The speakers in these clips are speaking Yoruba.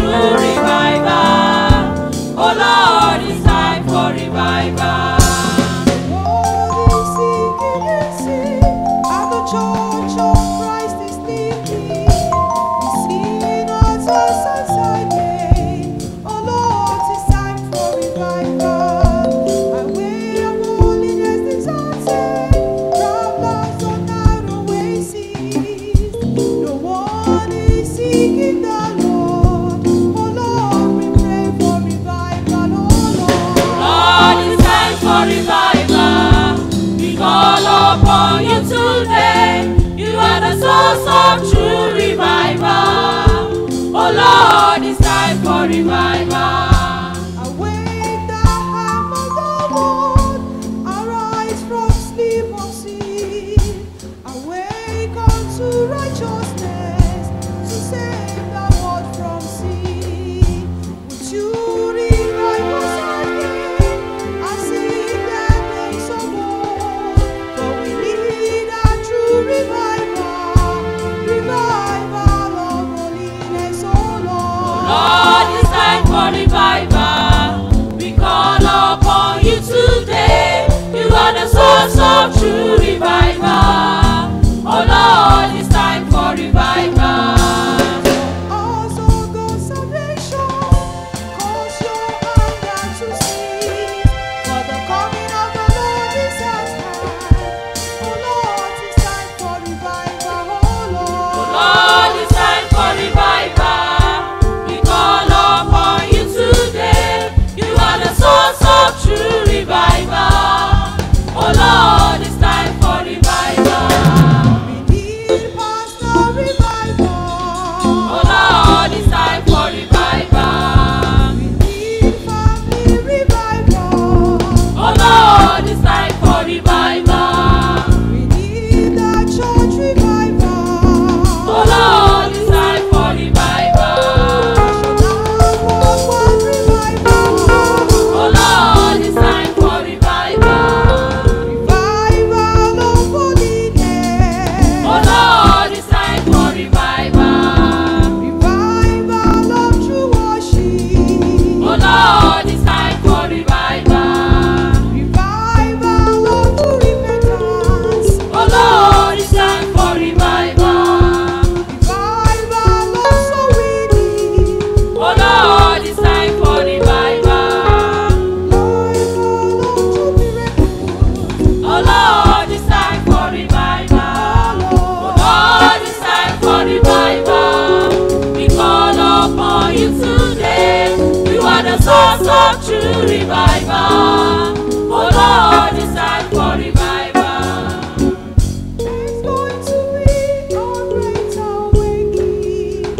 true revival. Oh Lord, it's time for revival. Seeking the Lord, oh Lord, we pray for revival, oh Lord. Lord, it's time for revival. We call upon you today. You are the source of true revival. Oh Lord, it's time for revival. Awake the ham of the world, arise from sleep of sin. Awake unto righteousness, to save the world from sin. Would you revive us again, and sing the days of old? For we need a true revival, revival of holiness, oh Lord. Lord, it's time for revival. We call upon you today. You are the source of true revival. Oh Lord, it's time for revival. Also the salvation, cause your anger to cease. For the coming of the Lord is at hand. Oh Lord, it's time for revival, oh Lord. Lord, it's time for revival. We call upon you today. You are the source of true revival. Oh Lord, it's time for revival. We need pastor revival. Oh Lord, it's time for revival. We need family revival. Oh Lord, it's time for revival. We need the church revival. Oh Lord, it's time for revival. National worldwide revival. Oh Lord, it's time for revival. Revival of holiness. Oh Lord, it's time for revival. Revival of true worship. Oh Lord, it's time for revival. Revival of true repentance. Oh Lord, it's time for revival. Revival of soul winning. Oh Lord, it's time for revival. Revival of true miracles. Oh Lord, it's time for revival. Oh Lord, it's time for revival. We call upon you today. You are the source of true revival. Oh Lord, it's time for revival. There's going to be a great awakening.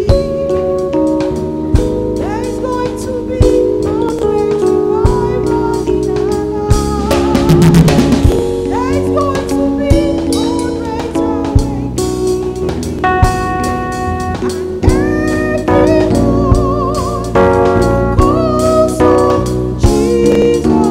There's going to be a great revival in our lives. There's going to be a great awakening. And everyone, because of Jesus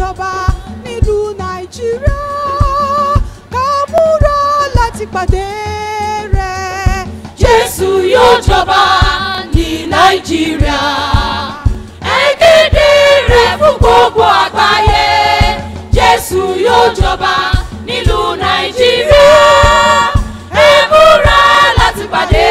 jọba nílùú nàìjíríà ká múra láti pàdé rẹ̀. Jésù yóò jọba ní Nàìjíríà. Ẹ kéde rẹ̀ fún gbogbo àgbáyé. Jésù yóò jọba nílùú Nàìjíríà. Ẹ múra láti pàdé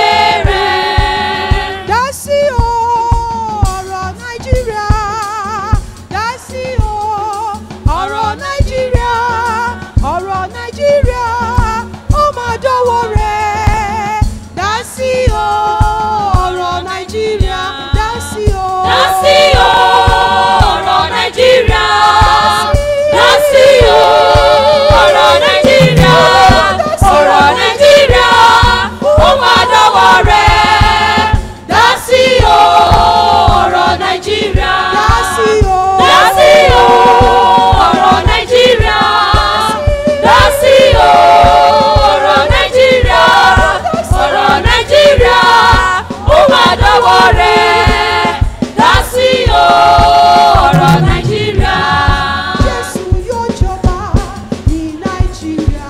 rẹ̀. dá sí o ọ̀rọ̀ nàìjíríà dá sí o ọ̀rọ̀ nàìjíríà ọ̀rọ̀ nàìjíríà ó máa dọ́wọ́ rẹ̀ dá sí o ọ̀rọ̀ nàìjíríà dá sí o. Dá sí o, ọ̀rọ̀ Nàìjíríà. Dá sí o, ọ̀rọ̀ Nàìjíríà. Ọ̀rọ̀ Nàìjíríà, ó máa dọ́wọ́ rẹ̀. Dá sí o, ọ̀rọ̀ Nàìjíríà. dá sí o. Dá sí o, ọ̀rọ̀ Nàìjíríà. Dá sí o, ọ̀rọ̀ Nàìjíríà. Ọ̀rọ̀ Nàìjíríà, ó máa dọ́wọ́ rẹ̀. Dá sí o, ọ̀rọ̀ Nàìjíríà. Jésù yóò jọba ní Nàìjíríà.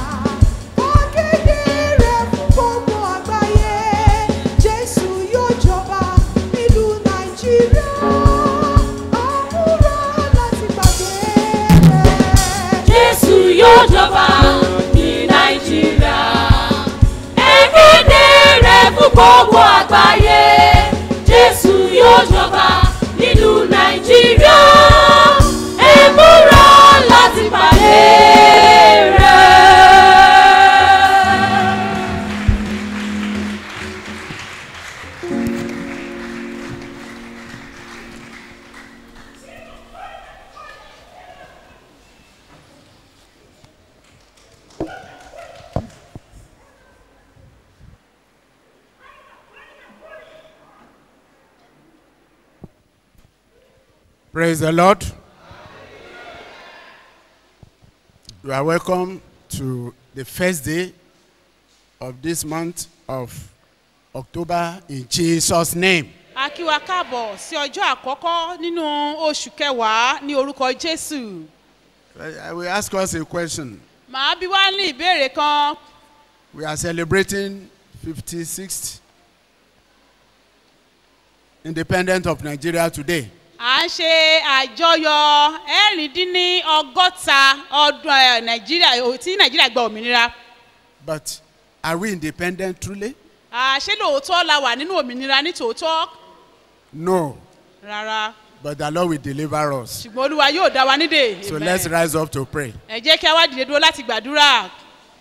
Akéde rẹ̀ fún gbogbo àgbáyé. Jésù yóò jọba nílùú Nàìjíríà. Àmúra láti pàdé rẹ̀. Jésù yóò jọba ní Nàìjíríà. Ẹ kéde rẹ̀ fún gbogbo àgbáyé. Jésù yóò jọba nílùú Nàìjíríà. Ẹ múra láti pàdé rẹ̀. Praise the Lord. You are welcome to the first day of this month of October in Jesus' name. a kí wa káàbọ̀ sí ọjọ́ àkọ́kọ́ nínú oṣù kẹwàá ní orúkọ jésù I I will ask us a question. màá bí wá ní ìbéèrè kan We are celebrating 56th independence of Nigeria today. à ń ṣe àjọyọ̀ ẹ̀rìndínní ọgọ́ta ọdún ẹ̀, nàìjíríà ò- tí nàìjíríà gba òmìnira But are we independent truly? À, ṣé lóòótọ́ la wà nínú òmìnira ní tòótọ́ No. rárá But the Lord will deliver us. ṣùgbọ́n olúwa yóò dá wa nídè So Amen. let's rise up to pray. ẹ jẹ́ kí a wá dìde dúró láti gbàdúrà.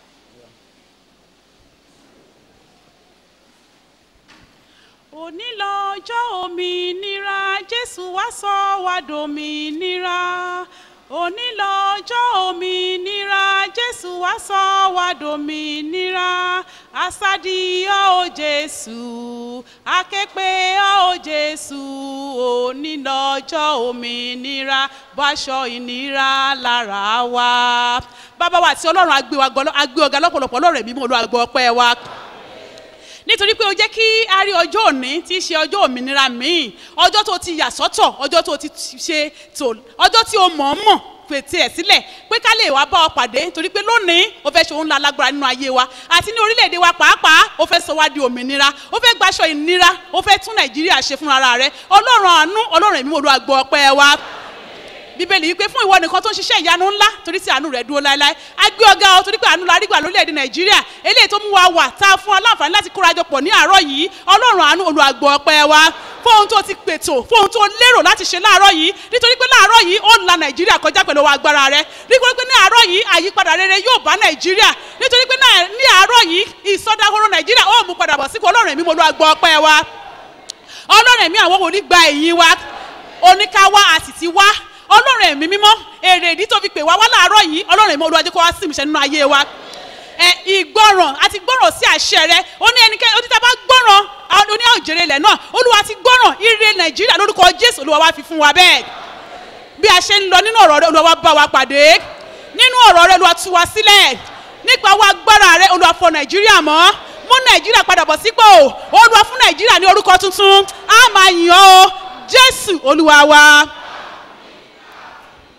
òní lọ́jọ́ òmìnira jésù wá sọ wá dòmìnira òní lọ́jọ́ òmìnira jésù wá sọ wá dòmìnira asádìyọ́ ò jésù akẹ́pẹ́ ò jésù òní lọ́jọ́ òmìnira báṣọ ìnira lára wa bàbá wa àti ọlọ́run agbé wa gbọ́- agbé ọ̀gá lọ́pọ̀lọpọ̀ ọlọ́run ẹ̀mí mọ́ olú àgbọ̀ ọpẹ́ wa nítorí pé o jẹ́ kí a rí ọjọ́ òní tí í ṣe ọjọ́ òmìnira míì ọjọ́ tó ti yà sọ́tọ̀ ọjọ́ tó ti ṣe tò ọjọ́ tí o mọ̀ ọ́n mọ̀ pètè ẹ̀ sílẹ̀ pé ká lè wá bá ọ pàdé nítorí pé lónìí o fẹ́ ṣe òun la lágbára nínú ayé wa àti ní orílẹ̀-èdè wa pàápàá o fẹ́ sọ wá di òmìnira o fẹ́ gbaṣọ ìnira o fẹ́ tún nàìjíríà ṣe fúnra rẹ ọlọ́run àánú ọlọ́run ẹ̀mí olú àgbọ̀ ọpẹ́ wa bíbélì wípé fún ìwọ nìkan tó ń ṣiṣẹ́ ìyanu ńlá torí tí àánú rẹ̀ dúró láéláé a gbé ọgá ọ torí pé àánú la rí gbà lórílẹ̀‐èdè nàìjíríà eléyìí tó mú wa wà tá a fún wa láǹfààní láti kórajọ pọ̀ ní àárọ̀ yìí ọlọ́run àánú olùwàgbọ̀ ọpẹ́ wa fún ohun tó ti pètò fún ohun tó lérò láti ṣe láàárọ̀ yìí nítorí pé láàárọ̀ yìí ó ń la nàìjíríà kọjá pẹ̀lú ọwọ́ agbára rẹ nítorí pé ní àárọ̀ yìí àyípadà rere yóò bá nàìjíríà nítorí pé náà- ní àárọ̀ yìí ìsọdahoro nàìjíríà ó mú padà bọ̀ sípò ọlọ́run ẹ̀mí mo lo àgbọ̀ ọpẹ́ wa ọlọ́run ẹ̀mí àwọn wòlíì gba ẹ̀yìn wa oníkáwá a sì ti wá ọlọ́run ẹ̀mí mímọ́ èrè ìdí tó fi pè wá wá láàárọ̀ yìí ọlọ́run ẹ̀mí olúwa jẹ́ kó wá sí ìmúṣẹ nínú ayé wa ẹ ìgbọràn àti gbọràn sí àṣẹ rẹ ó ní ẹnikẹ́ni ó ní tá a bá gbọràn ó ní òjèrè ilẹ̀ náà olúwa ti gbọràn ire nàìjíríà lórúkọ jésù olúwa wá fi fún wa bẹ́ẹ̀ bí a ṣe ń lọ nínú ọ̀rọ̀ rẹ olúwa wá bá wa pàdé nínú ọ̀rọ̀ rẹ olúwa tú wa sílẹ̀ nípa owó agbára rẹ olúwa fọ nàìjíríà mọ́ mú nàìjíríà padà bọ̀ sípò olúwa fún nàìjíríà ní orúkọ tuntun á máa yàn ọ́ jésù olúwa wa.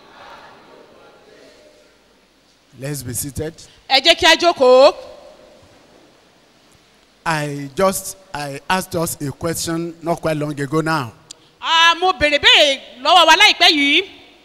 Let's be seated. ẹ jẹ́ kí a jókòó. I just I asked us a question not quite long ago now. Ah, mo bèrè bèrè lọ́wọ́ wa láìpẹ́ yìí.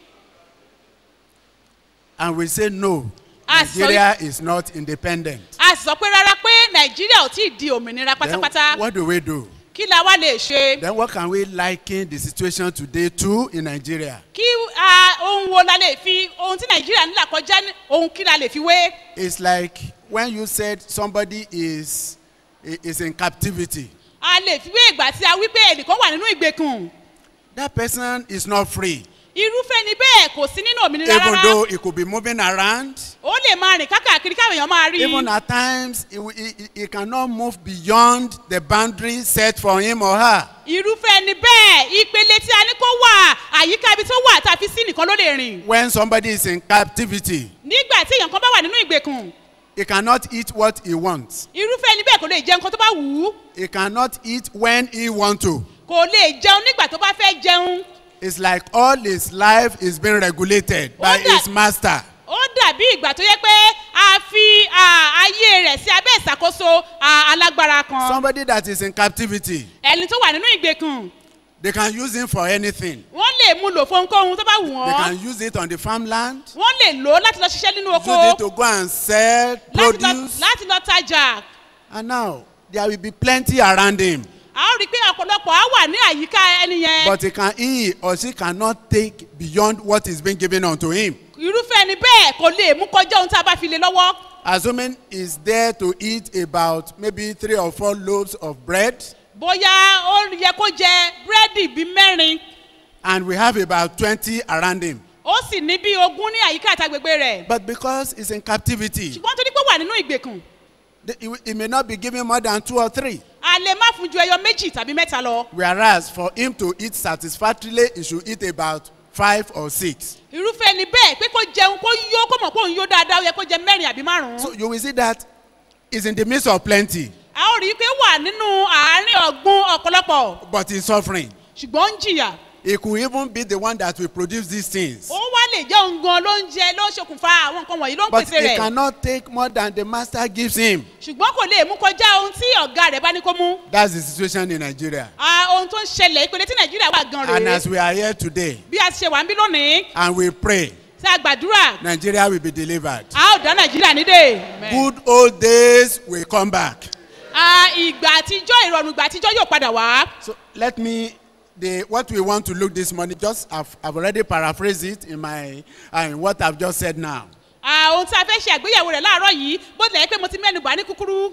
And we say no. Ah, so- Nigeria is not independent. a sì sọ pé rárá pé nàìjíríà ò tí ì di òmìnira Then pátápátá. what do we do? kí la wá lè ṣe. Then what can we liken the situation today to in Nigeria? kí ah, ohun wo la lè fi ohun tí nàìjíríà ń là kọjá ní- ohun kí la lè fi wé. It's like when you said somebody is is in captivity. a lè fi wé ìgbà tí a wí pé ẹnìkan wà nínú ìgbèkùn. That person is not free. irúfẹ́ ni bẹ́ẹ̀ kò sí nínú òmìnira Even rárá. though he could be moving around, ó lè máa rìn kákàkiri káwọn èèyàn máa rí i. even at times he, he, he- he cannot move beyond the boundary set for him or her. irúfẹ́ ni bẹ́ẹ̀ ìpele tí a ní kó wà àyíká ibi tó wà tá a fi sí nìkan ló lè rìn. When somebody is in captivity, nígbà tí èèyàn kan bá wà nínú ìgbèkùn he cannot eat what he wants. irúfẹ́ ni bẹ́ẹ̀ kò lè jẹ nǹkan tó bá wù ú He cannot eat when he want to. kò lè jẹun nígbà tó bá fẹ́ jẹun. It's like all his life is being regulated by Wonder- his master. ó dàbí ìgbà tó yẹ pé a fi à, ayé rẹ̀ sí abẹ́ ìṣàkóso à, alágbára kan. Somebody that is in captivity, ẹni tó wà nínú ìgbèkùn they can use him for anything. wọ́n lè mú lò fún ohunkóhun tó bá wù They wọ́n. can use it on the farmland, wọ́n lè lò ó láti lọ ṣiṣẹ́ nínú oko use it to go and sell láti lọ- produce. láti lọ tajà. And now there will be plenty around him. a ó rí i pé ọ̀pọ̀lọpọ̀ á wà ní àyíká ẹni yẹn. But he can he or she cannot take beyond what is being given unto him. irúfẹ́ ni bẹ́ẹ̀ kò lè mú kọjá ohun tí a bá fi lè lọ́wọ́. Assuming he's there to eat about maybe three or four loaves of bread, bóyá ó yẹ kó jẹ búrẹ́dì bíi mẹ́rin and we have about twenty around him. ó sì ní bíi ogún ní àyíká àtàgbègbè rẹ̀. But because he's in captivity, ṣùgbọ́n torí pé ó wà nínú ìgbèkùn the- he, he may not be given more than two or three. a lè má fún ju ẹyọ méjì tàbí mẹ́ta lọ. Whereas for him to eat satisfactorily, he should eat about five or six. irúfẹ́ ni bẹ́ẹ̀ pé kó jẹun kó yó kó mọ̀ pé òun yó dáadáa ó yẹ kó jẹ mẹ́rin àbí márùn-ún. So you will see that he's in the midst of plenty, a ó rí i pé ó wà nínú àárín ọ̀gbun ọ̀pọ̀lọpọ̀ but he's suffering. ṣùgbọ́n ó ń jìyà. He could even be the one that will produce these things. ó wá lè jẹ́ òun gan ló ń jẹ ló ń ṣokùnfà àwọn nǹkan wọ̀nyí ló ń But pèsè he rẹ̀. cannot take more than the master gives him. ṣùgbọ́n kò lè mú kọjá ohun tí ọ̀gá rẹ̀ bá ní kó mú. That's the situation in Nigeria. Ah, ohun tó ń ṣẹlẹ̀ ìpele tí nàìjíríà wà gan And rèé as we are here today bí a ti ṣe wà ń bí lónìí and we pray, tí a gbàdúrà Nigeria will be delivered. a ó dá nàìjíríà nídè. Good old days will come back. Ah, ìgbà àtijọ́ ìrọ̀rùn ìgbà àtijọ́ yóò padà wá. So let me the what we want to look this morning just I've, I've already paraphrased it in my uh, in what I've just said now Ah, ohun tí a fẹ́ ṣe àgbéyẹ̀wò rẹ̀ láàárọ̀ yìí bó tilẹ̀ jẹ́ pé mo ti mẹ́nu bà ní kúkúrú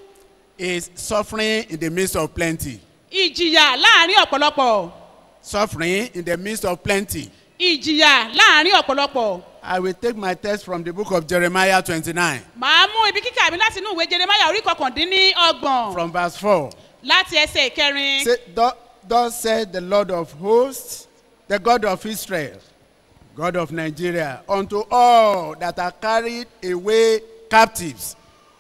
is suffering in the midst of plenty. ìjìyà láàrin ọ̀pọ̀lọpọ̀ Suffering in the midst of plenty. ìjìyà láàrin ọ̀pọ̀lọpọ̀ I will take my text from the book of Jeremiah 29 màá mú ibi kíkà mi láti inú ìwé jeremaya orí kọkàndínní ọgbọ̀n from verse 4. láti ẹsẹ̀ ìkẹrin. Say, "Thus- Thus said the Lord of hosts, the God of Israel, God of Nigeria, unto all that are carried away captives,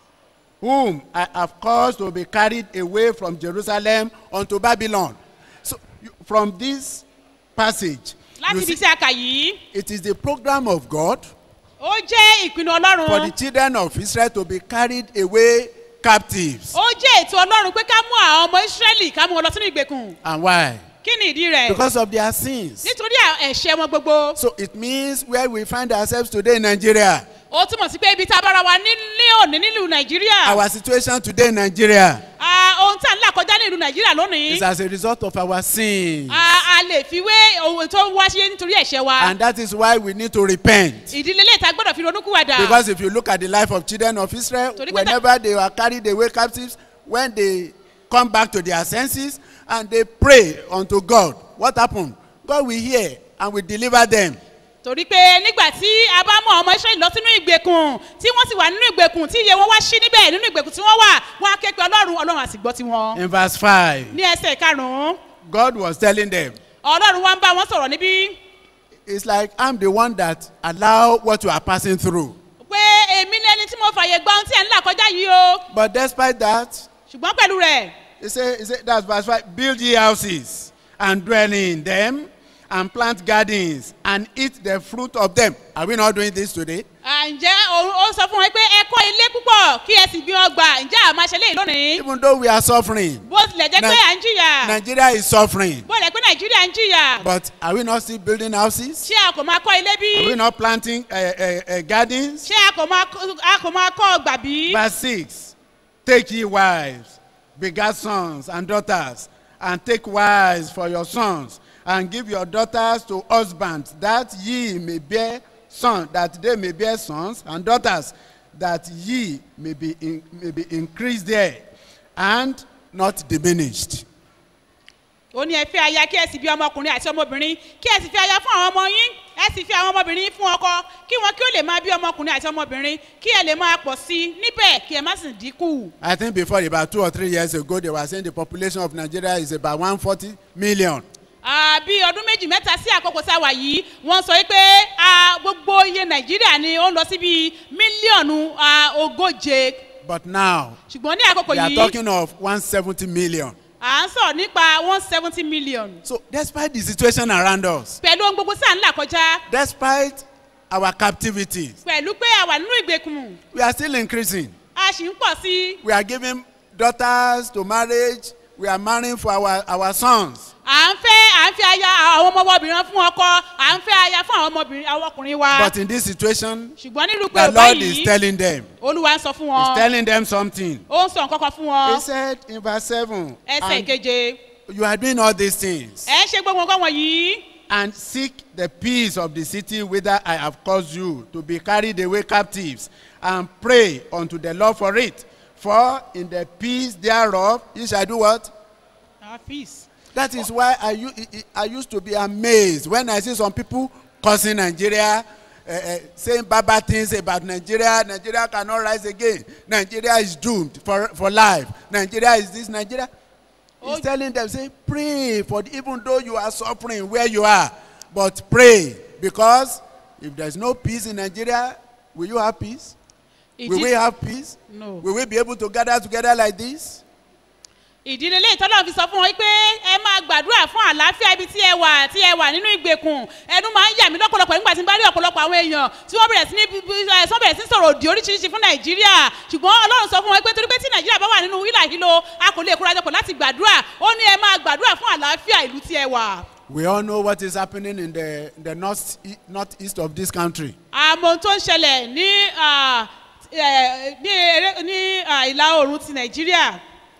whom I have caused to be carried away from Jerusalem unto Babylon. So, you- from this passage, láti you ibi see, tí a kà yìí it is the program of God ó jẹ́ ìpinnu ọlọ́run for the children of Israel to be carried away captives. ó jẹ́ ètò ọlọ́run pé ká mú àwọn ọmọ ísírẹ́lì ká mú wọn lọ sínú ìgbèkùn And why? kí ni ìdí rẹ̀ Because of their sins. nítorí à- ẹ̀ṣẹ̀ wọn gbogbo So it means where we find ourselves today in Nigeria, ó túmọ̀ sí pé ibi tá a bára wa ní òní nílùú nàìjíríà our situation today in Nigeria Ah, ohun tí à ń là kọjá ní ìlú nàìjíríà lónìí is as a result of our sins. Ah, a lè fi wé ohun tó wá ṣe nítorí ẹ̀ṣẹ̀ wa And that is why we need to repent. ìdílé lè ta gbọ́dọ̀ fi ronúkúwàdà Because if you look at the life of children of Israel, Torí pé ta- whenever they were carried away captives, when they come back to their senses and they pray unto God, what happened? God will hear and will deliver them. torí pé nígbà tí a bá mọ ọmọ israẹli lọ sínú ìgbèkùn tí wọ́n sì wà nínú ìgbèkùn tí iye wọn wá sí níbẹ̀ nínú ìgbèkùn tí wọ́n wà wọ́n á ké pe ọlọ́run ọlọ́run àsìgbọ́ tiwọn. In verse 5, ní ẹsẹ̀ karùn-ún God was telling them, ọlọ́run wá ń bá wọn sọ̀rọ̀ níbí It's like I'm the one that allow what you are passing through. pé èmi ní ẹni tí mo fàyè gba ohun tí ẹ̀ ń là kọjá yìí o But despite that, ṣùgbọ́n pẹ̀lú rẹ̀ he said, he said that's verse 5 build ye houses and dwell in them and plant gardens and eat the fruit of them. Are we not doing this today? ah, À, ǹjẹ́ ó ó sọ fún wọn pé ẹ kọ́ ilé púpọ̀ kí ẹ sì gbin ọgbà ǹjẹ́ àmọ́ ṣe léyìí lónìí Even though we are suffering, bó tilẹ̀ jẹ́ pé Ni- à ń jìyà Nigeria is suffering. bó tilẹ̀ pé nàìjíríà ń jìyà But are we not still building houses? ṣé a kò máa kọ́ ilé bí Are we not planting uh, uh, uh, gardens? ṣé a kò máa kọ́- a kò máa kọ́ ọgbà bí. Verse 6 Take ye wives, begat sons and daughters, and take wives for your sons, and give your daughters to husbands, that ye may bear sons, that they may bear sons and daughters, that ye may be, in, may be increased there, and not diminished. ó ní ẹ fi aya kí ẹ sì bí ọmọkùnrin àti ọmọbìnrin kí ẹ sì fi aya fún àwọn ọmọ yín ẹ sì fi àwọn ọmọbìnrin yín fún ọkọ kí wọn kí ó lè máa bí ọmọkùnrin àti ọmọbìnrin kí ẹ lè máa pọ̀ sí i níbẹ̀ kí ẹ má sì dínkù. I think before about two or three years ago, they were saying the population of Nigeria is about 140 million. Ah, bí ọdún méjì mẹ́ta sí àkókò tá a wà yìí wọ́n sọ pé ah, gbogbo iye nàìjíríà ni ó ń lọ sí bíi mílíọ̀nù ah, ogóje But now, ṣùgbọ́n ní àkókò we are yìí talking of 170 million. à ń sọ̀rọ̀ nípa one seventy million So, despite the situation around us, pẹ̀lú ohun gbogbo sáà ńlá kọjá despite our captivities, pẹ̀lú pé a wà nínú ìgbèkùn we are still increasing. a sì ń pọ̀ sí i We are giving daughters to marriage. We are marrying for our, our sons. à ń fẹ́ à ń fẹ́ aya àwọn ọmọbìnrin fún ọkọ à ń fẹ́ aya fún àwọn ọmọbìnrin àwọn ọkùnrin wa But in this situation, ṣùgbọ́n nílùú pé the ọba Lord is yìí telling them, olúwa ń sọ fún He's wọn telling them something. ó ń sọ nǹkan kan fún wọn He said in verse 7, ẹsẹ̀ and keje you are doing all these things. ẹ ń ṣe gbogbo nǹkan wọ̀nyí and seek the peace of the city whither I have caused you to be carried away captives, and pray unto the Lord for it. For in the peace thereof you shall do what? Ah, peace. That is why I, u- I- I used to be amazed when I see some people cursing Nigeria, uh, uh, saying bad, bad things about Nigeria. Nigeria cannot rise again. Nigeria is doomed for, for life. Nigeria is this. Nigeria. He's Oh. telling them, say, pray for the, even though you are suffering where you are, but pray because if there's no peace in Nigeria, will you have peace? Will Ìdí- we have peace? No. Will we be able to gather together like this? ìdílé ilé ìtọ́lọ́ fi sọ fún wọn pé ẹ máa gbàdúrà fún àlàáfíà ibi tí ẹ wà tí ẹ wà nínú ìgbèkùn ẹnu máa ń yà mí lọ́pọ̀lọpọ̀ nígbà tí n bá rí ọ̀pọ̀lọpọ̀ àwọn èèyàn tí wọ́n bẹ̀rẹ̀ sí ní bí- bí- ẹ, sọ bẹ̀rẹ̀ sí ní sọ̀rọ̀ òdì oríṣiríṣi fún nàìjíríà ṣùgbọ́n ọlọ́run sọ fún wọn pé torí pé tí nàìjíríà bá wà nínú wílà hílo a kò lè kórajọpọ̀ láti gbàdúrà ó ní ẹ máa gbàdúrà fún àlàáfíà ìlú tí ẹ wà. We all know what is happening in the, the north, northeast of this country. àmọ́ ohun tó ń ṣẹlẹ̀ ní ah, eh, ní eré- ní ah, ìlà oòrùn ti nàìjíríà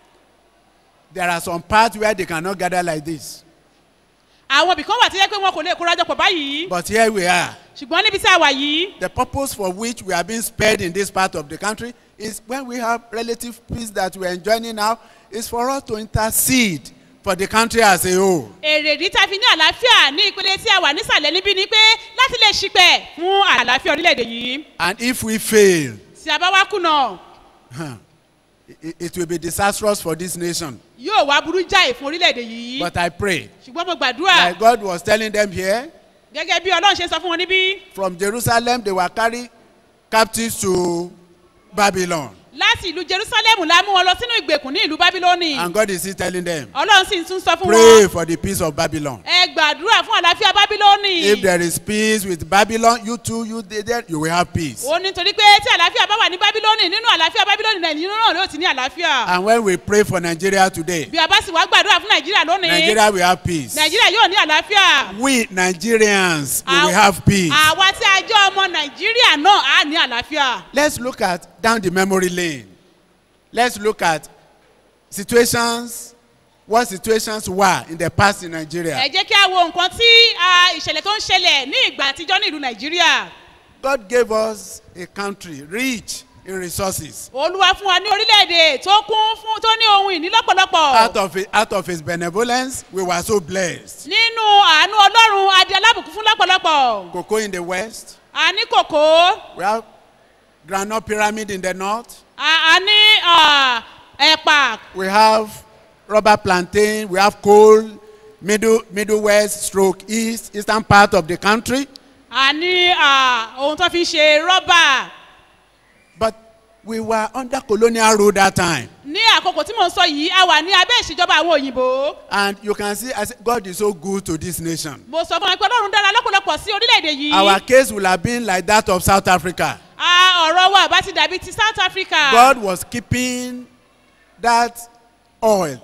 There are some parts where they cannot gather like this. àwọn ibìkan wà tó yẹ pé wọn kò lè kórajọpọ̀ báyìí But here we are. ṣùgbọ́n níbi tí a wà yìí The purpose for which we are being spared in this part of the country is when we have relative peace that we are enjoying now, is for us to intercede for the country as a whole. èrèdí tá a fi ní àlàáfíà ní ìpele tí a wà nísàlẹ̀ níbí ni pé láti lè ṣìpẹ̀ fún àlàáfíà orílẹ̀-èdè yìí And if we fail, tí a bá wá kùnà huh, it, it will be disastrous for this nation. yóò wá burú jáì fún orílẹ̀-èdè yìí But I pray, ṣùgbọ́n mo gbàdúrà like God was telling them here, gẹ́gẹ́ bí ọlọ́run ṣe sọ fún wọn níbí from Jerusalem they were carried captives to Babylon. láti ìlú jerusalem la mú wọn lọ sínú ìgbèkùn ní ìlú bábílónì And God is still telling them, ọlọ́run sì ń tún sọ fún pray wọn for the peace of Babylon. ẹ gbàdúrà fún àlàáfíà bábílónì If there is peace with Babylon, you too, you there, there, you will have peace. ó ní torí pé tí àlàáfíà bá wà ní bábílónì nínú àlàáfíà bábílónì nàìjíríà náà yóò ti ní àlàáfíà And when we pray for Nigeria today, bí a bá sì wá gbàdúrà fún nàìjíríà lónìí Nigeria will have peace. nàìjíríà yóò ní àlàáfíà. We Nigerians we Àw- will have peace. àwa tí a jẹ́ ọmọ nàìjíríà náà á ní àlàáfíà. Let's look at down the memory lane. Let's look at situations, what situations were in the past in Nigeria. ẹ jẹ́ kí a wo nǹkan tí ah, ìṣẹ̀lẹ̀ tó ń ṣẹlẹ̀ ní ìgbà àtijọ́ ní ìlú nàìjíríà. God gave us a country rich in resources. olúwa fún wa ní orílẹ̀-èdè tó kún fún tó ní ohun ìní lọ́pọ̀lọpọ̀. Out of it, out of his benevolence, we were so blessed. nínú àánú ọlọ́run adé alábùkún fún lọ́pọ̀lọpọ̀. Cocoa in the west, a ní kòkó we have granite pyramid in the north, a a ní ah, ẹ̀pà we have rubber plantain, we have coal, middle, middle west, stroke east, eastern part of the country. a ní ah, ohun tó fi ń ṣe rọ́bà. But we were under colonial rule that time. ní àkókò tí mò ń sọ yìí a wà ní abẹ́ ìṣèjọba àwọn òyìnbó. And you can see, I say, God is so good to this nation. mo sọ fún wọn pé ọlọ́run dára lọ́pọ̀lọpọ̀ sí orílẹ̀-èdè yìí. Our case will have been like that of South Africa. ọ̀rọ̀ wa bá ti dàbí ti south africa. God was keeping that oil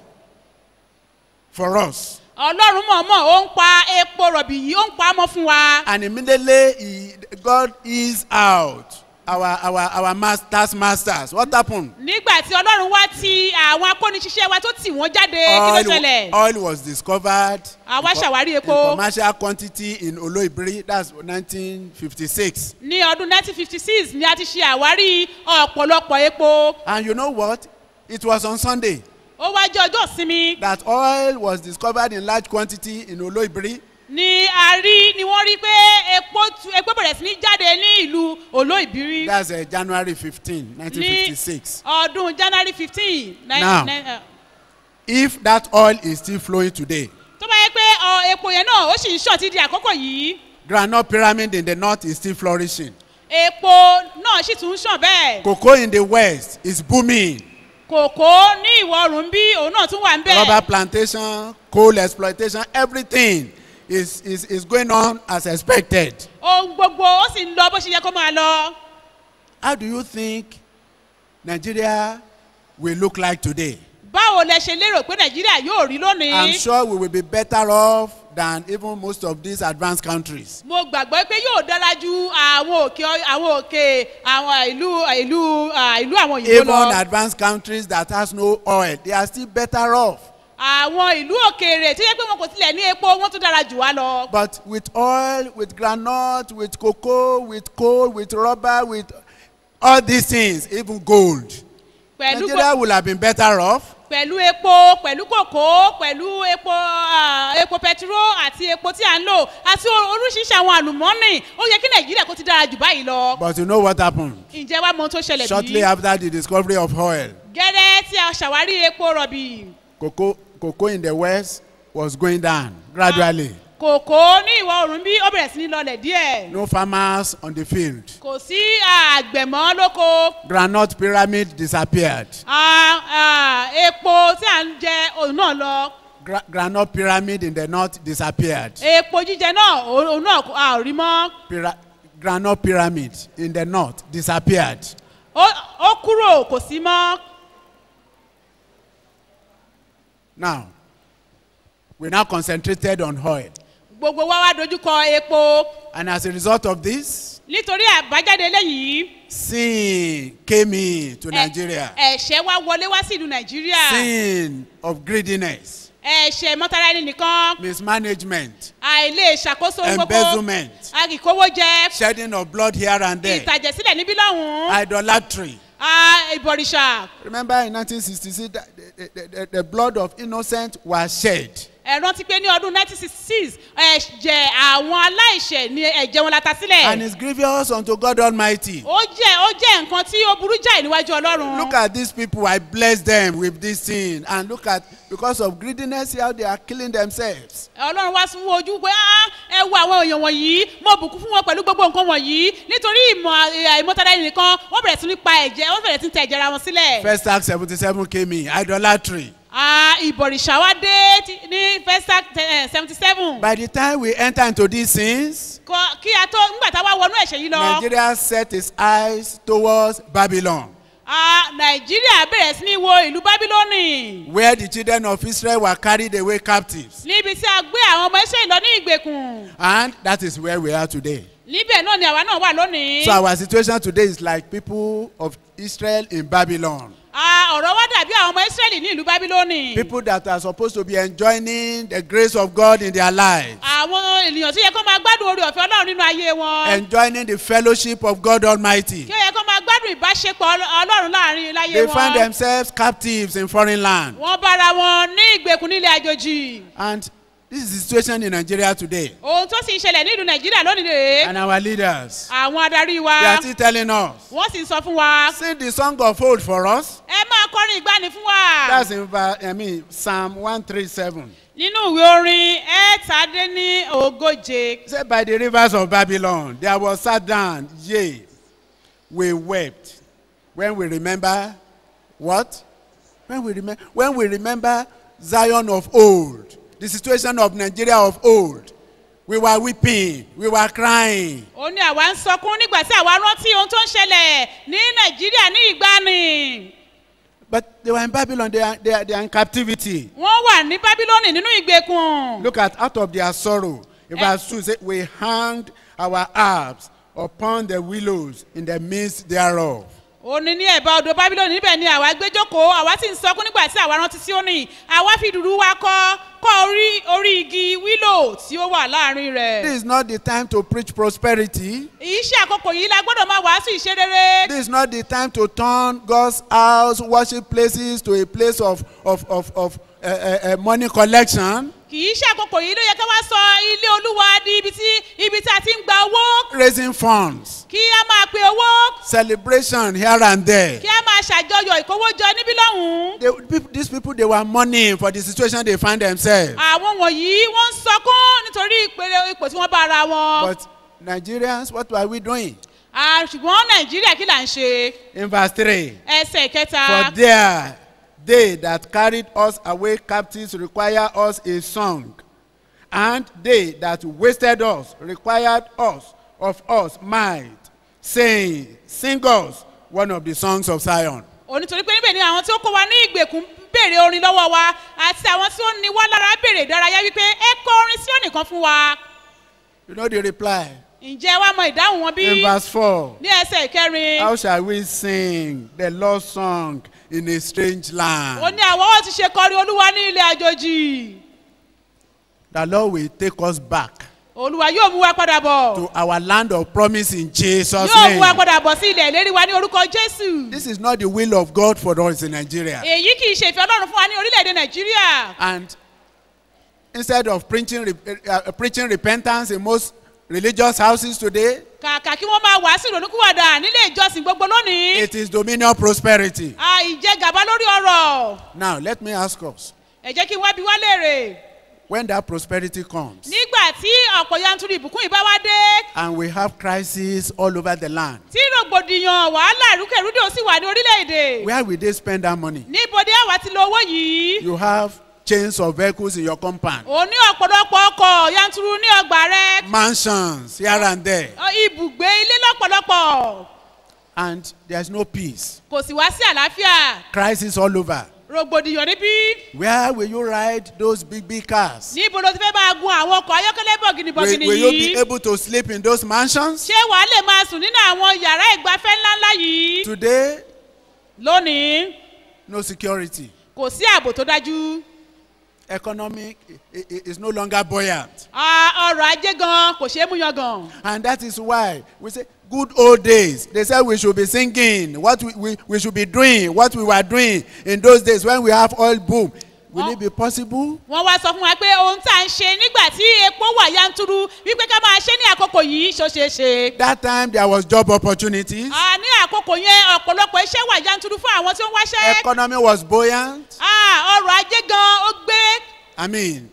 for us. ọlọ́run mọ̀ọ́mọ̀ ó ń pa epo rọ̀bì yìí ó ń pa á mọ́ fún wa. And immediately he, God is out our our our masters masters. What happened? nígbà tí ọlọ́run wá ti àwọn akóniṣiṣẹ́ wa tó tì wọ́n jáde kí ló Oil, ṣẹlẹ̀. oil was discovered àwa in, ṣàwárí in epo commercial quantity in Oloibiri. That's 1956. ní ọdún 1956 ni a ti ṣe àwárí ọ̀pọ̀lọpọ̀ epo. And you know what? It was on Sunday ó wá jẹ́ ọjọ́ ìsinmi that oil was discovered in large quantity in Oloibiri. ni a rí ni wọ́n rí pé epo tu- epo bẹ̀rẹ̀ sí ní jáde ní ìlú olóìbírí That's uh, January 15, ní 1956. ọdún january fifteen. Now. If that oil is still flowing today, tó bá yẹ pé ọ, epo yẹn náà ó sì ń ṣàn ti di àkókò yìí Granite Pyramid in the north is still flourishing. epo náà sì tún ń ṣàn bẹ́ẹ̀ Cocoa in the west is booming. kòkó ní ìwọ̀ oòrùn bí òun náà tún wà ń Rubber bẹ́ẹ̀ plantation, coal exploitation, everything is, is, is going on as expected. ohun gbogbo ó sì ń lọ bó ṣe yẹ kó máa lọ How do you think Nigeria will look like today? báwo lẹ ṣe lérò pé nàìjíríà yóò rí I'm lónìí sure we will be better off than even most of these advanced countries. mo gbàgbọ́ pé yóò dára ju àwọn òkè àwọn òkè àwọn ìlú ìlú à, ìlú àwọn òyìnbó Even lọ advanced countries that has no oil, they are still better off. àwọn ìlú òkèèrè tó yẹ pé wọn kò tilẹ̀ ní epo wọn tún dára jù wá lọ. But with oil, with groundnut, with cocoa, with coal, with rubber, with all these things, even gold, pẹ̀lú Nigeria will have been better off. pẹ̀lú epo pẹ̀lú kòkó pẹ̀lú epo ah, epo pẹtiró àti epo tí à ń lò àti oríṣiríṣi àwọn àlùmọ́nì ó yẹ kí nàìjíríà kó ti dára jù báyìí lọ. But you know what happened? ǹjẹ́ wàá mọ ohun tó ṣẹlẹ̀ Shortly bí? after the discovery of oil, gẹ́rẹ́ tí a ṣàwárí epo rọ̀bì cocoa, cocoa in the west was going down gradually. kòkó ní ìwọ̀ oòrùn bí ó bẹ̀rẹ̀ sí ní lọlẹ̀ díẹ̀ No farmers on the field. kò sí àgbẹ̀mọ́ lóko Granite pyramid disappeared. Ah, ah, epo tí à ń jẹ òun náà lọ Gra- granite pyramid in the north disappeared. epo jíjẹ náà òun òun náà kò- a ò rí mọ́ Pyra- granite pyramid in the north disappeared. ó ó kúrò kò sí mọ́ Now, we now concentrated on oil. gbogbo wa wá dojúkọ epo And as a result of this, nítorí àbájáde eléyìí sin came into ẹ- Nigeria. ẹ̀ṣẹ̀ wa wọlé wá sí ìlú nàìjíríà Sin of greediness, ẹ̀ṣẹ̀ mọ́tara ẹni nìkan mismanagement, àìlè ṣàkóso ohun gbogbo embezzlement, àkìkówó jẹ shedding of blood here and there, ìtàjẹ̀sílẹ̀ níbí lọ́hùn-ún idolatry. ah, ìbọ̀rìṣà Remember in 1966, that the, the, the, the blood of innocent was shed. ẹ rántí pé ní ọdún 1966 ẹ̀jẹ̀ àwọn aláìṣẹ̀ ni ẹ̀jẹ̀ wọn la ta And sílẹ̀ it's grievous unto God Almighty. ó jẹ́ ó jẹ́ nǹkan tí ó burú jáì níwájú ọlọ́run Look at these people, I bless them with this sin. And look at, because of greediness, how they are killing themselves. ọlọ́run wá sún ojú pé "Ah, ẹ wo àwọn èèyàn wọ̀nyí mo bùkún fún wọn pẹ̀lú gbogbo nǹkan wọ̀nyí nítorí ìmọ̀ àìmọ́tara ẹni nìkan wọ́n bẹ̀rẹ̀ sí ní pa ẹ̀jẹ̀ wọ́n bẹ̀rẹ̀ sí ní tẹ ẹ̀jẹ̀ ara wọn sílẹ̀. First Act 77 came in, idolatry. Ah, ìbọ̀rìṣà wá dé tí- ní festac seventy seven By the time we enter into these sins, kí a tó nígbà tá a wá wọnú ẹ̀ṣẹ̀ yìí lọ Nigeria set its eyes towards Babylon, Ah, nàìjíríà bẹ̀rẹ̀ sí ní wo ìlú bábílónì where the children of Israel were carried away captives. níbi tí a gbé àwọn ọmọ israẹli lọ ní ìgbèkùn And that is where we are today. níbẹ̀ náà ni àwa náà wà lónìí. So our situation today is like people of Israel in Babylon. Ah, ọ̀rọ̀ wá dàbí àwọn ọmọ israẹli ní ìlú bábílónì. People that are supposed to be enjoying the grace of God in their lives, àwọn ènìyàn tó yẹ kó máa gbádùn orí ọ̀fẹ́ ọlọ́run nínú ayé wọn. enjoying the fellowship of God Almighty. kí ó yẹ kó máa gbádùn ìbáṣepọ̀ Ọl- ọlọ́run láàrin láyé They find wọn. themselves captives in foreign land. wọ́n bára wọn ní ìgbèkùn nílẹ̀ àjòjì. And this is the situation in Nigeria today. ohun tó sì ń ṣẹlẹ̀ nílùú nàìjíríà lónìí rèé. And our leaders, àwọn adarí wa they are still telling us, wọ́n sì ń sọ fún wa. sing the song of old for us. ẹ máa kọrin ìgbani fún wa. That's in ver- I mean, Psalm 137. nínú ìwé orin ẹ̀ẹ́tàdínní ogóje. Say by the rivers of Babylon, there was sat down, yea, we wept. When we remember what? When we remember when we remember Zion of old, the situation of Nigeria of old. we were weeping, we were crying. ó ní àwa ń sọkún nígbà tí àwa rántí ohun tó ń ṣẹlẹ̀ ní nàìjíríà ní ìgbani But they were in Babylon, they are, they are, they are in captivity. wọ́n wà ní bábílónì nínú ìgbèkùn Look at out of their sorrow. In verse 2, say, We hanged our harps upon the willows in the midst thereof. ó ní ní ẹ̀bá odò bábílónì níbẹ̀ ni àwa gbé jókòó àwa sì ń sọkún nígbà tí àwa rántí síónì àwa fi dùdú wa kọ́ kọ́ orí orí igi wílò tí ó wà láàrin rẹ̀. This is not the time to preach prosperity. èyí ṣe àkókò yìí la gbọ́dọ̀ máa wàásù ìṣe rere. This is not the time to turn God's house, worship places to a place of, of, of, of uh, uh, uh, money collection, kì í ṣe àkókò yìí ló yẹ ká wá sọ ilé olúwa di ibi tí ibi tí a ti ń gba owó raising funds, kí a máa pe owó celebration here and there. kí a máa ṣàjọyọ̀ ìkówójọ níbí lọ́hùn-ún. They, peop- these people, they were mourning for the situation they find themselves. àwọn wọ̀nyí wọ́n ń sọkún nítorí ìpele ipò tí wọ́n bá ara wọn. But Nigerians, what were we doing? Ah, ṣùgbọ́n nàìjíríà kí là ń ṣe In verse 3. ẹsẹ̀ kẹta. For there they that carried us away captives require us a song, and they that wasted us required us of us might, saying, Sing us one of the songs of Zion. onítorí pé níbẹ̀ ni àwọn tí ó kó wa ní ìgbèkùn béèrè orin lọ́wọ́ wa àti àwọn tí ó ní wá lára béèrè ìdárayá wípé ẹ kọ orin sí ònìkan fún wa. You know the reply ǹjẹ́ wàá mọ ìdáhùn wọn bí? in verse 4. ní ẹsẹ̀ ìkẹrin. How shall we sing the Lord's song in a strange ó land? ní àwọn ó ti ṣe kọrin olúwa ní ilé àjòjì. The Lord will take us back olúwa yóò mú wa padà bọ̀. to our land of promise in Jesus' yóò mú wa name. padà bọ̀ sí ilẹ̀ ìlérí wa ní orúkọ jésù. This is not the will of God for us in Nigeria. èyí kì í ṣe ìfẹ́ ọlọ́run fún wa ní orílẹ̀-èdè nàìjíríà. And instead of preaching, re- uh, preaching repentance in most religious houses today, kàkà kí wọ́n máa wàásù ìrònúkúwàdà nílé ìjọsìn gbogbo lónìí. it is dominion prosperity. à ìjẹgàba lórí ọ̀rọ̀. Now, let me ask us ẹ jẹ́ kí n wá bí wá léèrè. when that prosperity comes nígbà tí ọ̀pọ̀ yanturu ìbùkún ìbá wá dé and we have crises all over the land, tí rògbòdìyàn wàhálà ìrúkèrúdò sì wà ní orílẹ̀-èdè. where will they spend that money? níbo ni àwa ti lo owó yìí. You have chains of vehicles in your compound, ò ní ọ̀pọ̀lọpọ̀ ọkọ̀ yanturu ní ọgbà rẹ. mansions here and there, ọ, ibùgbé ilé lọ́pọ̀lọpọ̀. and there's no peace. kò sì wá sí àlàáfíà. Crisis all over. rògbòdìyàn níbí. Where will you ride those big, big cars? níbo ló ti fẹ́ máa gun àwọn ọkọ̀ ayọ́kẹ́lẹ́ Will, bọ̀gìnìbọ̀gìnì will you be yìí. able to sleep in those mansions? ṣé wàá lè máa sùn nínú àwọn yàrá ìgbafẹ́ ńláńlá yìí. Today, lónìí no security. kò sí ààbò tó dájú. Economic i- i- is no longer buoyant. Ah, ọrọ̀ ajé gan kò ṣeé mú yan gan. And that is why we say, good old days. They said we should be singing, what we, we, we should be doing, what we were doing in those days when we have oil boom. Will Oh. it be possible? wọ́n wá sọ fún wa pé ohun tá à ń ṣe nígbà tí epo wà yanturu wípé ká máa ṣe ní àkókò yìí ṣó ṣeé ṣe. That time there was job opportunities. Ah, ní àkókò yẹn ọ̀pọ̀lọpọ̀ iṣẹ́ wà yanturu fún àwọn tí ó ń wáṣẹ́. Economy was buoyant. Ah, ọrọ̀ ajé gan ó gbé I mean,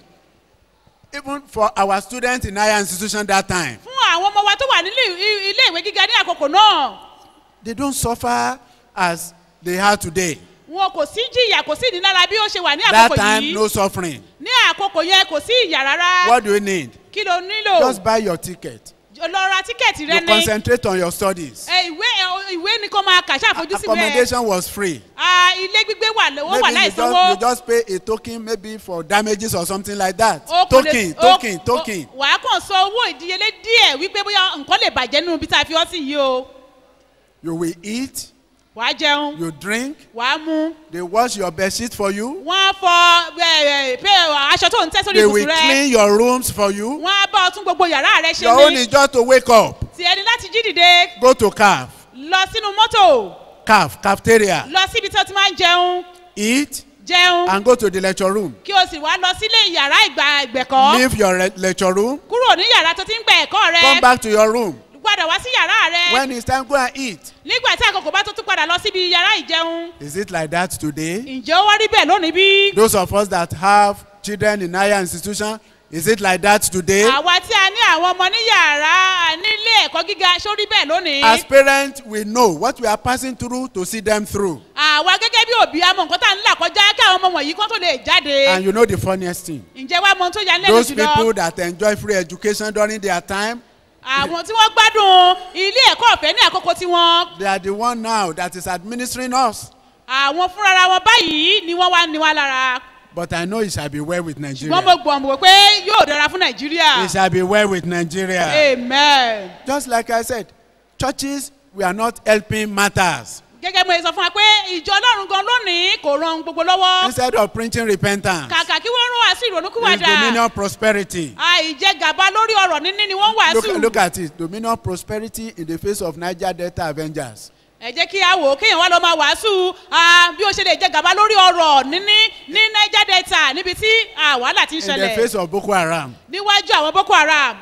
even for our students in higher institution that time, fún àwọn ọmọ wa tó wà nílé i- ilé ìwé gíga ní àkókò náà. they don't suffer as they are today. wọn kò sí jìyà kò sí ìnilára bí ó ṣe wà ní That àkókò time, yìí. no suffering. ní àkókò yẹn kò sí ìyà rárá. What do you need? kí ló nílò. Just buy your ticket. lọ ra tíkẹ́ẹ̀tì rẹ You ní. concentrate on your studies. ẹ ìwé ẹ, ìwé ni kò máa kà ṣàfojúsí rẹ. Accommodation was free. Ah, ilé gbígbé wà lówó wà Maybe you láì just, you sanwó. just pay a token maybe for damages or something like that. O kò lè- Token, o- token, o- token. wàá kàn san owó ìdíyelé díẹ̀ wípé bóyá nǹkan lè bàjẹ́ nínú ibi tá a fi ọ́ sí yìí o. You will eat, wàá jẹun you drink, wàá mú they wash your bed sheet for you, wọ́n á fọ ẹ, ẹ, pé aṣọ tó ń tẹ́ sórí they will ibùsùn rẹ clean your rooms for you. wọ́n á bá ọ tún gbogbo yàrá rẹ ṣe Your own ní is just to wake up, tí ẹni láti jí dìde go to CAF, lọ sínú mọ́tò CAF, cafeteria, lọ síbi tí o ti máa ń jẹun eat, jẹun and go to the lecture room. kí o sì wá lọ sílé yàrá ìgbà ìgbẹ̀kọ́ Leave your re- lecture room, kúrò ní yàrá tó ti ń gbẹ ẹ̀kọ́ rẹ come back to your room. padà wá sí yàrá rẹ When it's time, go and eat. nígbà tí àkókò bá tó tún padà lọ síbi yàrá ìjẹun Is it like that today? ǹjẹ́ ó wá rí bẹ́ẹ̀ lónìí bí? Those of us that have children in higher institution, Is it like that today? àwa tí a ní àwọn ọmọ ní yàrá nílé ẹ̀kọ́ gíga sórí bẹ́ẹ̀ lónìí. As parents, we know what we are passing through to see them through. àwa gẹ́gẹ́ bí òbí amọ̀ nǹkan tá à ń là kọjá kí àwọn ọmọ wọ̀nyí kán tó lè jáde. And you know the funniest thing? ǹjẹ́ wàá mọ ohun tó yà ní lẹ́nu Those people jùlọ. that enjoy free education during their time, àwọn tí wọ́n gbádùn ilé ẹ̀kọ́ ọ̀fẹ́ ní àkókò tiwọn. they are the one now that is administering us. àwọn fúnra wọn báyìí ni wọ́n wá ní wa lára. But I know it shall be well with ṣùgbọ́n mo Nigeria. gbọ́ mọ̀ pé yóò dára fún nàìjíríà. It shall be well with Nigeria. amen. Just like I said, churches, we are not helping matters. gẹ́gẹ́ bí mo ṣe sọ fún wa pé ìjọ ọlọ́run gan lónìí kò ran gbogbo lọ́wọ́. Instead of preaching repentance, kàkà kí wọ́n rún wá sí it's ìrònúkúwàdà. dominion prosperity. àìjẹgàba lórí ọ̀rọ̀ níní ni wọ́n wàásù. Look, look at it. Dominion prosperity in the face of Niger Delta Avengers. ẹ jẹ́ kí a wò ó kéèyàn wá lọ máa wàásù ah, bí ó ṣe lè jẹ gàba lórí ọ̀rọ̀ níní ní niger delta níbi tí ah, wàhálà ti ń In the ṣẹlẹ̀ face of Boko Haram. níwájú àwọn boko haram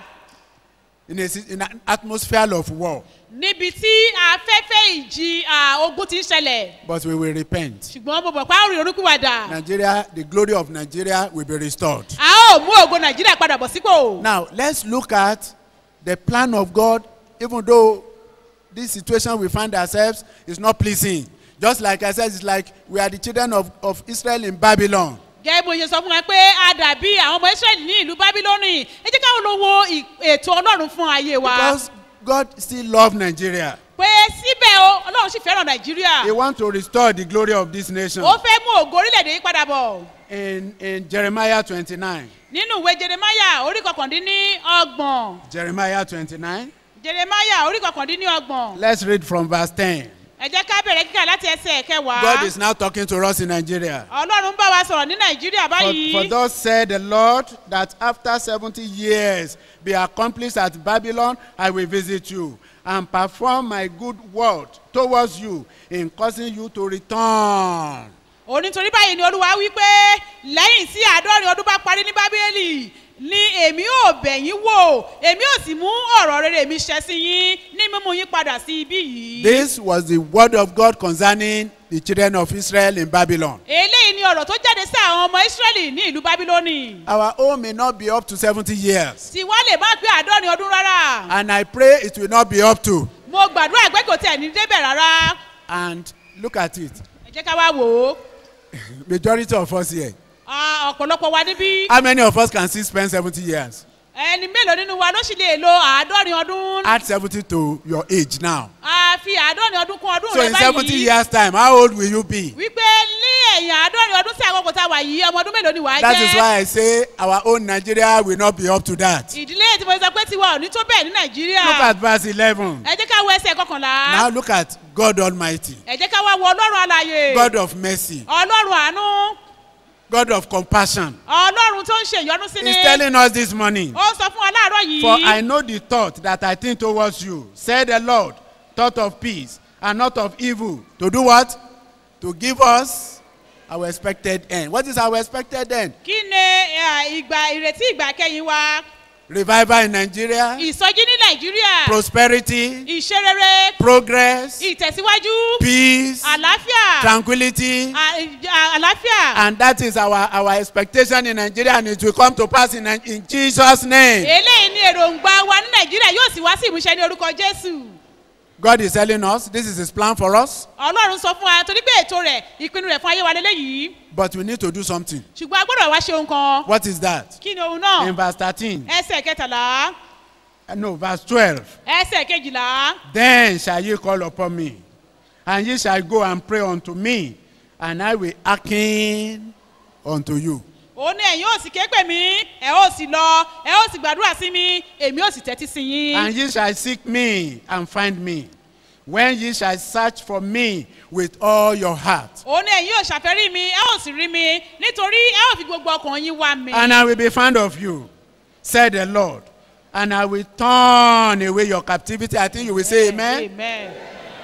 In, a, si- in an atmosphere of war. níbi tí afẹ́fẹ́ ìjì ah, ogun ti ń ṣẹlẹ̀ But we will repent. ṣùgbọ́n mo bọ̀ pé a ó rí orúkúwàdà Nigeria, the glory of Nigeria will be restored. a ó mú ògo nàìjíríà padà bọ̀ sípò. Now, let's look at the plan of God, even though this situation we find ourselves is not pleasing. Just like I said, it's like we are the children of, of Israel in Babylon. gẹ́gẹ́ bó ṣe sọ fún wa pé a dàbí àwọn ọmọ israẹli ní ìlú bábílónì ẹ jẹ́ káwọn lọ wo ì- ètò ọlọ́run fún ayé wa Because God still loves Nigeria. pé síbẹ̀ o ọlọ́run sì fẹ́ràn nàìjíríà He wants to restore the glory of this nation. ó fẹ́ mú ògo orílẹ̀-èdè yìí padà bọ̀. In, in Jeremiah 29, nínú ìwé jeremaya orí kọkàndínní ọgbọ̀n Jeremiah 29, jeremaya orí kọkàndínní ọgbọ̀n let's read from verse 10. ẹ jẹ́ ká bẹ̀rẹ̀ kíkà láti ẹsẹ̀ kẹwàá God is now talking to us in Nigeria. ọlọ́run ń bá wa sọ̀rọ̀ ní nàìjíríà For, báyìí for thus said the Lord, that after 70 years be accomplished at Babylon, I will visit you and perform my good word towards you in causing you to return. onítorí báyìí ni olúwa wí pé lẹ́yìn tí àádọ́rin ọdún bá parí ní bábélì ni èmi ò bẹ̀ yín wò èmi ò sì mú ọ̀rọ̀ rere mi ṣẹ sí yín ní mímú yín padà sí ibí yìí. This was the word of God concerning the children of Israel in Babylon. eléyìí ni ọ̀rọ̀ tó jáde sí àwọn ọmọ ísírẹ́lì ní ìlú bábílónì Our own may not be up to 70 years, tí wọ́n lè má pé àádọ́rin ọdún rárá. and I pray it will not be up to. mo gbàdúrà pé kò tẹ̀ ní débẹ̀ rárá And look at it. ẹ jẹ́ ká wá wò ó Majority of us here. Ah, ọ̀pọ̀lọpọ̀ wa níbí How many of us can still spend 70 years? ẹni mélòó nínú wa ló sì lè lo àádọ́rin ọdún Add 70 to your age now. a fi àádọ́rin ọdún kún ọdún So rẹ in 70 báyìí years' time, how old will you be? wípé ní ẹ̀yìn àádọ́rin ọdún sí àkókò tá a wà yìí ọmọ ọdún mélòó ni wàá That is jẹ́ why I say our own Nigeria will not be up to that. ìdílé tí mo sọ pé tiwa ò ní tó bẹ́ẹ̀ ní nàìjíríà Look at verse 11. ẹ jẹ́ ká wo ẹsẹ̀ kọkànlá Now look at God Almighty, ẹ jẹ́ ká wá wo ọlọ́run alàyè God of mercy, ọlọ́run àánú God of compassion. ọlọ́run tó ń ṣe ìyọnu sí ni He's telling us this morning. ó sọ fún wa láàárọ̀ For yìí I know the thought that I think towards you, said the Lord, thought of peace and not of evil. To do what? To give us our expected end. What is our expected end? kí ni eh, ìgbà ìrètí ìgbà kẹyìn wa Revival in Nigeria, ìsọjí ní nàìjíríà prosperity, ìṣerere progress, ìtẹ̀síwájú peace, àlàáfíà tranquility. à- à- àlàáfíà And that is our, our expectation in Nigeria, and it will come to pass in, in Jesus' name. eléyìí ni èròǹgbà wa ní nàìjíríà yóò sì wá sí ìmúṣẹ ní orúkọ jésù God is telling us this is His plan for us, ọlọ́run sọ fún wa torí pé ètò rẹ̀ ìpinnu rẹ̀ fún ayé wa lélẹ́yìí but we need to do something. ṣùgbọ́n a gbọ́dọ̀ wá ṣe ohun kan What is that? kí ni ohun náà In verse 13, ẹsẹ̀ kẹtàlá uh, no, verse 12. ẹsẹ̀ kejìlá Then shall ye call upon me, and ye shall go and pray unto me, and I will hearken unto you. òun ni ẹ̀yin ò sì ké pè mí ẹ̀ ò sì lọ ẹ̀ ò sì gbàdúrà sí mi èmi ò sì tẹ́tí sí yín. And ye shall seek me and find me, when ye shall search for me with all your heart. òun ni ẹ̀yin ò ṣàfẹ́rí mi ẹ̀ ò sì rí mi nítorí ẹ̀ ò fi gbogbo ọkàn yín wá mi. And I will be found of you, said the Lord. And I will turn away your captivity. I think you will say amen. amen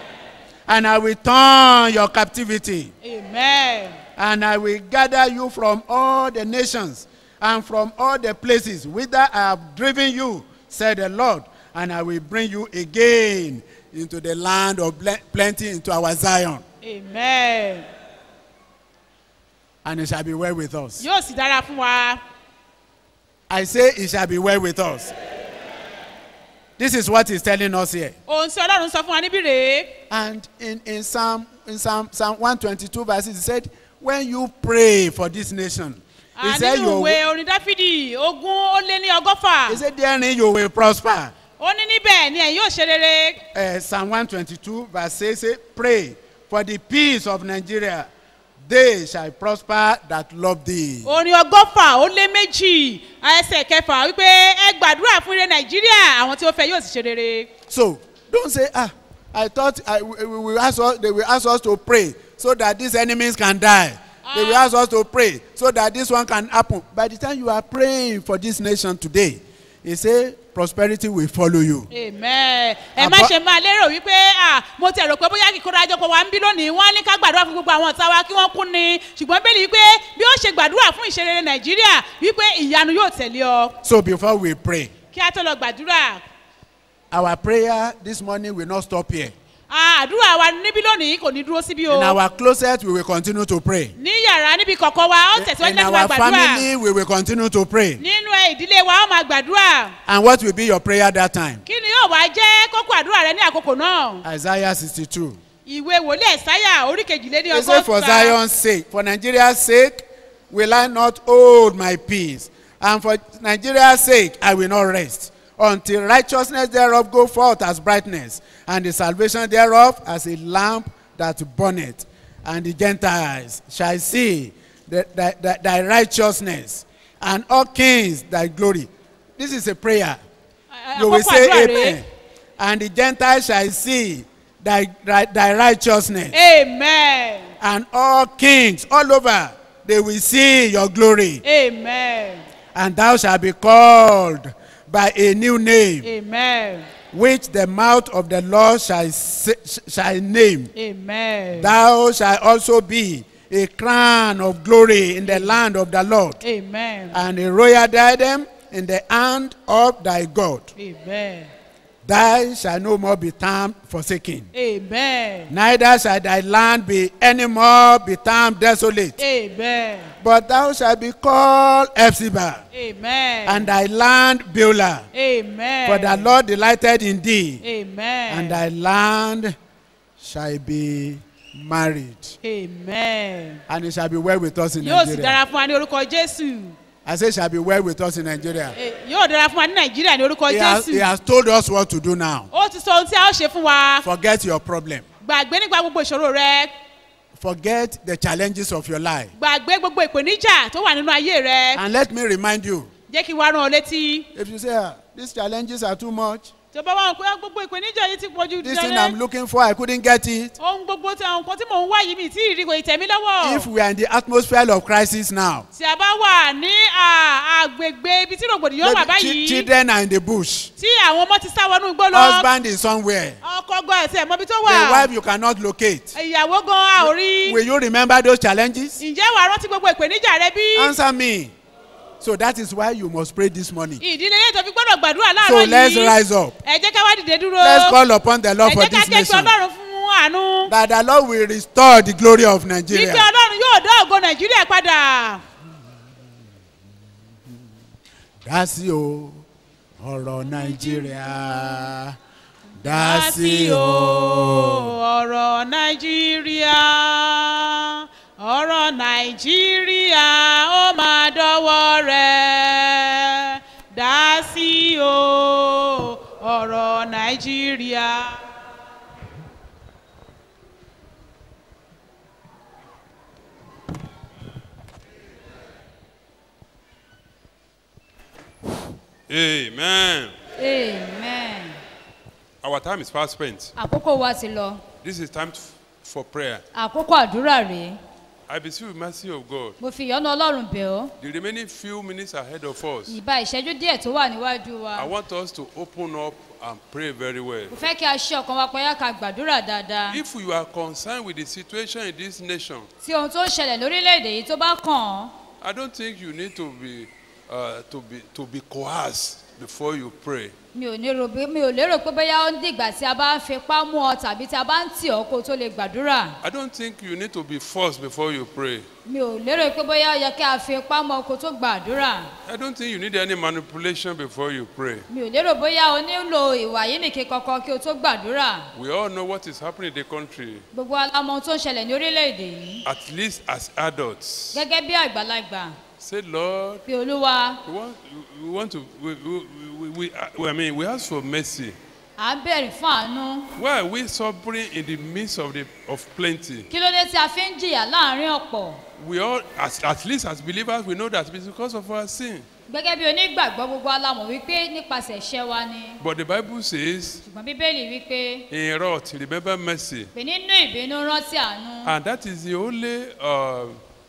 And I will turn your captivity. amen And I will gather you from all the nations and from all the places whither I have driven you, said the Lord. And I will bring you again into the land of ble- plenty, into our Zion. amen And it shall be well with us. yóò sì dára fún wa I say it shall be well with us. This is what he's telling us here. ohun tí ọlọ́run sọ fún wa níbí rèé And in, in Psalm in Psalm Psalm 122 verses, he said, When you pray for this nation, he Ah, said, nínú you, ìwé orin dáfídì ogún ó lé ní ọgọ́fà he said, Therein you will prosper. ó ní níbẹ̀ ni ẹ̀yin yóò ṣe rere Uh, Psalm 122 verse 6 say, Pray for the peace of Nigeria. They shall prosper that love thee. orin ọgọ́fà ó lé méjì ẹsẹ̀ kẹfà wípé ẹ gbàdúrà fún ire nàìjíríà àwọn tí ó fẹ́ yóò sì ṣe rere. So don't say, ah, I thought I, we, we will ask us, they will ask us to pray so that these enemies can die. They will ask us to pray so that this one can happen. By the time you are praying for this nation today, he say prosperity will follow you. amen ẹ má Àbọ̀- ṣe máa lérò wípé ah mo ti rò pé bóyá kíkóra àjọpọ̀ wa ń bí lónìí wọ́n á ní ká gbàdúrà fún gbogbo àwọn ọ̀tá wa kí wọ́n kú ni ṣùgbọ́n bẹ́ẹ̀ ni wípé bí ó ṣe gbàdúrà fún ìṣerere nàìjíríà wípé ìyanu yóò tẹ̀lé ọ So before we pray, kí á tó lọ gbàdúrà our prayer this morning will not stop here. Ah, àdúrà wa níbí lónìí kò ní dúró síbí o In our closet, we will continue to pray. ní yàrá níbi kọ̀ọ̀kan wa ó tẹ̀síwájú In láti máa our gbàdúrà family, we will continue to pray. nínú ẹ ìdílé wa ó máa gbàdúrà And what will be your prayer that time? kí ni yóò wá jẹ́ kókó àdúrà rẹ ní àkókò náà Isaiah 62. ìwé wòlíì ẹ̀sáyà orí kejìléní He said, For ọgọ́ta Zion's sake, for Nigeria's sake, will I not hold my peace. And for Nigeria's sake, I will not rest until righteousness thereof go forth as brightness, and the salvation thereof as a lamp that burneth. And the Gentiles shall see the, thy, thy, thy righteousness, and all kings thy glory. This is a prayer. You will àkókò say àdúrà amen. rẹ And the Gentiles shall see thy, thy, thy righteousness amen and all kings all over they will see your glory amen and thou shalt be called by a new name amen which the mouth of the lord shall, say, shall name amen thou shalt also be a crown of glory in the land of the lord amen and a royal diadem in the hand of thy god amen thou shalt no more be termed forsaken amen neither shall thy land be any more be termed desolate amen But thou shalt be called Ephzibah, amen and thy land Beulah. amen For the Lord delighted in thee, amen and thy land shall be married. amen And it shall be well with us in yóò sì Nigeria. dára fún wa ní orúkọ jésù I say, shall be well with us in Nigeria. Eh, yóò dára fún wa ní nàìjíríà ní orúkọ He has, he jésù has told us what to do now. ó ti sọ ohun tí a ó ṣe fún wa Forget your problem. gbàgbé nípa gbogbo ìṣòro rẹ Forget the challenges of your life. gbàgbé gbogbo ìpèníjà tó wà nínú ayé rẹ And let me remind you jẹ́ kí n wá rán ọ létí if you say, ah, these challenges are too much, tó bá wà pé gbogbo ìpèníjà yìí ti pọ̀ ju this thing I'm looking for, I couldn't get it. ohun gbogbo tí àwọn nǹkan tí mò ń wá yìí mi tí ìrì kò ì tẹ̀mí lọ́wọ́ If we are in the atmosphere of crisis now, tí a bá wà ní à, àgbègbè ibi tí rògbòdìyàn wà Maybe chi- báyìí children are in the bush. tí àwọn ọmọ ti sá wọnú igbó lọ Husband is somewhere. ọkọ gan ẹsẹ̀ mọ́bi tó The wà wife you cannot locate. ìyàwó gan a ò rí Will you remember those challenges? ǹjẹ́ wàá rántí gbogbo ìpèníjà rẹ bí Answer me. So that is why you must pray this morning. ìdílé yẹn tó fi gbọ́dọ̀ gbàdúrà So láàárọ̀ let's yìí rise up. ẹ jẹ́ ká wá dìde dúró Let's call upon the Lord ẹ for jẹ́ ká this ké pe nation. ọlọ́run fún àánú That the Lord will restore the glory of wípé Nigeria. ọlọ́run yóò dá ògo nàìjíríà padà Dá sí o, ọ̀rọ̀ Nàìjíríà. Dá sí o. ọ̀rọ̀ nàìjíríà ọ̀rọ̀ nàìjíríà ó máa dọ́wọ́ rẹ̀ dá sí o ọ̀rọ̀ nàìjíríà. Amen. amen Our time is fast spent. àkókò wa ti lọ This is time f- for prayer. àkókò àdúrà rèé I beseech you, mercy of God. mo fi ìyọ́nú ọlọ́run bẹ̀ ọ́ The remaining few minutes ahead of us, ìbá ìṣẹ́jú díẹ̀ tó wà níwájú wa I want us to open up and pray very well. mo fẹ́ kí a ṣe ọkàn wa payá ká gbàdúrà dáadáa If you are concerned with the situation in this nation, tí ohun tó ń ṣẹlẹ̀ lórílẹ̀‐èdè yìí tó bá kàn án I don't think you need to be uh, to be to be coerced before you pray. mi ò ní ro bí- mi ò lérò pé bóyá ó ń dìgbà tí a bá ń fipá mú ọ tàbí tí a bá ń tì ọ́ kó o tó lè gbàdúrà I don't think you need to be forced before you pray. mi ò lérò pé bóyá ó yẹ kí a fi ipá mú ọ kó o tó gbàdúrà I don't think you need any manipulation before you pray. mi ò lérò bóyá o nílò ìwà yìí nìkan kankan kí o tó gbàdúrà We all know what is happening in the country, gbogbo alamọ ohun tó ń ṣẹlẹ̀ ní orílẹ̀-èdè yìí at least as adults. gẹ́gẹ́ bí àgbàlagbà Say, Lord, pé olúwa we want, we want to, we, we, we, we, we, I mean, we ask for mercy. à ń bẹ̀rẹ̀ fún àánú Why are we suffering in the midst of, the, of plenty? kí ló dé tí a fi ń jìyà láàrin ọ̀pọ̀ We all, as, at least as believers, we know that it's because of our sin. gẹ́gẹ́ bí onígbàgbọ́ gbogbo alamọ̀ wípé nípasẹ̀ iṣẹ́ wa ni But the Bible says, ṣùgbọ́n bíbélì wípé in wrath, remember mercy. pé nínú ìbínú rántí àánú And that is the only, uh, uh,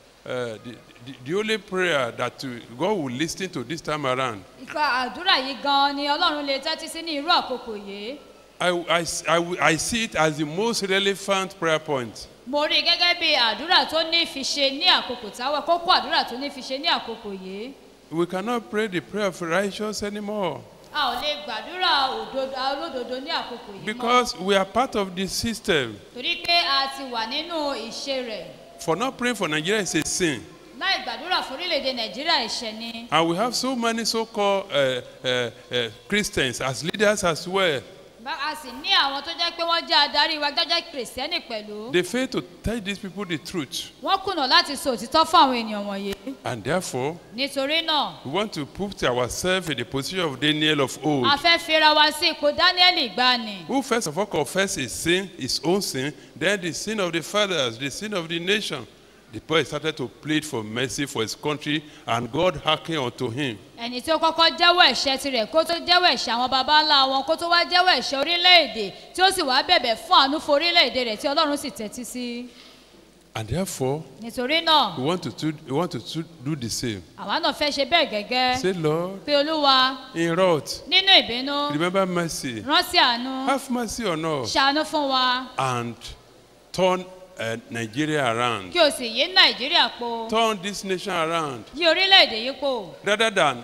the, the, the only prayer that uh, God will listen to this time around. ìka àdúrà yìí gan ni ọlọ́run lè tẹ́tí sí ní irú àkókò yìí I, I, I, I see it as the most relevant prayer point. mo rí i gẹ́gẹ́ bí àdúrà tó ní fi ṣe ní àkókò táwa kókó àdúrà tó ní fi ṣe ní àkókò yìí We cannot pray the prayer of righteous anymore a ò lè gbàdúrà òdodo olódodo ní àkókò yìí mọ́ because we are part of the system. torí pé a ti wà nínú ìṣe rẹ̀ For not praying for Nigeria is a sin. láì gbàdúrà fún orílẹ̀-èdè nàìjíríà ẹ̀ṣẹ̀ ni And we have so many so called uh, uh, uh, Christians as leaders as well. Bá- a sì ní àwọn tó jẹ́ pé wọ́n jẹ́ adarí wa gẹ́gẹ́ kìrìsìtẹ́nì pẹ̀lú They fail to tell these people the truth. wọ́n kùnà láti sọ òtítọ́ fún àwọn ènìyàn wọ̀nyí And therefore, nítorí náà we want to put ourselves in the position of Daniel of old. a fẹ́ fira wa sí ipò dáníẹ́lì ìgbani who first of all confess his sin, his own sin, then the sin of the fathers, the sin of the nation. The boy started to plead for mercy for his country, and God hearkened unto him. ẹni tí ó kọ́kọ́ jẹ́wọ́ ẹ̀ṣẹ̀ tirẹ̀ kó tó jẹ́wọ́ ẹ̀ṣẹ̀ àwọn baba ńlá wọn kó tó wá jẹ́wọ́ ẹ̀ṣẹ̀ orílẹ̀-èdè tí ó sì wá bẹ̀bẹ̀ fún àánú fún orílẹ̀-èdè rẹ̀ tí ọlọ́run sì tẹ́tí sí And therefore, nítorí náà we want to, do- we want to do- do the same. àwa náà fẹ́ ṣe bẹ́ẹ̀ gẹ́gẹ́ Say, Lord, pé olúwa in wrath, nínú ìbínú remember mercy. rántí àánú Have mercy on us ṣàánú fún wa and turn uh, Nigeria around. kí o sì yí nàìjíríà po Turn this nation around yí orílẹ̀-èdè yìí po rather than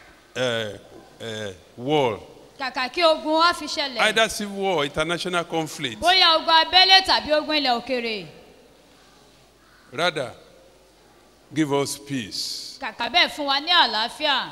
uh, uh, war, kàkà kí ogun á fi ṣẹlẹ̀ either civil war or international conflict. bóyá ogun abẹ́lé tàbí ogun ilẹ̀ òkèrè Rather, give us peace, kàkà bẹ́ẹ̀ fún wa ní àlàáfíà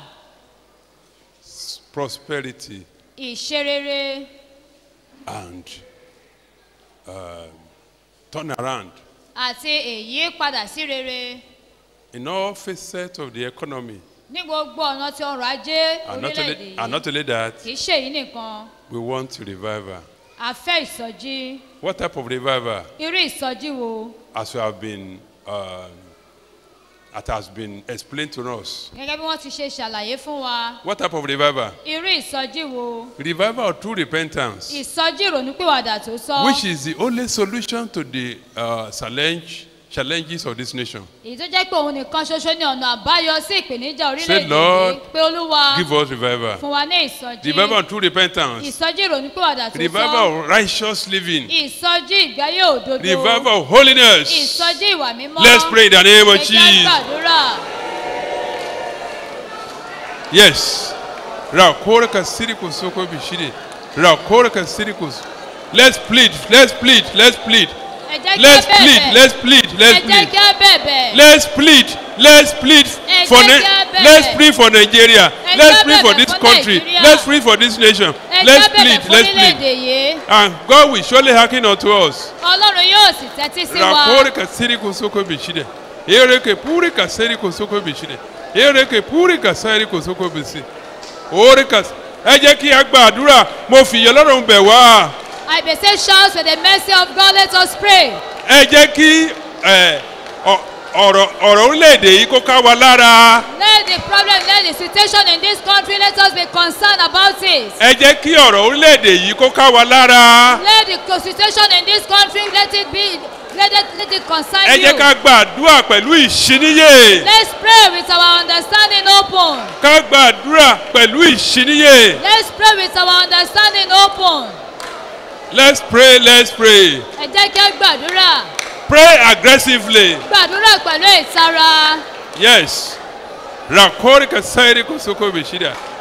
prosperity, ìṣerere and um, turn around àti èyí padà sí rere in all facets of the economy. ní gbogbo ọ̀nà tí ọrọ̀ ajé And not, orílẹ̀-èdè only, and not yìí only that, kì í ṣe èyí nìkan we want revival. a fẹ́ ìsọjí What type of revival? irú ìsọjí wo As we have been, um, that has been explained to us. gẹ́gẹ́ bí wọ́n ti ṣe ṣàlàyé fún wa What type of revival? irú ìsọjí wo Revival of true repentance, ìsọjí ìrònúpìwàdà tó sọ which is the only solution to the uh, challenge, challenges of this nation. èyí tó jẹ́ pé òun nìkan ṣoṣo ní ọ̀nà àbáyọ sí ìpèníjà orílẹ̀-èdè Lord, yìí pé olúwa Give us revival. fún wa ní ìsọjí Revival of true repentance. ìsọjí ìrònúpìwàdà tó Revival sọ of righteous living. ìsọjí ìgbáyé òdodo Revival of holiness. ìsọjí ìwà mímọ́ Let's pray in the name of Ẹ jẹ́ Jesus. gbàdúrà Yes. Rakorka sirikus soko bishide. Rakorka sirikus. Let's plead. Let's plead. Let's plead. ẹ jẹ́ kí Let's á plead. bẹ̀bẹ̀ Let's plead. ẹ Let's jẹ́ plead. kí á bẹ̀bẹ̀ Let's plead. Let's plead Ẹ for jẹ́ Ni- kí á bẹ̀bẹ̀. Let's plead for Nigeria. Ẹ Let's jẹ́ plead for bẹ̀bẹ̀ this fún country. Nàìjíríà. Let's plead for this nation. ẹ Let's jẹ́ bẹ̀bẹ̀ plead. fún Let's plead. orílẹ̀-èdè yìí And God will surely hearken unto us. ọlọ́run yóò sì tẹ́tí sí wa Rakorka sirikus soko bishide. Ereke purika sirikus soko bishide. Ereke purika sirikus soko bishide. Orika ẹ jẹ́ kí a gba àdúrà mo fìyà lọ́rùn bẹ̀ wá. I beseech shouts for the mercy of God let us pray ẹ jẹ́ kí ẹ, ọ- ọ̀rọ̀ ọ̀rọ̀ orílẹ̀-èdè yìí kó ká wa lára. let the problem let the situation in this country let us be concerned about it ẹ jẹ́ kí ọ̀rọ̀ orílẹ̀-èdè yìí kó ká wa lára. let the situation in this country let it be let it let it concern ẹ you jẹ́ ká gba àdúrà pẹ̀lú ìṣíníyè. let's pray with our understanding open ká gba àdúrà pẹ̀lú ìṣíníyè. let's pray with our understanding open let's pray let's pray. ẹ jẹ́ kí á gbàdúrà pray aggressively. gbàdúrà pẹ̀lú ìtara yes. rakori ka sayri ko soko bishida.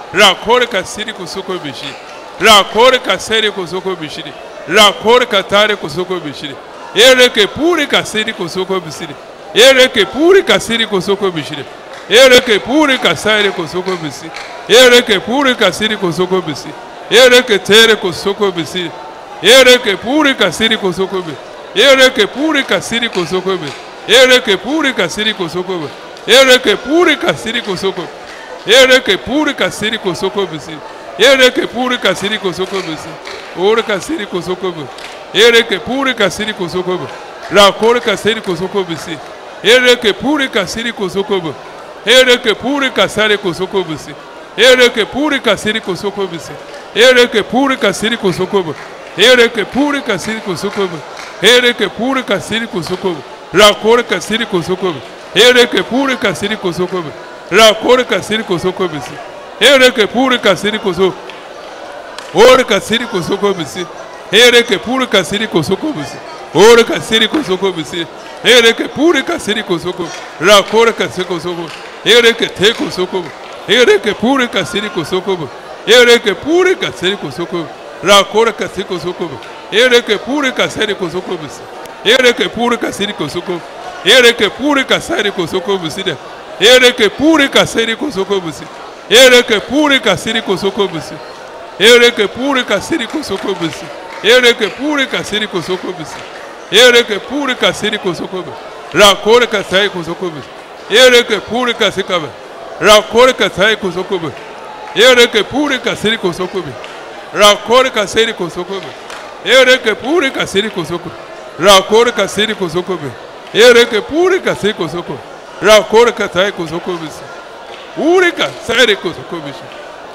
rakore kasiri kusoko bishiri rakore kaseri kusoko bishiri rakore katare kusoko bishiri ereke puri kasiri kusoko bishiri ereke puri kasiri kusoko bishiri ereke puri kasari kusoko bishiri ereke puri kasiri kusoko bishiri ereke tere kusoko bishiri ereke puri kasiri kusoko bishiri ereke puri kasiri kusoko bishiri ereke puri kasiri kusoko bishiri ereke puri kasiri kusoko ereke puri kasiri kusoko bishiri ereke puri kasiri kusoko bishiri ore kasiri kusoko bishiri ereke puri kasiri kusoko bishiri rakore kasiri kusoko bishiri ereke puri kasiri kusoko bishiri ereke puri kasari kusoko bishiri ereke puri kasiri kusoko bishiri ereke puri kasiri kusoko bishiri ereke puri kasiri kusoko bishiri ereke puri kasiri kusoko bishiri rakore kasiri kusoko bishiri ereke puri kasiri kusoko bishiri rakore kasiri kusoko bishiri ereke puri kasiri kusoko ore kasiri kusoko bishiri ereke puri kasiri kusoko bishiri ore kasiri kusoko bishiri ereke puri kasiri kusoko rakore kasiri kusoko ereke te kusoko ereke puri kasiri kusoko ereke puri kasiri kusoko rakore kasiri kusoko ereke puri kasiri kusoko bishiri ereke puri kasiri kusoko ereke puri kasiri kusoko bishiri ereke puri kasiri kusoko bishiri ereke puri kasiri kusoko bishiri ereke puri kasiri kusoko bishiri ereke puri kasiri kusoko bishiri ereke puri kasiri kusoko bishiri rakore kasiri kusoko bishiri ereke puri kasiri kabe rakore kasiri kusoko bishiri ereke puri kasiri kusoko bishiri rakore kasiri kusoko bishiri ereke puri kasiri kusoko rakore kasiri kusoko bishiri ereke puri kasiri kusoko rakore kasiri kusoko bishiri urika sere kusoko bishiri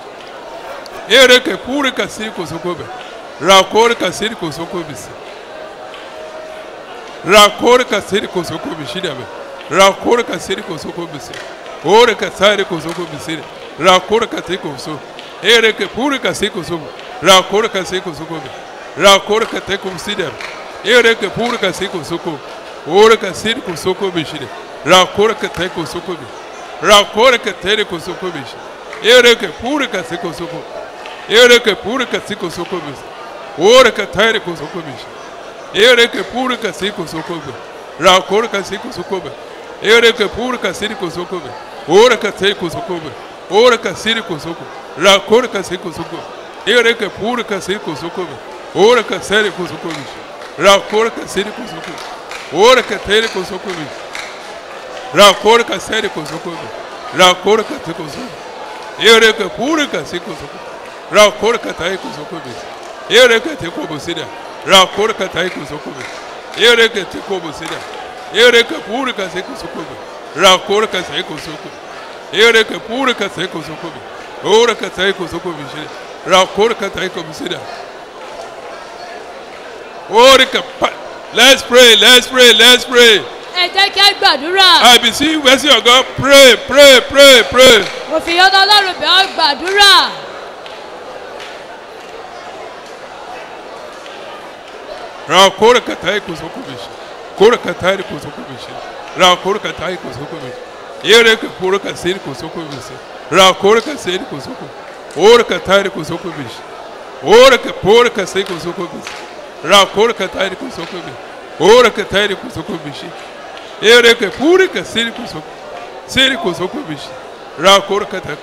ereke puri kasiri kusoko bishiri rakore kasiri kusoko bishiri rakore kasiri kusoko bishiri abe rakore kasiri kusoko bishiri ore kasari kusoko bishiri rakore kasiri kusoko ereke puri kasiri kusoko rakore kasiri kusoko bishiri rakore kasiri kusiri abe ereke puri kasiri kusoko ore kasiri kusoko bishiri rakore kasiri kusoko bishiri rakore kasiri kusoko bishiri ereke puri kasiri kusoko ereke puri kasiri kusoko bishiri ore kasiri kusoko bishiri ereke puri kasiri kusoko bishiri rakore kasiri kusoko bishiri ereke puri kasiri kusoko bishiri ore kasiri kusoko bishiri ore kasiri kusoko rakore kasiri kusoko ereke puri kasiri kusoko bishiri ore kasiri kusoko bishiri rakore kasiri kusoko ore kasiri kusoko bishiri rakore kasiri kusoko bishiri rakore kasiri kusoko ereke puri kasiri kusoko rakore kasiri kusoko bishiri ereke te kobosida rakore kasiri kusoko bishiri ereke te kobosida ereke puri kasiri kusoko bishiri rakore kasiri kusoko ereke puri kasiri kusoko bishiri ore kasiri kusoko bishiri rakore kasiri kobosida ore kapa let's pray let's pray let's pray ẹ jẹ́ kí á gbàdúrà i beseech mercy of god pray pray pray pray mo fi yọ́nà ọlọ́run bẹ̀ ọ́ gbàdúrà rakore kasiri kusoko bishiri kore kasiri kusoko bishiri rakore kasiri kusoko bishiri ereke puri kasiri kusoko bishiri rakore kasiri kusoko ore kasiri kusoko bishiri ore ke puri kasiri kusoko bishiri rakore kasiri kusoko bishiri ore kasiri kusoko bishiri ereke puri kasiri kusoko siri kusoko bishiri rakore kasiri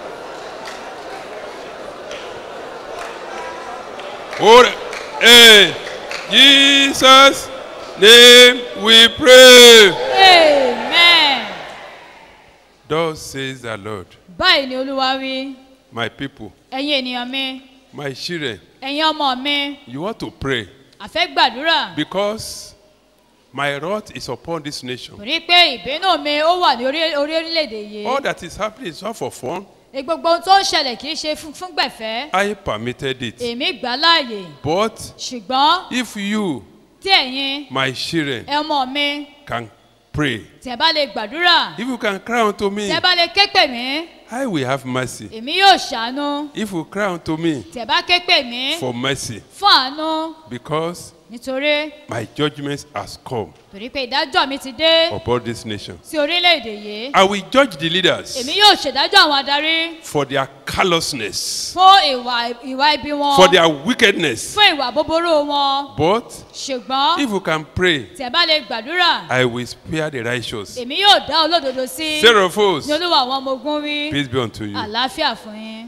ore eh jesus name we pray amen. thus says the lord báyìí ni olúwa wí my people ẹ̀yin ènìyàn mi my children ẹ̀yin ọmọ mi you want to pray àfẹ́ gbàdúrà because my wrath is upon this nation torí pé ìbínú mi ó wà ní orí orí orílẹ̀-èdè all yìí that is happening is not for fun Ní gbogbo ohun tó ń ṣẹlẹ̀ kì í ṣe fún fún gbẹ̀fẹ́ i permitted it èmi gbà á láàyè but ṣùgbọ́n if you tí ẹ̀yin my children ọmọ mi can pray tẹ̀ bá lè gbàdúrà if you can cry unto me tẹ̀ bá lè ké pè mí i will have mercy èmi yóò ṣàánú if you cry unto me tẹ̀ bá ké pè mí for mercy fún àánú because nítorí My judgment has come torí pé ìdájọ́ mi ti dé upon this nation. sí orílẹ̀-èdè yìí I will judge the leaders èmi yóò ṣèdájọ́ àwọn adarí for their callousness, fún ìwà ìwà ibi wọn for their wickedness. fún ìwà búburú wọn But ṣùgbọ́n if you can pray, tí ẹ bá lè gbàdúrà I will spare the righteous. èmi yóò dá olódodo sí Seraphos, ní olúwa àwọn ọmọ ogun wí peace be unto you. àlàáfíà fún yín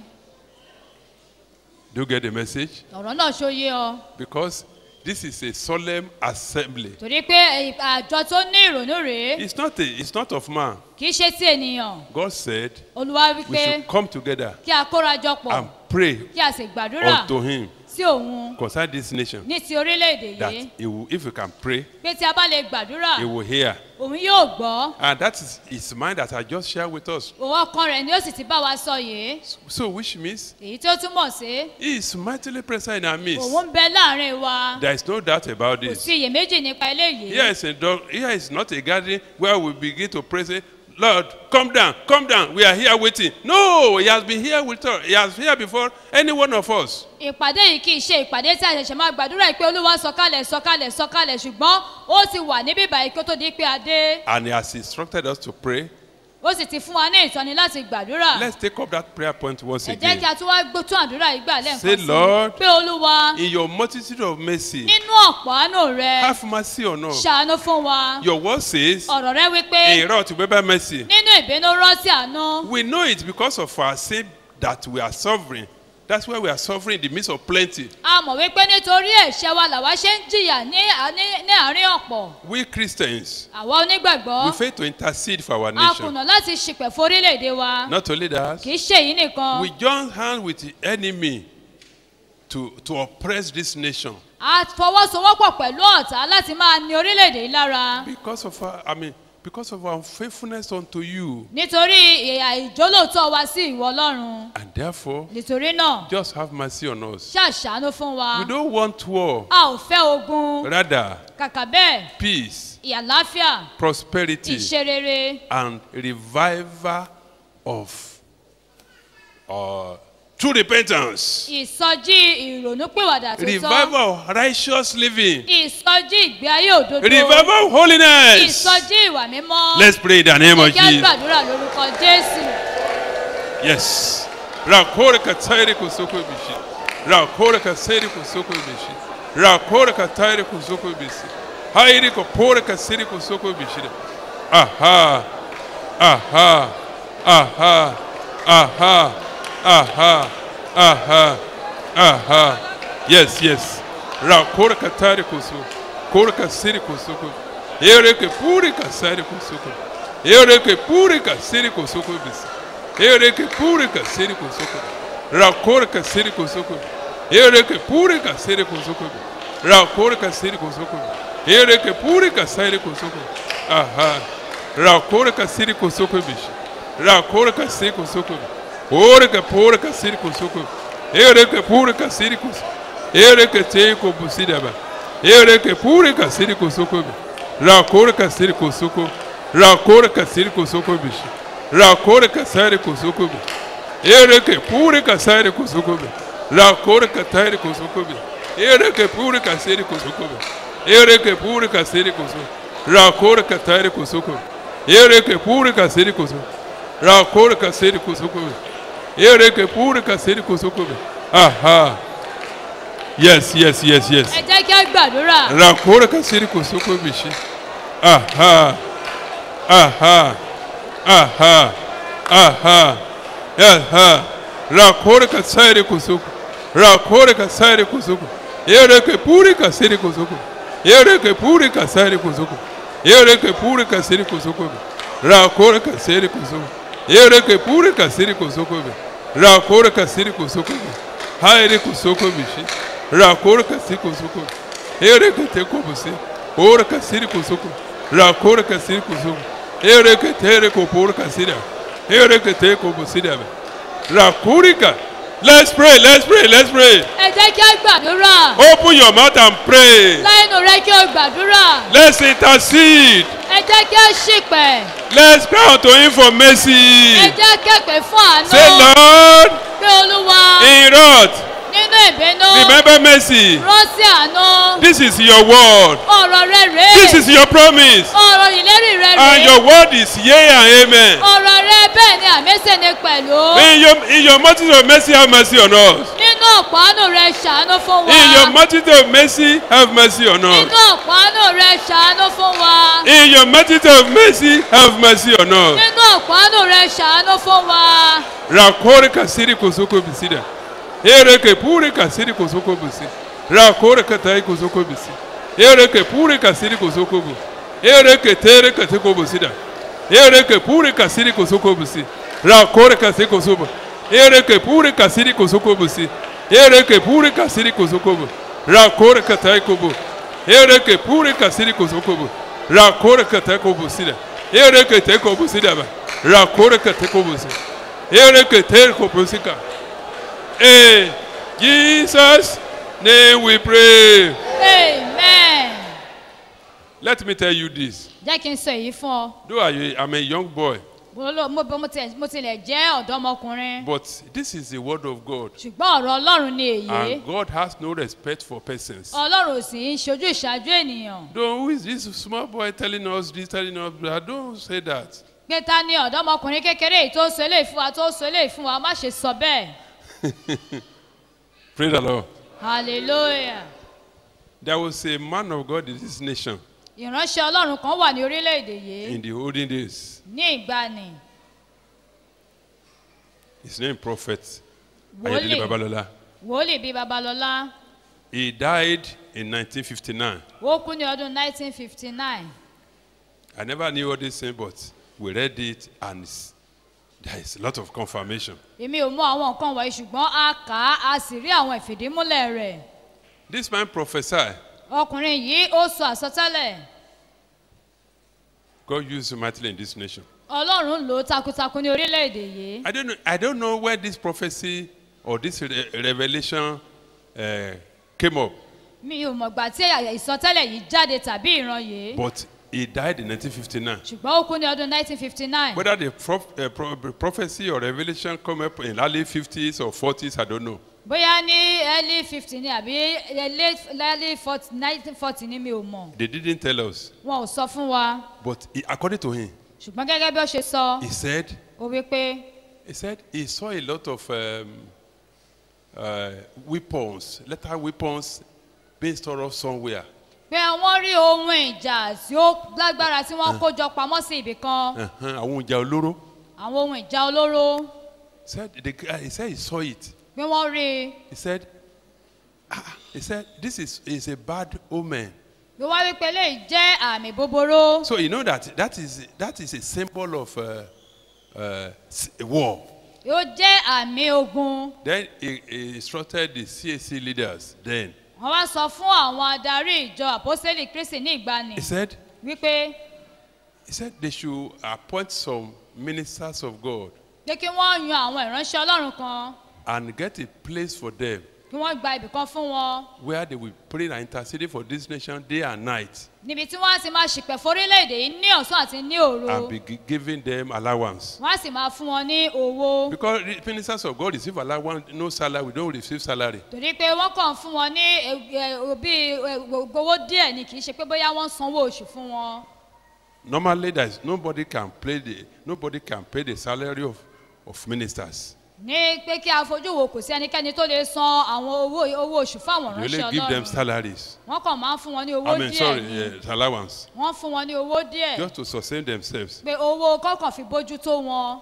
Do you get the message? ọ̀rọ̀ náà ṣóyé ọ Because this is a solemn assembly. torí pé àjọ tó ní ìrònú rèé It's not a, it's not of man. kì í ṣe ti ènìyàn God said olúwa we wípé should come together kí a kóra jọ pọ̀ and pray kí a sì gbàdúrà unto him sí òun concerning this nation. ní ti orílẹ̀-èdè That yìí he will, if you can pray, pé tí a bá lè gbàdúrà he will hear. òun yóò gbọ́ And that is his mind that I just shared with us. òun ọkàn rẹ̀ ni ó sì ti bá wa sọ yìí So which means èyí tó túmọ̀ sí he is mightily present in our midst. òun ń bẹ láàrin wa There is no doubt about kò this. sí iyèméjì nípa eléyìí Here is, a dog, here is not a gathering where we begin to pray, say, Lord, come down, come down. We are here waiting. No, he has been here with us. He has here before any one of us. ìpàdé yìí kì í ṣe ìpàdé tí a ṣẹ̀ṣẹ̀ máa gbàdúrà pé olúwa sọ̀kalẹ̀ sọ̀kalẹ̀ sọ̀kalẹ̀ ṣùgbọ́n ó ti wà níbí báyìí kó tó di pé a dé And he has instructed us to pray. ó sì ti fún wa ní ìtọ́ni láti gbàdúrà Let's take up that prayer point once ẹ jẹ́ kí again. a tún wá gbó tún àdúrà yìí gbà lẹ́ǹkan Say, sí Lord, pé olúwa In your multitude of mercy, nínú ọ̀pọ̀ àánú rẹ have mercy on us. ṣàánú fún wa Your word says, ọ̀rọ̀ rẹ wípé in wrath, remember mercy. nínú ìbínú rántí àánú We know it because of our sin that we are suffering. That's why we are suffering in the midst of plenty. a mọ̀ wípé nítorí ẹ̀ṣẹ̀ wa làwa ṣe ń jìyà ní ní- ní àárín ọ̀pọ̀ We Christians, àwa onígbàgbọ́ we fail to intercede for our a nation. kùnà láti ṣìpẹ̀ fún orílẹ̀-èdè wa Not only that, kì í ṣe èyí nìkan we join hands with the enemy to, to oppress this nation a fọwọ́sowọ́pọ̀ pẹ̀lú ọ̀tá láti máa ní orílẹ̀-èdè yìí lára because of our, I mean, because of our unfaithfulness unto you. nítorí ìhà ìjólóòtọ́ wa sí ìwọ ọlọ́run And therefore, nítorí náà just have mercy on us. ṣàṣàánú fún wa We don't want war, a ò fẹ́ ogun rather, kàkà bẹ́ẹ̀ peace, ìyàláfíà prosperity, ìṣerere and revival of uh, true repentance, ìsọjí ìrònúpìwàdà tó tọ́ revival of righteous living, ìsọjí ìgbé ayé òdodo revival of holiness. ìsọjí ìwà mímọ́ Let's pray in the name Ẹ of jẹ́ á Jesus. gbàdúrà lórúkọ jésù Yes. Rakore katayri kusoko bishi. Rakore kaseri kusoko bishi. Rakore katayri kusoko bishi. Hairi kopore kaseri kusoko bishi. Aha. Aha. Aha. Aha. Aha. Aha. Aha. Yes, yes. Rakore katayri kusoko. Kore kaseri kusoko. Ere ke puri kaseri kusoko. Ere ke puri kaseri kusoko bishi. Ereke pure kasiri kosoko. Rakore kasiri kosoko. Ereke pure kasiri kosoko. Rakore kasiri kosoko. Ereke pure kasiri kosoko. Aha. Rakore kasiri kosoko bishi. Rakore kasiri kosoko. Oreke pure kasiri kosoko. Ereke pure kasiri kosoko. Ereke teko busidaba. Ereke pure kasiri kosoko. Rakore kasiri kosoko. Rakore kasiri kosoko bishi. rakore kasare kusukubi ereke pure kasare kusukubi rakore katare kusukubi ereke pure kasare kusukubi ereke pure kasare kusukubi rakore katare kusukubi ereke pure kasare kusukubi rakore kasare kusukubi ereke pure kasare kusukubi aha yes yes yes yes ẹ jẹ́ kí á gbàdúrà rakore kasare kusukubi shi aha aha aha aha aha rakore ka tsare kusuku rakore ka tsare kusuku yere ke puri ka siri kusuku yere ke puri ka tsare kusuku yere ke puri ka siri kusuku rakore ka siri kusuku yere ke puri ka siri kusuku rakore ka siri kusuku haire kusuku bishi rakore ka siri kusuku yere ke te kubusi ora ka siri kusuku rakore ka siri kusuku Ereke tere ko por kasida. Ereke te ko busida. Rakurika. Let's pray, let's pray, let's pray. ẹ jẹ́ kí á gbàdúrà Open your mouth and pray. lẹ́nu rẹ kí o gbàdúrà Let's intercede. ẹ jẹ́ kí á ṣìpẹ̀ Let's cry unto him for mercy. ẹ jẹ́ kẹ̀pẹ̀ fún àánú Say, Lord, pé olúwa in wrath, nínú ìbínú remember mercy. rántí àánú This is your word. ọ̀rọ̀ rẹ This rèé is your promise. ọ̀rọ̀ ìlérí rẹ And rèé your word is yea and amen. ọ̀rọ̀ rẹ bẹ́ẹ̀ ni àmẹ́sẹ̀ ni pẹ̀lú In your, in your multitude of mercy, have mercy on us. nínú ọ̀pánù rẹ ṣàánú fún wa In your multitude of mercy, have mercy on us. nínú ọ̀pánù rẹ ṣàánú fún wa In your multitude of mercy, have mercy on us. nínú ọ̀pánù rẹ ṣàánú fún wa Rakore kasiri kosoko bisida. Ereke pure kasiri kosoko bisi. Rakore katai kosoko bisi. Ereke pure kasiri kosoko bu. Ereke tere kasiko bisida. Ereke pure kasiri kosoko bisi. Rakore kasiri kosobo. Ereke pure kasiri kosoko bisi. Ereke pure kasiri kosoko bu. Rakore katai kobo. Ereke pure kasiri kosoko bu. Rakore katai kobo sida. Ereke te kobo sida ba. Rakore katai kobo sida. Ereke tere kobo sika. In Jesus' name we pray. amen Let me tell you this. jẹ́ kí n sọ èyí fún ọ Though I, I'm a young boy, mo ló- mo- mo tilẹ̀- mo tilẹ̀ jẹ́ ọ̀dọ́mọkùnrin but this is the word of God. ṣùgbọ́n ọ̀rọ̀ ọlọ́run ni èyí And God has no respect for persons. ọlọ́run ò sì ń ṣojú ìṣáájú ènìyàn Don't, who is this small boy telling us this, telling us that? Don't say that. pé ta ni ọ̀dọ́mọkùnrin kékeré yìí tó sọ eléyìí fún wa tó sọ eléyìí fún wa má ṣe sọ bẹ́ẹ̀ Praise the Lord. hallelujah There was a man of God in this nation ìránṣẹ́ ọlọ́run kan wà ní orílẹ̀-èdè yìí in the olden days. ní ìgbani His name Prophet Ayodele wòlíì Babalola. wòlíì bíi babalọ́lá He died in 1959. ó kú ní ọdún 1959 I never knew all these things, but we read it and it's- there is a lot of confirmation. èmi ò mọ àwọn nǹkan wọ̀nyí ṣùgbọ́n a kà á a sì rí àwọn ìfìdímúlẹ̀ rẹ̀ This man prophesied. ọkùnrin yìí ó sọ àsọtẹ́lẹ̀ God used him mightily in this nation. ọlọ́run lò ó takuntakun ní orílẹ̀-èdè yìí I don't know, I don't know where this prophecy or this re- revelation uh, came up, mi ò mọ̀gbà tí ìsọtẹ́lẹ̀ yìí jáde tàbí ìran yìí but he died in 1959. ṣùgbọ́n ó kú ní ọdún 1959 Whether the prof, uh, pro, prophecy or revelation come up in early 50s or 40s, I don't know. bóyá ní early fifty ni àbí late early forty nineteen forty ni mi ò mọ̀ They didn't tell us. wọn ò sọ fún wa But he, according to him, ṣùgbọ́n gẹ́gẹ́ bí ó ṣe sọ he said, ó wí pé he said he saw a lot of um, uh, weapons, lethal weapons being stored up somewhere. pé wọ́n rí ohun ìjà tí ó lágbára tí wọ́n kó jọ pamọ́ sí ibì kan Uh-huh, àwọn ìjà olóró. àwọn ohun ìjà olóró Said the guy, he said he saw it. pé wọ́n rí i He said, ah, he said this is, is a bad omen. ló wá wípé eléyìí jẹ́ àmì búburú So you know that that is that is a symbol of uh, uh, s- war. ó jẹ́ àmì ogun Then he, he instructed the CAC leaders. Then wọ́n wá sọ fún àwọn adarí ìjọ àpọ́sẹ́lì kristi ní ìgbani he said wípé he said they should appoint some ministers of God pé kí wọ́n yan àwọn ìránṣẹ́ ọlọ́run kan and get a place for them kí wọ́n gba ibì kan fún wọn where they will pray and intercede for this nation day and night níbi tí wọ́n á ti máa ṣìpẹ̀ forílẹ̀-èdè yìí ní ọ̀sán àti ní òru and be gi- giving them allowance. wọ́n á sì máa fún wọn ní owó Because the ministers of God receive allowance, no salary, we don't receive salary. torí pé wọ́n kàn fún wọn ní ẹ- ẹ- bí ẹ, owó díẹ̀ ni kì í ṣe pé bóyá wọ́n sanwó oṣù fún wọn Normally, there's nobody can pay the nobody can pay the salary of, of ministers. ní pé kí a fojú wo kò sí ẹnikẹ́ni tó lè san àwọn owó owó oṣù fún àwọn You ìránṣẹ́ only give them ọlọ́run salaries. wọ́n kàn máa ń fún wọn ní owó I mean, díẹ̀ sorry, ni yes, allowance, wọ́n fún wọn ní owó díẹ̀ just to sustain themselves. pé owó kọ́kàn fi bójú tó wọn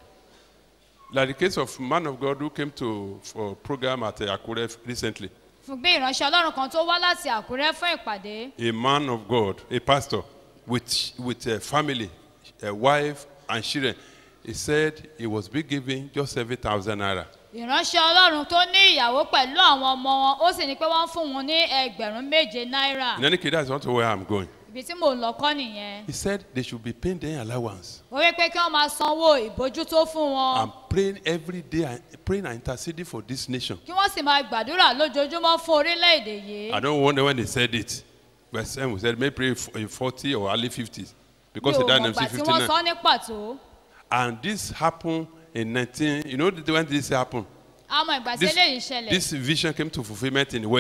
Like the case of man of God who came to for program at uh, Akure recently. fún bí ìránṣẹ́ ọlọ́run kan tó wá láti àkúrẹ́ fún ìpàdé A man of God, a pastor, with with a family, a wife and children. He said he was being given just seven thousand naira. ìránṣẹ́ ọlọ́run tó ní ìyàwó pẹ̀lú àwọn ọmọ wọn ó sì ní pé wọ́n ń fún wọn ní ẹgbẹ̀rún méje náírà In any case, that's not where I'm going. ibi tí mò ń lọ kọ́ nìyẹn He said they should be paying their allowance. ó wí pé kí wọ́n máa sanwó ìbójútó fún wọn I'm praying every day, and praying and interceding for this nation. kí wọ́n sì máa gbàdúrà lójoojúmọ́ fún orílẹ̀-èdè yìí I don't wonder when they said it. But some said maybe pray f- in 40 or early 50s because mi he ò died in mọ̀gbà tí wọ́n 1959. sọ ní pàtó And this happened in 19. You know the- when this happened? àmọ́ ìgbà tí This, eléyìí ṣẹlẹ̀ this vision came to fulfillment in when?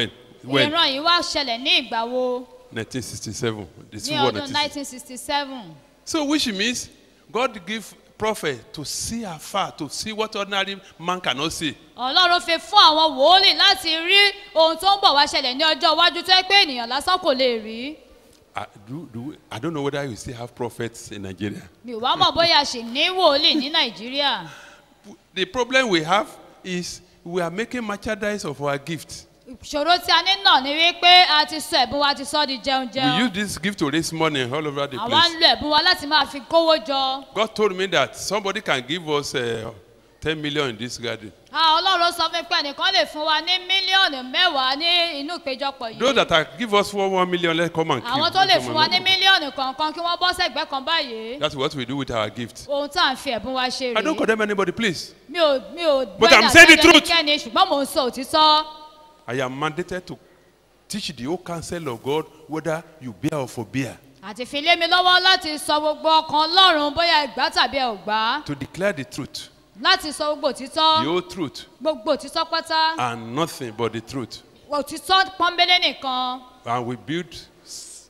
When? ìran yìí wá ṣẹlẹ̀ ní ìgbà wo 1967. The ní Civil War ọdún 1967. 1967 So which means God give prophet to see afar, to see what ordinary man cannot see. ọlọ́run fi fún àwọn wòólì láti rí ohun tó ń bọ̀ wá ṣẹlẹ̀ ní ọjọ́ iwájú tó yẹ pé ènìyàn lásán kò lè rí I, do, do, I don't know whether you still have prophets in Nigeria. mi ò wá mọ̀ bóyá a ṣì ní wòólì ní nàìjíríà The problem we have is we are making merchandise of our gift. ìṣòro tí a ní náà ni wípé a ti sọ ẹ̀bùn wa ti sọ di jẹun We jẹun use this gift to raise money all over the àwa ń place. lo ẹ̀bùn wa láti máa fi kówó jọ God told me that somebody can give us uh, 10 million in this garden. Ah, ọlọ́run sọ fún mi pé ẹnìkan lè fún wa ní mílíọ̀nù mẹ́wàá ní inú ìpéjọpọ̀ Those yìí that are, give us one, one million, let's come and àwọn give. tó lè Come fún on, wa let's ní come. mílíọ̀nù kọ̀ọ̀kan kí wọ́n bọ́ sẹ́gbẹ́ kan báyìí That's what we do with our gift. ohun tá à ń fi ẹ̀bùn wa ṣe I don't rèé condemn anybody, please. mi ò mi ò But I'm saying the truth. ẹnikẹ́ni ṣùgbọ́n mò ń sọ òtítọ́ I am mandated to teach the whole counsel of God whether you bear or forbear, àti fi lé mi lọ́wọ́ láti sọ gbogbo ọkàn ọlọ́run bóyá ẹgbà tàbí ẹ ò gbà to declare the truth, láti sọ gbogbo the òtítọ́ whole truth, gbogbo òtítọ́ pátá and nothing but the truth. òtítọ́ pọ́nbélé nìkan And we build, s-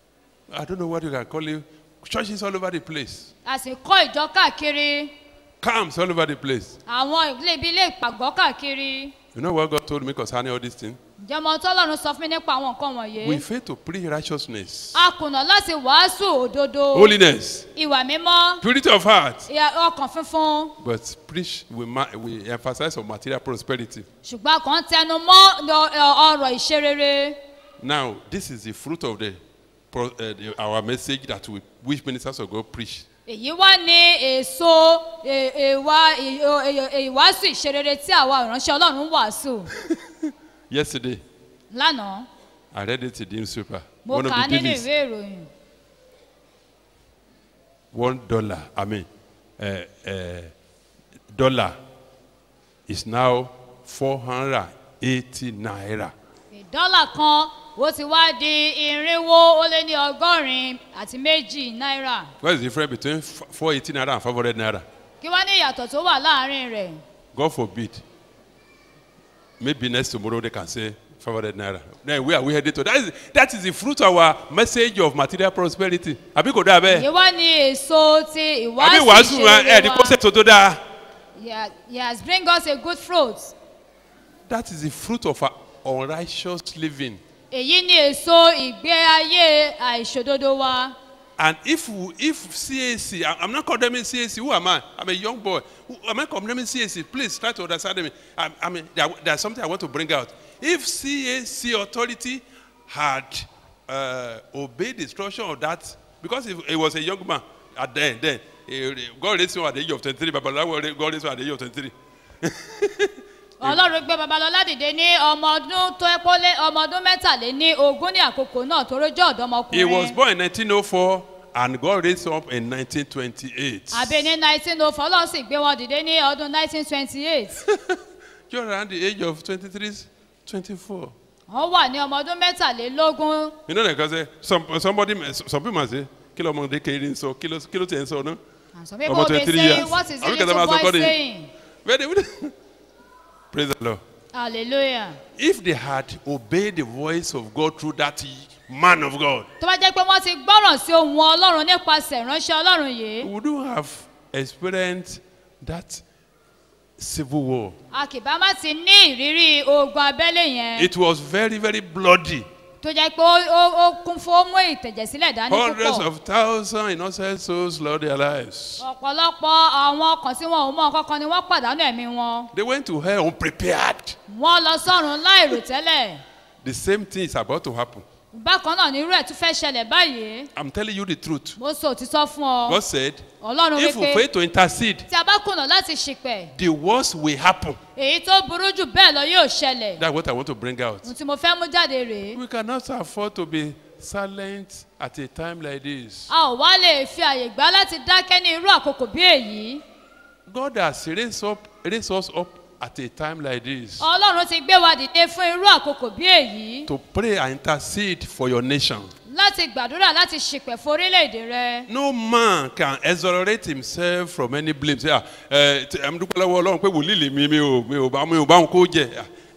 I don't know what you can call it, churches all over the place, a sì kọ́ ìjọ káàkiri camps all over the place. àwọn ilé ibi ilé ìpàgọ́ káàkiri You know what God told me concerning all these things? ǹjẹ́ mo tọ́lọ́run sọ fún mi nípa àwọn nǹkan wọ̀nyí We fail to preach righteousness, a kùnà láti wàásù òdodo holiness, ìwà mímọ́ purity of heart, ìyà- ọkàn funfun but preach, we, ma- we emphasize on material prosperity. ṣùgbọ́n a kàn ń tẹnu mọ́ ọ- ọ- ọ̀rọ̀ ìṣerere Now, this is the fruit of the, pro- uh, the our message that we, which ministers of God preach. èyí wá ní èso è- èwà ì- ò- è- ìwàásù ìṣerere tí àwa ìránṣẹ́ ọlọ́run ń wàásù Yesterday, lánàá I read it in the newspaper. mo One of kà á the nínú dailies, ìwé ìròyìn one dollar, I mean, uh, uh, dollar is now 480 naira. dọ́là kan ó ti wá di irinwó ó lé ní ọgọ́rin àti méjì náírà What is the difference between f- 480 naira and 500 naira? kí wá ní ìyàtọ̀ tó wà láàrin rẹ̀ God forbid. Maybe next tomorrow they can say 500 naira. Then where are we headed to? That is, that is the fruit of our message of material prosperity. Àbí kò dáa bẹ́ẹ̀? èyí wá ní èso ti àbí ìwàásù wàásù ẹ̀ ìṣerere ní wa kọ́sẹ̀ tó tó dáa. Yeah, yes bring us a good fruit That is the fruit of our unrighteous living. èyí ni èso ìgbé ayé àìṣòdodo wa And if we, if CAC, I- I'm not condemning CAC. Who am I? I'm a young boy. Who, am I condemning CAC? Please try to understand me. I, I mean, there, there's something I want to bring out. If CAC authority had uh, obeyed the instruction of that, because if he was a young man at then, then eh, God raised him at the age of 23. Babalawo God raised him at the age of 23. ọlọ́run gbé babalọ́lá dìde ní ọmọ ọdún tó ẹ́ pọ́lé ọmọ ọdún mẹ́tàléní ogún ní àkókò náà tó rójọ́ He was ọ̀dọ́mọkùnrin born in 1904 and God raised him up in 1928. àbí ní nineteen oh four ọlọ́run sì gbé wọn dìde ní ọdún nineteen twenty eight Just around the age of 23, 24. wọ́n wà ní ọmọ ọdún mẹ́tàlélógún You know, like I say, some somebody, some people might say, kilo ọmọdé kéré ń sọ, kilo kilo tẹ̀ ń sọ, no? and some people Ọmọ be 23 saying years. what is the Àbí kẹta little máa sọ boy kọ́ ni? saying Where they- Praise the Lord. hallelujah. If they had obeyed the voice of God through that man of God, tó bá jẹ́ pé wọ́n ti gbọ́ràn sí ohun ọlọ́run nípasẹ̀ ìránṣẹ́ ọlọ́run yìí we wouldn't have experienced that civil war. a kì bá má ti ní ìrírí ogun abẹ́lé yẹn It was very, very bloody. tó jẹ́ pé ó- ó ó kún fún ó mú ìtẹ̀jẹ̀sílẹ̀ dání Hundreds púpọ̀ of thousands innocent souls lost their lives. ọ̀pọ̀lọpọ̀ àwọn ọkàn tí wọn ò mọ kankan ni wọ́n pàdánù ẹ̀mí wọn They went to hell unprepared. wọ́n lọ sọ́run láìrò tẹ́lẹ̀ The same thing is about to happen. bákan náà ní irú ẹ̀ tún fẹ́ ṣẹlẹ̀ báyìí I'm telling you the truth. mo sọ òtítọ́ fún ọ God said, ọlọ́run if we wípé fail to intercede, tí a bá kùnà láti ṣìpẹ̀ the worst will happen. èyí tó burú jù bẹ́ẹ̀ lọ yóò ṣẹlẹ̀ That's what I want to bring out. ohun tí mo fẹ́ mú jáde rèé We cannot afford to be silent at a time like this. a ò wá lè fi àyè gbá láti dákẹ́ ní irú àkókò bí èyí God has raised up, raised us up at a time like this ọlọ́run ti gbé wa dìde fún irú àkókò bí èyí to pray and intercede for your nation. láti gbàdúrà láti ṣìpẹ̀ fún orílẹ̀-èdè rẹ No man can exonerate himself from any blame. Say, ah, eh, tí- em dúpẹ́ lọ́wọ́ ọlọ́run pé wòlíì lè mi mi ò mi ò bá mi ò bá wọn kó jẹ. Ah,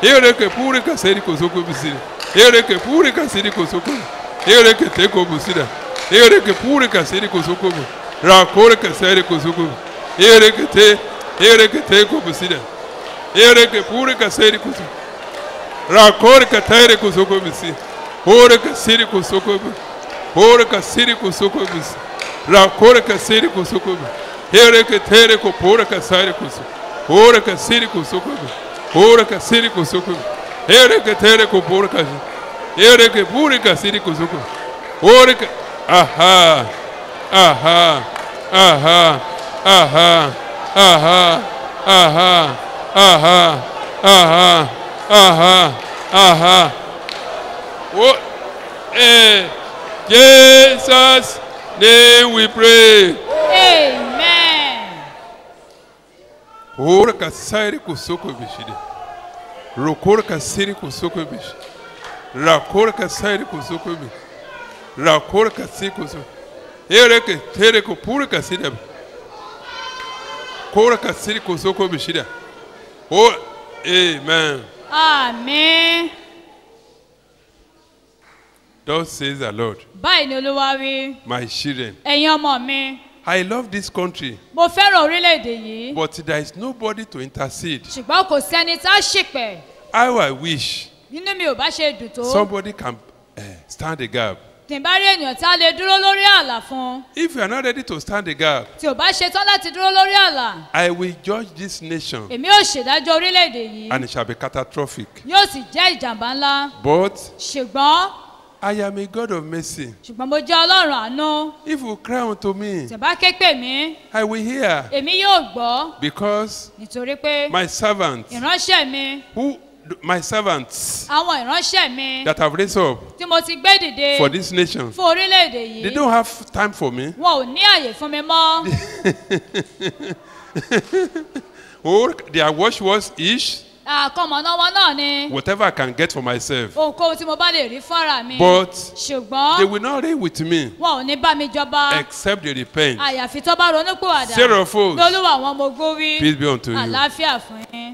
Ereke puri kaseri kosoko bisida. Ereke puri kaseri kosoko. Ereke teko bisida. Ereke puri kaseri kosoko. Rakore kaseri kosoko. Ereke te. Ereke teko bisida. Ereke puri kaseri kosoko. Rakore katere kosoko bisi. Ore kaseri kosoko. Ore kaseri kosoko bisi. Rakore kaseri kosoko. Ereke tere ko pura kaseri kosoko. Ore kaseri kosoko. Ore kaseri kosoko. Ereke tere ko pura kaseri. Ereke puri kaseri kosoko. Ore ka aha. Aha. Aha. Aha. Aha. Aha. Aha. Aha. Aha. Aha. Oh, eh, Jesus' name we pray. amen. Ora kasairi kusoko bishide. Rokora kasiri kusoko bishi. Rakora kasairi kusoko bi. Rakora kasiri kusoko. Ereke tere ko pura kasiri. Kora kasiri kusoko bishida. Oh, amen. àmín. Thus says the Lord, báyìí ni olúwa wí my children. ẹ̀yin ọmọ mi I love this country, mo fẹ́ràn orílẹ̀-èdè yìí but there is nobody to intercede. ṣùgbọ́n kò sẹ́ni tá a ṣìpẹ̀ How I wish nínú mi ò bá ṣe dùn tó somebody can uh, stand the gap. tí n bá rí ènìyàn tá a lè dúró lórí ààlà fún If you are not ready to stand the gap, tí ò bá ṣe tán láti dúró lórí ààlà I will judge this nation èmi ò ṣèdájọ́ orílẹ̀-èdè yìí and it shall be catastrophic. yóò sì jẹ́ ìjàmbá ńlá But ṣùgbọ́n I am a God of mercy. ṣùgbọ́n mo jẹ́ ọlọ́run àánú If you cry unto me, tí bá ké pè mí I will hear èmi yóò gbọ́ because nítorí pé my servants, ìránṣẹ́ mi who my servants àwọn ìránṣẹ́ mi that have raised up tí mo ti gbé dìde for this nation, fún orílẹ̀-èdè they yìí don't have time for me. wọn ò ní àyè fún mi mọ́ Or their watch was each àkọmọ̀nà wọn náà ni whatever I can get for myself. ohunkóhun tí mo bá lè rí fúnra mi But ṣùgbọ́n they will not reign with me wọn ò ní bá mi jọba except they repent. àyàfi tó bá ronúpìwàdà Sarah Foles. ní olúwa àwọn ọmọ ogun wí Peace be unto you. àlàáfíà fún yín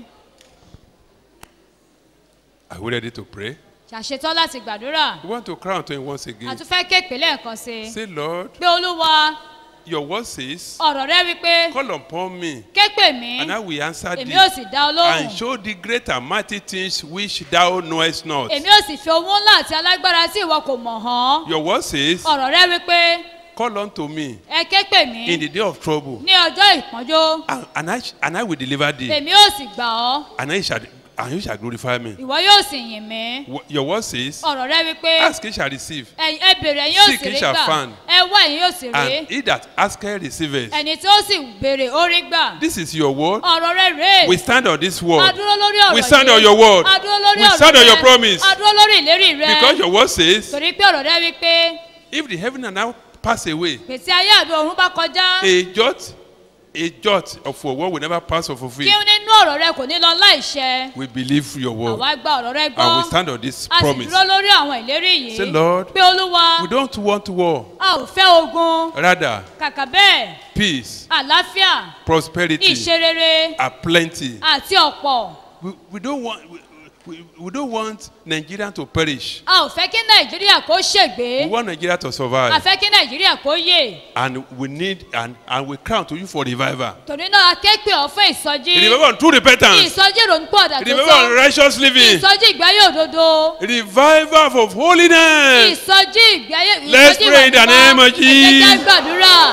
Are we ready to pray? ṣàṣetán láti gbàdúrà We want to cry unto him once again. àtúfẹ́ kéèpé lẹ́ẹ̀kan sí i Say, Lord, pé olúwa your word says, ọ̀rọ̀ rẹ wípé call upon me, kéèpé mi and I will answer èmi thee, ò sì dá ọ and lóhùn show thee great and mighty things which thou knowest not. èmi ò sì fi owó ńlá àti alágbára tí ìwọ kò mọ̀ hàn Your word says, ọ̀rọ̀ rẹ wípé call unto me ẹ kéèpé mi in the day of trouble, ní ọjọ́ ìpọ́njó and, and, I, sh- and I will deliver thee, èmi ò sì gbà ọ́ and, I shall, and you shall glorify me. ìwọ yóò sì yìn mí Wo- Your word says, ọ̀rọ̀ rẹ wípé ask ye shall receive, ẹ̀yin- ẹ bèrè ẹ̀yin yóò Seek, sì ye rí shall gbà find. ẹ wá ẹ̀yin yóò sì rí and he that asketh receiveth. ẹni tí ó sì béèrè ó rí gbà This is your word. ọ̀rọ̀ rẹ rèé We stand on this word. adúró lórí ọ̀rọ̀ We stand yìí. on your word. adúró lórí We ọ̀rọ̀ stand on rẹ. your promise. adúró lórí ìlérí rẹ Because your word says, torí pé ọ̀rọ̀ rẹ wípé if the heaven and earth pass away, pèsè ayé àdó ọ̀run bá kọjá a jot, a jot of your word will never pass or kí fulfill. nínú ọ̀rọ̀ rẹ kò ní lọ láìṣẹ We believe your word àwa gba ọ̀rọ̀ rẹ and gbọ́ we stand on this a sì promise. dúró lórí àwọn ìlérí Say, yìí Lord, pé olúwa we don't want war, a ò fẹ́ ogun rather kàkà bẹ́ẹ̀ peace, àlàáfíà prosperity, ìṣerere are plenty. àti ọ̀pọ̀ We, we don't want. We, we, we don't want Nigeria to perish. a ò fẹ́ kí nàìjíríà kó ṣègbé We want Nigeria to a survive. fẹ́ kí nàìjíríà kó yè And we need and, and we crown to you for revival. torí náà a ké pè ọ́ fún ìsọjí Revival on true repentance. ìsọjí ìrònúpọ̀dà tó Revival on tọ́ righteous living. ìsọjí ìgbáyé òdodo Revival of holiness. ìsọjí ìgbáyé Let's ìsọjí pray in the ìwà name of mímọ́. ẹ jẹ́ ká Jesus. gbàdúrà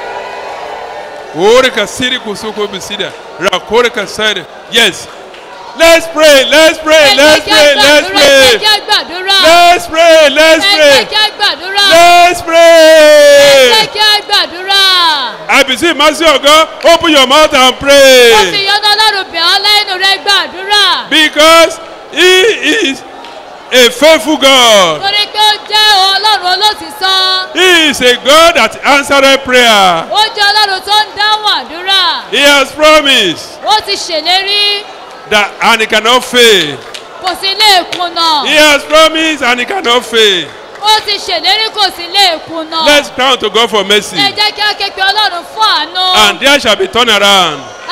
Ore kasiri kusoko bisida. Rakore kasiri. Yes. Let's pray. Let's pray. ẹ Let's jẹ́ pray. Let's ká gbàdúrà ẹ pray. jẹ́ ká gbàdúrà Let's pray. Let's ẹ jẹ́ pray. ká gbàdúrà Let's ẹ pray. jẹ́ ká gbàdúrà I beseech mercy of God. Open your mouth and ó fi pray. yọ́nà ọlọ́run bẹ̀ ọ́ lẹ́nu rẹ gbàdúrà Because He is a faithful God. torí pé ó jẹ́ ọlọ́run olótìsọ́ He is a God that answered prayer. ó jẹ́ ọlọ́run tó ń dáhùn àdúrà He has promised ó ti ṣèlérí that and He cannot fail. kò sí lè kùnà He has promised and He cannot fail. ó ti ṣèlérí kò sí lè kùnà Let's crown to God for mercy. ẹ jẹ́ kí á ké pe ọlọ́run fún àánú And there shall be turnaround. a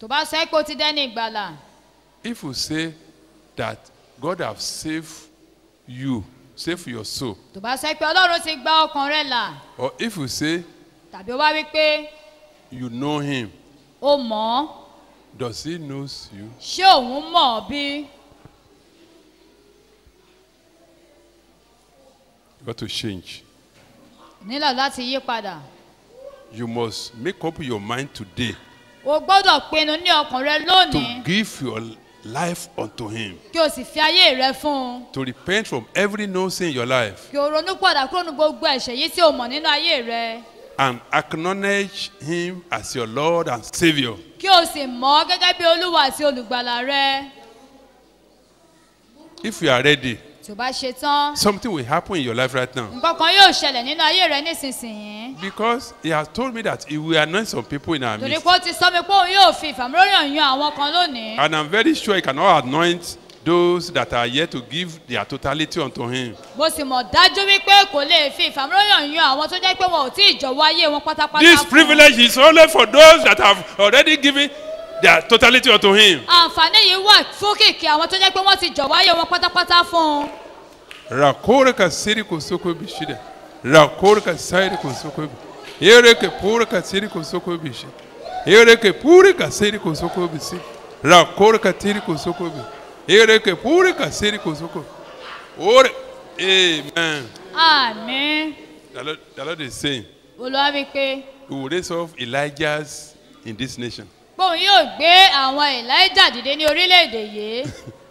tó bá sọ pé o ti dẹ́ni ìgbàlà If you say that God have saved you, saved your soul, tó bá sọ pé ọlọ́run ti gba ọkàn rẹ là or if you say tàbí o wá wí pé you know him, o mọ̀ ọ́ does he knows you? ṣé òun mọ̀ ọ́ bí You got to change. nílò láti yí padà You must make up your mind today o gbọ́dọ̀ pinnu ní ọkàn rẹ to lónìí give your life unto him, kí o sì fi ayé rẹ fún un to repent from every no sin in your life, kí o ronú padà kúrò ní gbogbo ẹ̀ṣẹ̀ yìí tí o mọ̀ nínú ayé rẹ and acknowledge him as your Lord and Savior. kí o sì mọ̀ ọ́ gẹ́gẹ́ bí olúwa àti olùgbàlà rẹ If you are ready, tí o bá ṣe tán something will happen in your life right now. nǹkan kan yóò ṣẹlẹ̀ nínú ayé rẹ nísinsìnyí Because he has told me that he will anoint some people in our torí midst. pé ó ti sọ mi pé òun yóò fi ìfàmúlòyàn yan àwọn kan lónìí And I'm very sure he cannot anoint those that are yet to give their totality unto him. mo sì mọ̀ dájú wípé kò lè fi ìfàmúlòyàn yan àwọn tó jẹ́ pé wọn ò tí ì jọ̀wọ́ ayé wọn pátápátá This fún un. privilege is only for those that have already given their totality unto him. àǹfààní yìí wà fún kìkì àwọn tó jẹ́ pé wọ́n ti jọ̀wọ́ ayé wọn pátápátá fún un. Rakore ka siri ko soko bishida. Rakore ka sairi ko soko bi. Ere ke pure ka siri ko soko bishi. Ere ke pure ka siri ko soko bisi. Rakore ka tiri ko soko bi. Ere ke pure ka siri ko soko. Ore. Amen. àmín The Lord, the Lord is saying, olúwa wí pé He will raise up Elijahs in this nation. bóun yóò gbé àwọn elijah dìde ní orílẹ̀-èdè yìí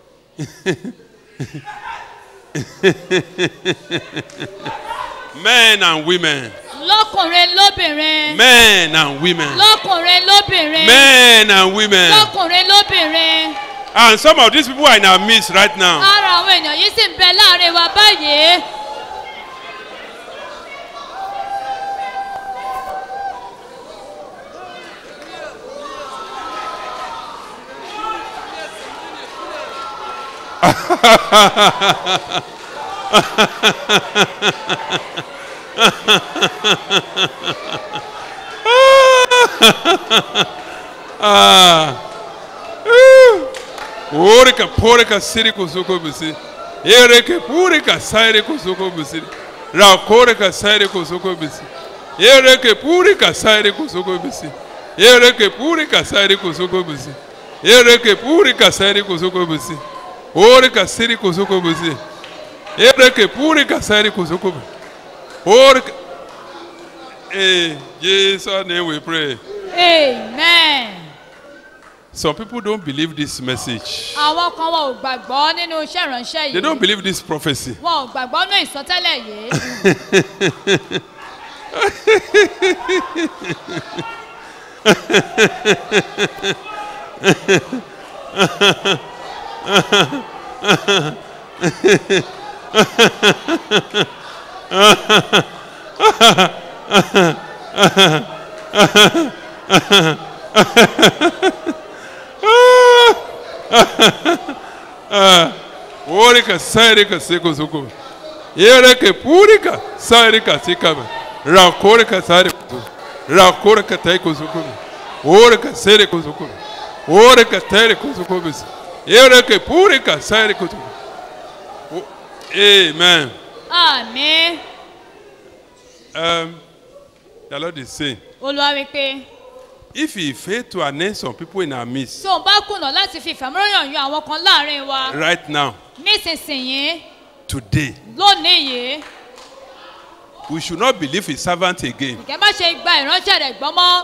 Men and women. lọ́kùnrin lóbìnrin Men and women. lọ́kùnrin lóbìnrin Men and women. lọ́kùnrin lóbìnrin And some of these people are in our midst right now. ara àwọn èèyàn yìí sì ń bẹ láàrin wa báyìí Orika porika siri kusuko bisi. Ereke purika sairi kusuko bisi. Ra korika sairi kusuko bisi. Ereke purika sairi kusuko bisi. Ereke purika sairi kusuko bisi. Ereke purika sairi kusuko bisi. Orika siri kusuko bisi. Ereke purika sairi kusuko bisi. Orika. In Jesus' name we pray. amen. Some people don't believe this message. àwọn kan wọn ò gbàgbọ́ nínú iṣẹ́ ìránṣẹ́ They don't yìí believe this prophecy. wọn ò gbàgbọ́ nínú ìsọtẹ́lẹ̀ yìí Orika sairika seko soko. Yereke purika sairika sikama. Rakorika sairika soko. Rakorika taiko soko. Orika sairika soko. Orika taiko soko bis. Yereke purika sairika soko. O- Amen. àmín Um, the Lord is saying, olúwa wí pé if he fail to announce some people in our midst tí òun bá kùnà láti fi ìfàmúlòyàn yan àwọn kan láàrin wa right now, nísinsìnyí today, lónìí yìí we should not believe his servant again. kẹ́ má ṣe gba ìránṣẹ́ rẹ̀ gbọ́ mọ́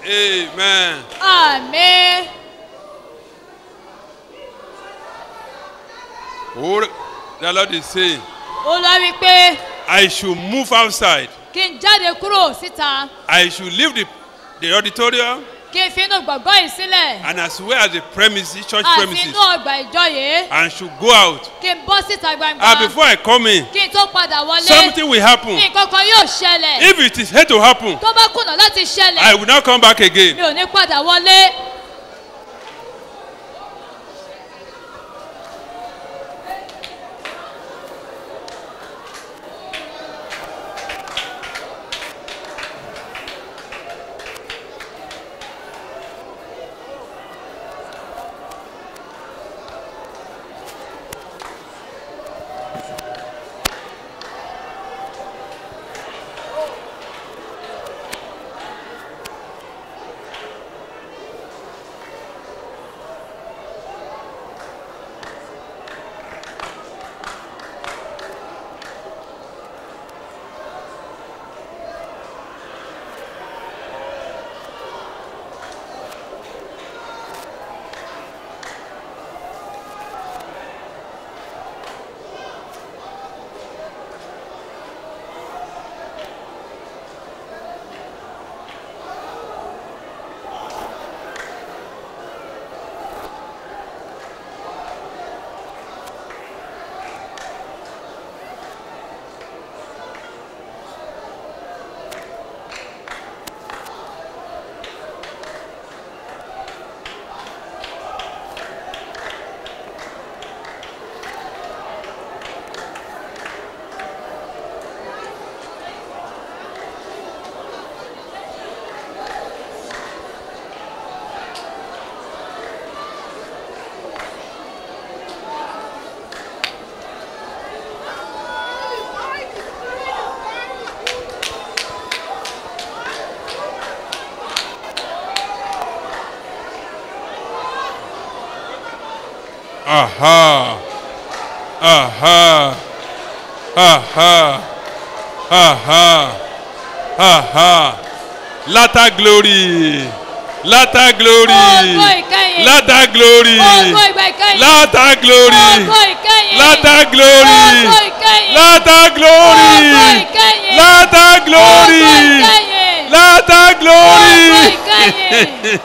Amen. àmì Oh, the Lord is saying, olúwa wí pé I should move outside. kí n jáde kúrò síta I should leave the, the auditorium kí n fi inú gbọ̀ngàn yìí sílẹ̀ and as well as the premises, church àti premises, inú ọgbà ìjọ yìí and should go out. kí n bọ́ síta gbangba And before I come in, kí n tó padà wọlé something will happen. nǹkan kan yóò ṣẹlẹ̀ If it is yet to happen, tó bá kùnà láti ṣẹlẹ̀ I will not come back again. mi ò ní padà wọlé. Aha. Aha. Aha. Aha. Aha. Latter glory. Latter glory. Ògo ìkẹyìn. Latter glory. Ògo ìgbà ìkẹyìn. Latter glory. Ògo ìkẹyìn. Latter glory. Ògo ìkẹyìn. Latter glory. Ògo ìkẹyìn. Latter glory. Ògo ìkẹyìn. Latter glory. Ògo ìkẹyìn.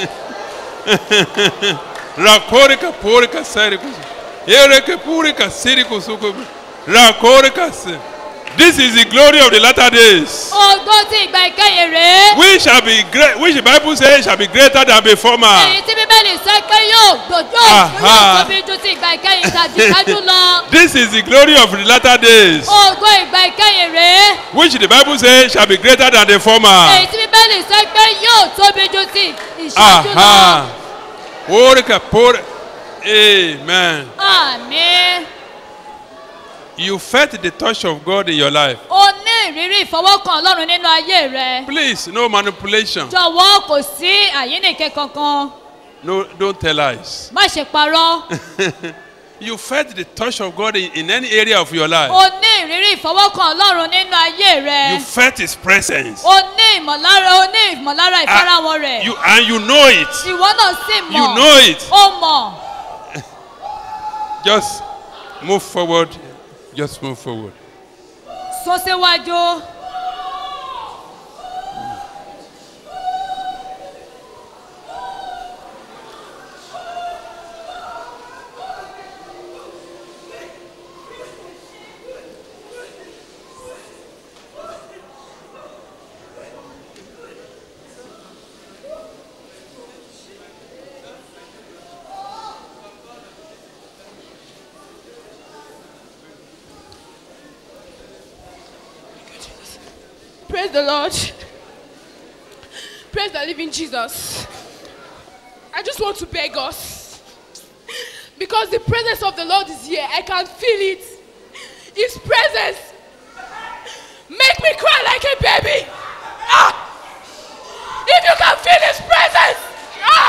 Rakorika porika serikusu. Ereke purika sirikusuku. Rakorika se. This is the glory of the latter days. Ògo ti ìgbà ìkẹyìn rèé. We shall be great, which the Bible says shall be greater than before Èyí man. tí Bíbélì sọ pé yóò gbòjó Aha. yóò tóbi ju ti ìgbà ìkẹyìn tàbí ṣáájú lọ. This is the glory of the latter days, Ògo ìgbà ìkẹyìn rèé. which the Bible says shall be greater than the Èyí former. tí Bíbélì sọ pé yóò tóbi ju ti ìṣáájú lọ. Aha. Porika por. Amen. Àmín. You felt the touch of God in your life. O ní ìrírí ìfọwọ́kàn Ọlọ́run nínú ayé rẹ. Please, no manipulation. Jọ̀wọ́ kò sí àyínnìke kankan. No, don't tell lies. Má ṣe parọ́. you felt the touch of God in, in any area of your life. O ní ìrírí ìfọwọ́kàn Ọlọ́run nínú ayé You rẹ. felt His presence. O ní ìmọ̀lára o ní ìmọ̀lára ìfarahàn rẹ̀. You, and you know it. Ìwọ náà sì mọ̀. You know it. O mọ̀. Just move forward. Just move forward. Sún síwájú. Praise the Lord. Praise the living Jesus. I just want to beg us. Because the presence of the Lord is here. I can feel it. His presence. Make me cry like a baby. Ah! If you can feel his presence. Ah!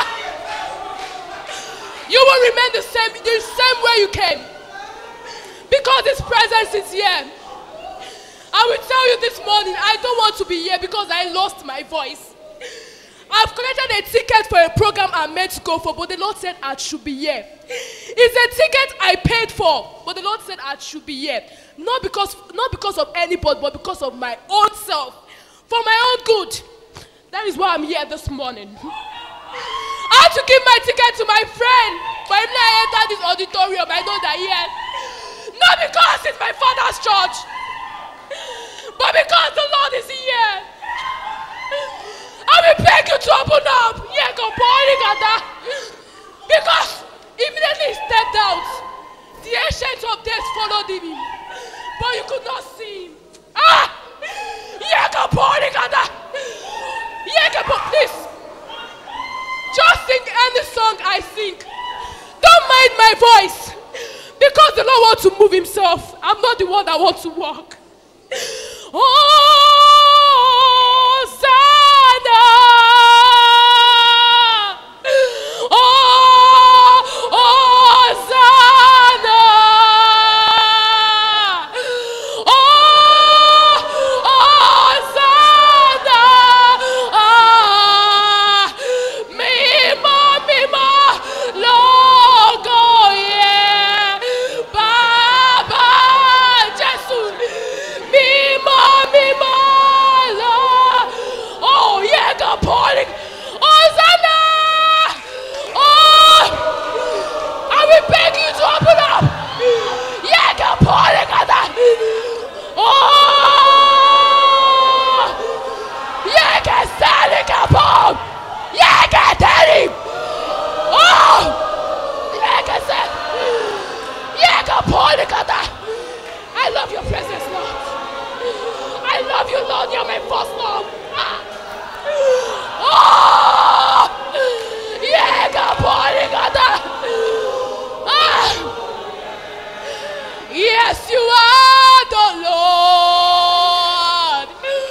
You will remain the same, the same way you came. Because his presence is here. I will tell you this morning, I don't want to be here because I lost my voice. I've collected a ticket for a program I'm meant to go for, but the Lord said I should be here. It's a ticket I paid for, but the Lord said I should be here. Not because, not because of anybody, but because of my own self. For my own good. That is why I'm here this morning. I had to give my ticket to my friend. But if I enter this auditorium, I know that yes. Not because it's my father's church, but because the Lord is here. I will beg you to open up. Yeah, go boiling at that. Because immediately he stepped out. The ancient of days followed him. But you could not see him. Ah! Yeah, go boiling at that. Yeah, go bo- please. Just sing any song I sing. Don't mind my voice. Because the Lord wants to move himself. I'm not the one that wants to walk. Hosanna. Oh, Hosanna. Oh, Hosanna. Ah, mímọ́, mímọ́ lógo yẹ. Bàbá Jésù, mímọ́, mímọ́ lọ. Oh, yeah, God, pouring. Hosanna. Oh, I will beg you to open up. Yeah, God, pouring. Oh, yeah, get standing up. Yeah, get daddy. Oh, yeah, get set. Yeah, God, pouring. I love your presence, Lord. I love you, Lord. You're my first love. Ah. Oh, yeah, God, pouring. Ah. Yes, you are the Lord.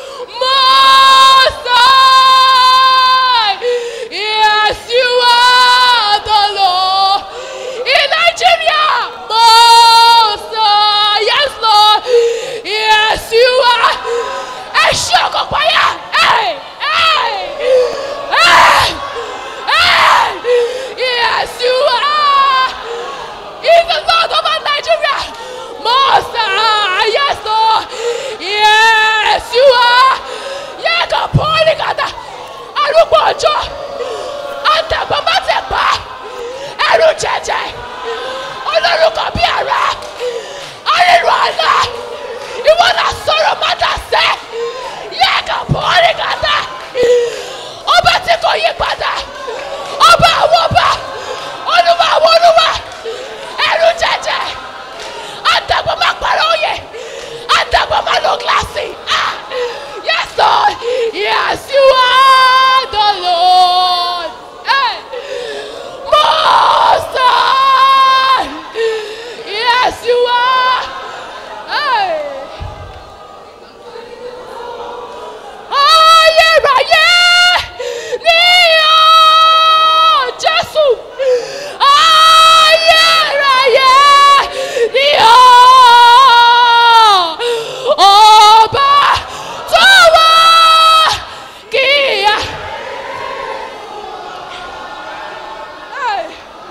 Most High. Yes, you are the Lord. In Nigeria, Most High. Yes, Lord. Yes, you are. Hey, shock up fire. Hey, hey, hey, hey. Yes, you are. He's the Lord over Nigeria. Master, yes, Lord. Yes, you are. Yeah, God, pouring at that. Arúgbó ọjọ́. Àtẹ̀gbọ́n má ti pa. Ẹrù jẹjẹ. Olórúkọ bí ara. Arírù àná. Ìwọ náà sọ̀rọ̀ má dà sẹ́. Yeah, God, pouring at that. Ọba tí kò yí padà. Ọba àwọn ọba. Olúwa àwọn olúwa. Ẹrù jẹjẹ. Àtẹ̀gbọ́n má pàrọ̀ òye. Àtẹ̀gbọ́n má lo gíláàsì. Ah, Yes, Lord. Yes, you are the Lord. Hey. Most High. Yes, you are. Hey. Ayérayé ni ọ́ Jésù. Ayérayé ni ọ́ ọba tó wá kíá. Hey.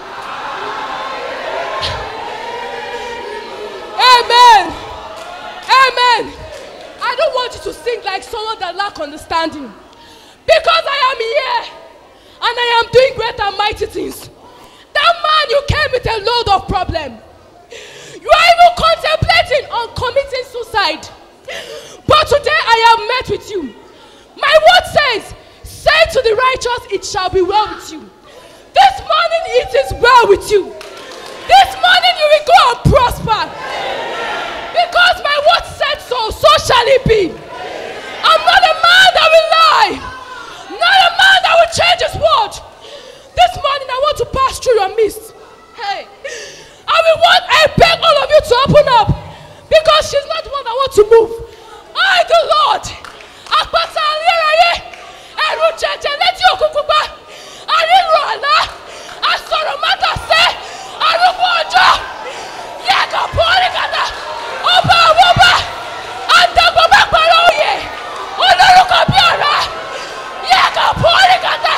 Amen. Amen. I don't want you to sing like someone that lack understanding. Because I am here and I am doing great and mighty things. That man you came with a load of problem. You are even contemplating on committing suicide. But today I have met with you. My word says, say to the righteous, it shall be well with you. This morning it is well with you. This morning you will go and prosper. Because my word said so, so shall it be. I'm not a man that will lie. Not a man that will change his word. This morning I want to pass through your midst. Hey. I will want, I beg all of you to open up. Because she's not the one that wants to move. I, the Lord. Àpáta ayérayé. Ẹ̀rù jẹjẹ létí òkú pupa. Àríro àlá. Àsọ̀rọ̀ mátàsé. Arúgbó ọjọ́. Yàgò pọ́ọ́lì kàtà. Ọba àwọn ọba. Àdàgbọ̀ bá parọ́ òye. Olórúkọ bí ọ̀rá. Yàgò pọ́ọ́lì kàtà.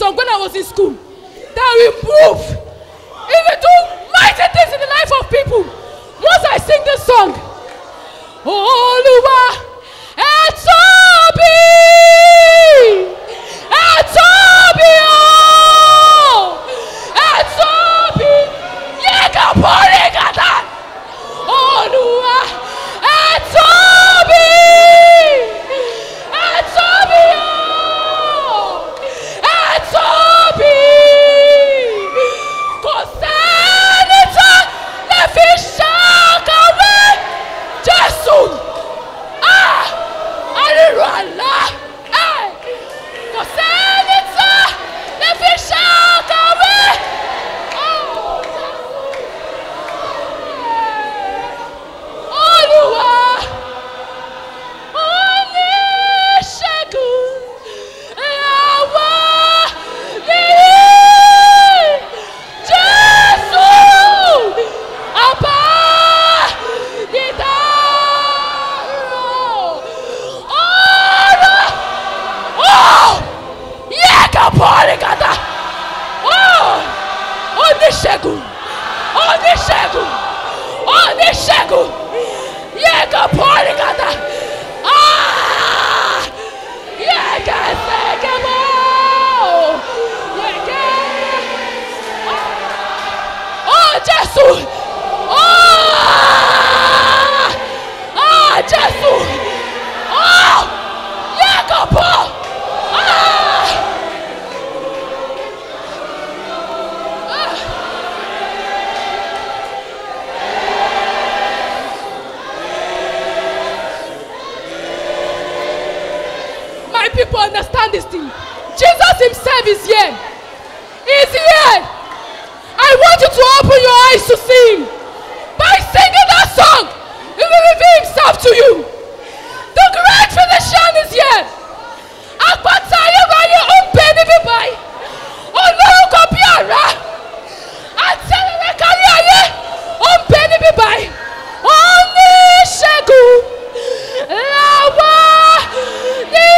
song when I was in school that will move. It will do mighty things in the life of people. Once I sing this song, Olúwa ẹ tóbi ẹ tóbi o ẹ tóbi yẹ ká bọ́ọ̀rì kàtà Olúwa ẹ tóbi ẹ tóbi o ẹ tóbi kò sẹ́ni tó lè fi ṣàkàwé Jésù ah àrírò àlá ẹ̀ kò sẹ́ni tó lè fi ṣàkàwé. Oh, Olúwa oníṣègùn àwa nìyí Jésù ọba dídárò ọ̀rọ̀ ọ̀ yẹ ká bọ́ọ̀lì kàtà ọ̀ oníṣègùn oníṣègùn oníṣègùn yẹ ká bọ́ọ̀lì kàtà ah yẹ ká sẹ́kẹ̀ bọ́ yẹ ká oh Jésù oh ah Jésù oh yẹ ká bọ́ ah. My people understand this thing. Jesus himself is here. He's here. I want you to open your eyes to see him. By singing that song, he will reveal himself to you. The great physician is here. Àpáta ayérayé ó ń bẹ níbí báyìí. Olórúkọ bí àrá. Àtẹ̀rẹ̀rẹ̀ kárí ayé ó ń bẹ níbí báyìí. Oníṣègùn làwa ní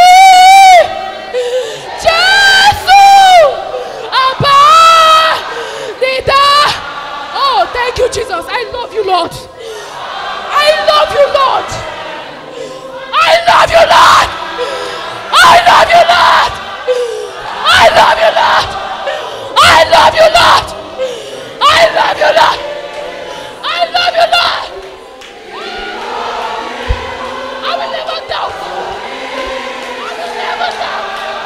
Jésù àbá nídá. Oh, thank you, Jesus. I love you, Lord. I love you, Lord. I love you, Lord. I love you, Lord. I love you, Lord. I love you, Lord. I love you, Lord. I love you, Lord. I will never doubt. I will never doubt.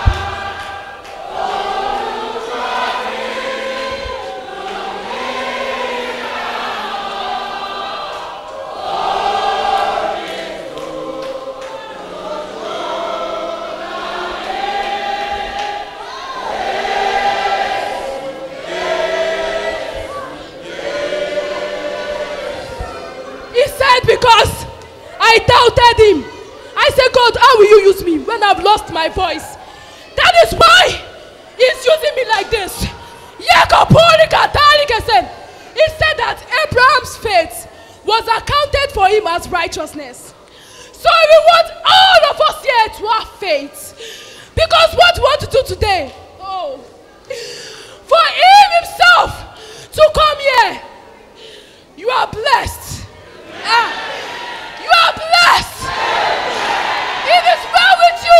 He said, Because I doubted him. I said, God, how will you use me when I've lost my voice? That is why he's using me like this. Yekopurikatalikesen. He said that Abraham's faith was accounted for him as righteousness. So we want all of us here to have faith. Because what we want to do today, oh, for him himself to come here, you are blessed. Ah, you are blessed. It is well with you.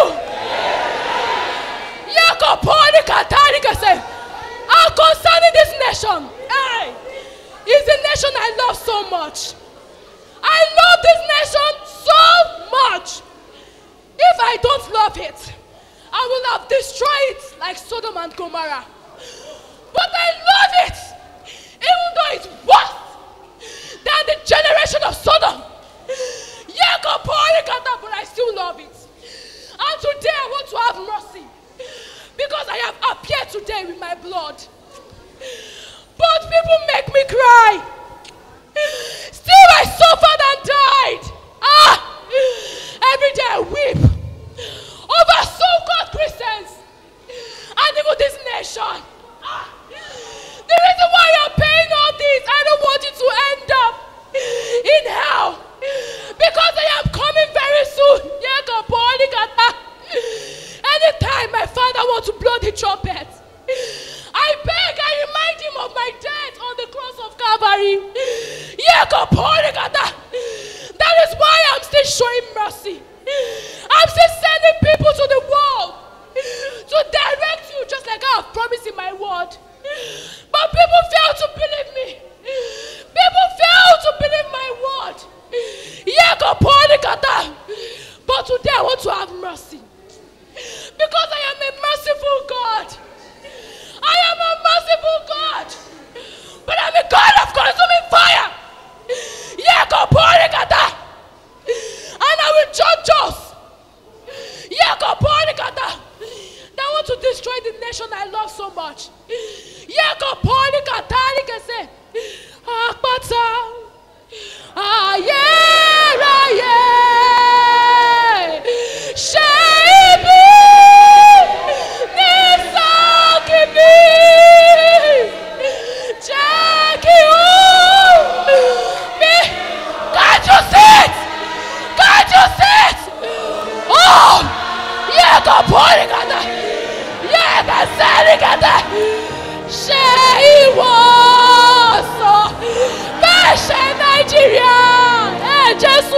Yakoponi Katarika said, "Ah, concerning this nation, hey, is the nation I love so much. I love this nation so much. If I don't love it, I will have destroyed it like Sodom and Gomorrah. But I love it, even though it's worse than the generation of Sodom. Yakoponi but I still love it. And today I want to have mercy because I have appeared today with my blood. But people make me cry. Still, I suffered and died. Ah! Every day I weep over so called Christians and even this nation. Ah! The reason why you're paying all this, I don't want you to end up in hell because I am coming very soon. Yekapolikata. Anytime my father wants to blow the trumpet, Calvary. Yekoporikata. That is why I'm still showing mercy. I'm still sending people to the world to direct you just like I have promised in my word. But people fail to believe me. People fail to believe my word. Yekoporikata. But today I want to have mercy. Because I am a merciful God. I am a merciful God. But I'm a God of consuming fire. Yekoporikata. And I will judge us. Yekoporikata. That want to destroy the nation I love so much. Yekoporikata. Likese. Apata. Ayérayé. Ṣé ibi ní sọ́ọ̀kì mi? Jẹ́ kí ó mi. Can't you see it? Can't you see it? Oh! Yẹ kò bọ́ọ̀lì kàtà. Yẹ kò sẹ́ẹ̀lì kàtà. Ṣé ìwọ sọ bẹ́ẹ̀ ṣe Nàìjíríà? Ẹ Jésù.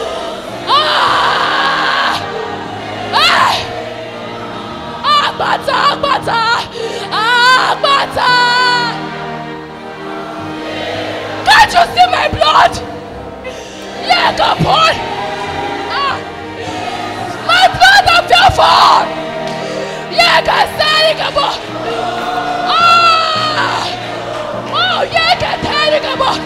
Ah! Hey! Àgbàtà àgbàtà àgbàtà. Can't you see my blood? Yeah, come on. Ah. My blood of your fall. Yeah, can say it, come on. Ah. Oh, yeah, can tell it, come on.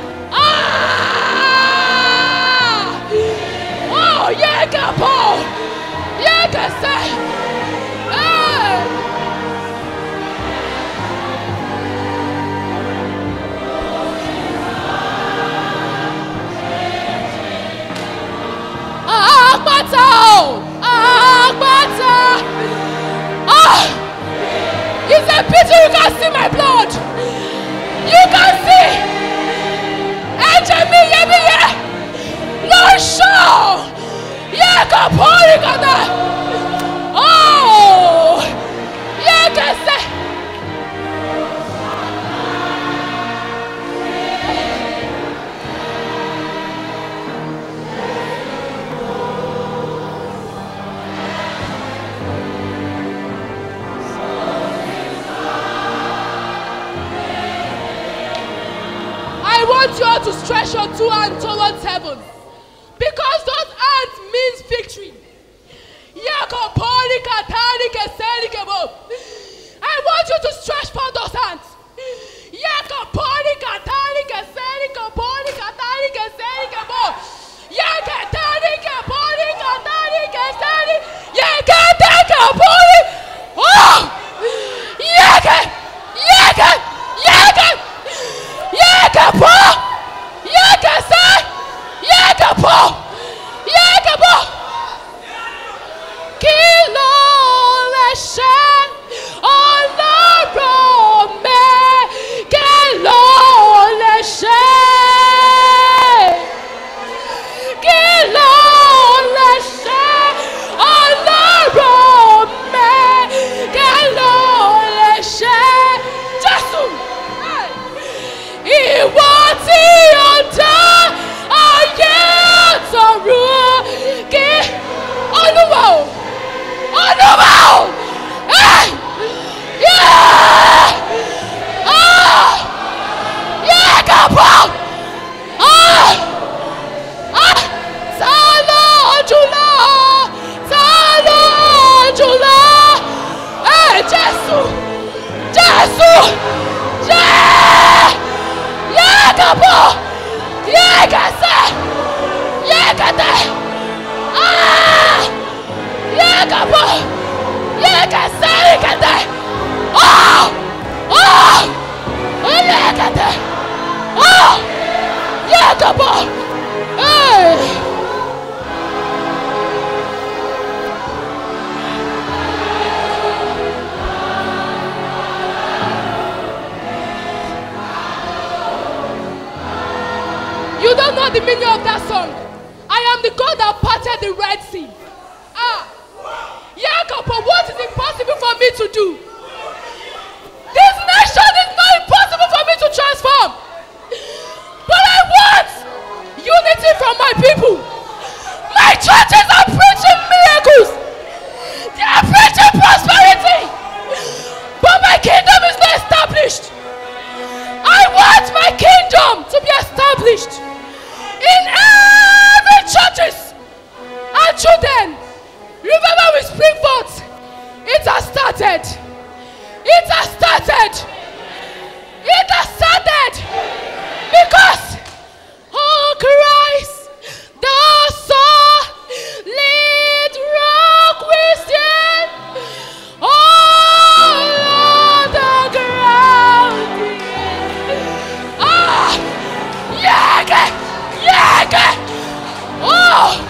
Ah. Oh, yeah, come on. Yeah, can say. Hey. Àpáta o! Àpáta! Ah! It's a pity you can see my blood. You can see. Ẹ̀jẹ̀ mi yẹ́bíyẹ́ ló ń ṣàn. Yẹ kò pọ́nrí kàtà. Oh! Yẹ kẹsẹ̀. I want you all to stretch your two hands towards heaven. Because those hands means victory. Yakopoli katani keseli kebo. I want you to stretch for those hands. Yakopoli katani keseli keboli katani keseli kebo. Yakatani keboli katani keseli. Yakate keboli. Oh! Yaka! Yaka! Yaka! Yakapo! Yakasa! Yakapo! Yakapo! Kí ló lè ṣe ọlọ́run mi? Kí ló lè ṣe? Kí ló lè ṣe ọlọ́run mi? Kí ló lè ṣe? Jésù! Hey! Ìwọ tí ó dá ayé àtọ̀run kí Olúwa o Olúwa o Hey! Yeah! Ah! Yeah, kábọ̀! Ah! Ah! Ta ló jùlọ? Ta ló jùlọ? Hey, Jésù! Jésù! Yeah! Yekabo! Yekase! Yekate! Ah! Yekabo! Yekase! Yekate! Oh! Oh! Oh, Yekate! Oh! Yekabo! Hey! You don't know the meaning of that song. I am the God that parted the Red Sea. Ah. Jacob, but what is impossible for me to do? This nation is not impossible for me to transform. kingdom to be established in every churches and children. Remember we spring forth. It has started. It has started. It has started. Because oh Christ, the solid rock we stand. All on the ground. Ah, yeah, yeah, oh.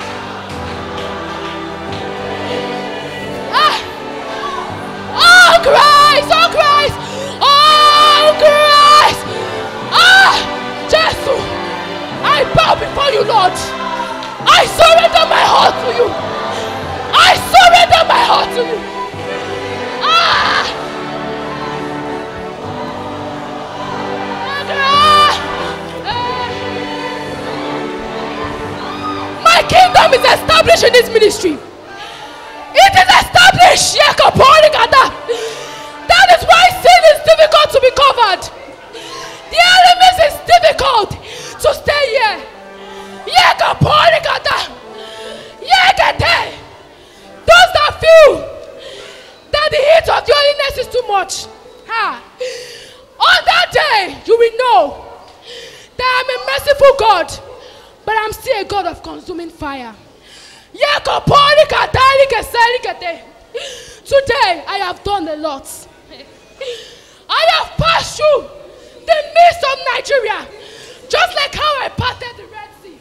Ah. Oh Christ! Oh Christ! Oh Christ! Ah! Jesus! I bow before you, Lord. I surrender my heart to you. I surrender my heart to you. Ah! Ah! Ah! My kingdom is established in this ministry. It is established. Yekaporikata. That is why sin is difficult to be covered. The enemies is difficult to stay here. Yekaporikata. Yekete. Those that feel that the heat of the holiness is too much. Ha. On that day, you will know that I'm a merciful God, but I'm still a God of consuming fire. Today I have done a lot. I have passed through the midst of Nigeria, just like how I parted the Red Sea.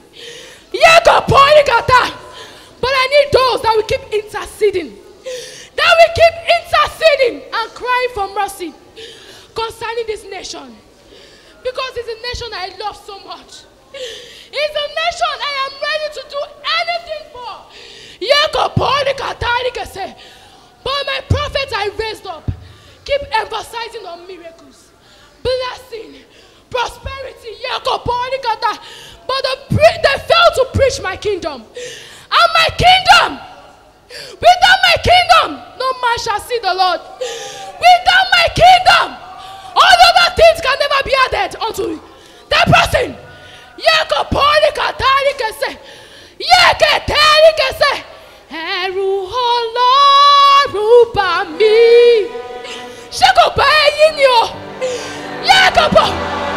But I need those that will keep interceding, that will keep interceding and crying for mercy concerning this nation. Because it's a nation I love so much. It's a nation I am ready to do anything for. Yekopolikatarikese. But my prophets I raised up keep emphasizing on miracles, blessing, prosperity. Yekopolikata. But the pre- they fail to preach my kingdom. And my kingdom, without my kingdom, no man shall see the Lord. Without my kingdom, all other things can never be added unto that person. Yekopolikatalikese. Yeketelikese. Ẹ̀rù Ọlọ́run bà mí. Ṣé kò bá ẹyin ni o? Yẹ́kọ̀pọ̀.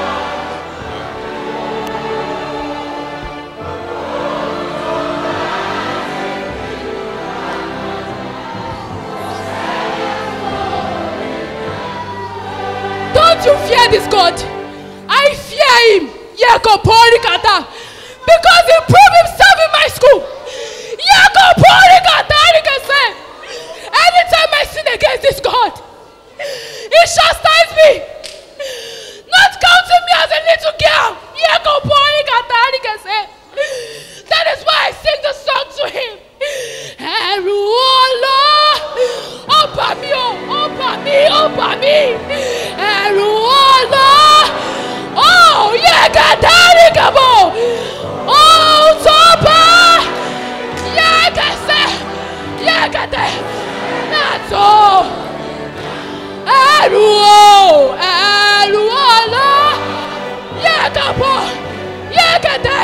Don't you fear this God? I fear him. Yekoporikata. Because he proved himself in my school. Yekoporikata. Rikese. Anytime I sin against this God, he chastise me. Not counting me as a little girl. Yekoporikata. Rikese. That is why I sing the song to him. Ẹ̀rù ọlọ́, ó bà mí o, ó bà mí, ó bà mí. Ẹ̀rù ọlọ́, ó yẹ kẹtẹ́rì kẹbọ̀, ó tó bá yẹ kẹsẹ̀, yẹ kẹtẹ̀, náà tó. Ẹ̀rù o, ẹ̀rù ọlọ́, yẹ kẹbọ̀, yẹ kẹtẹ̀.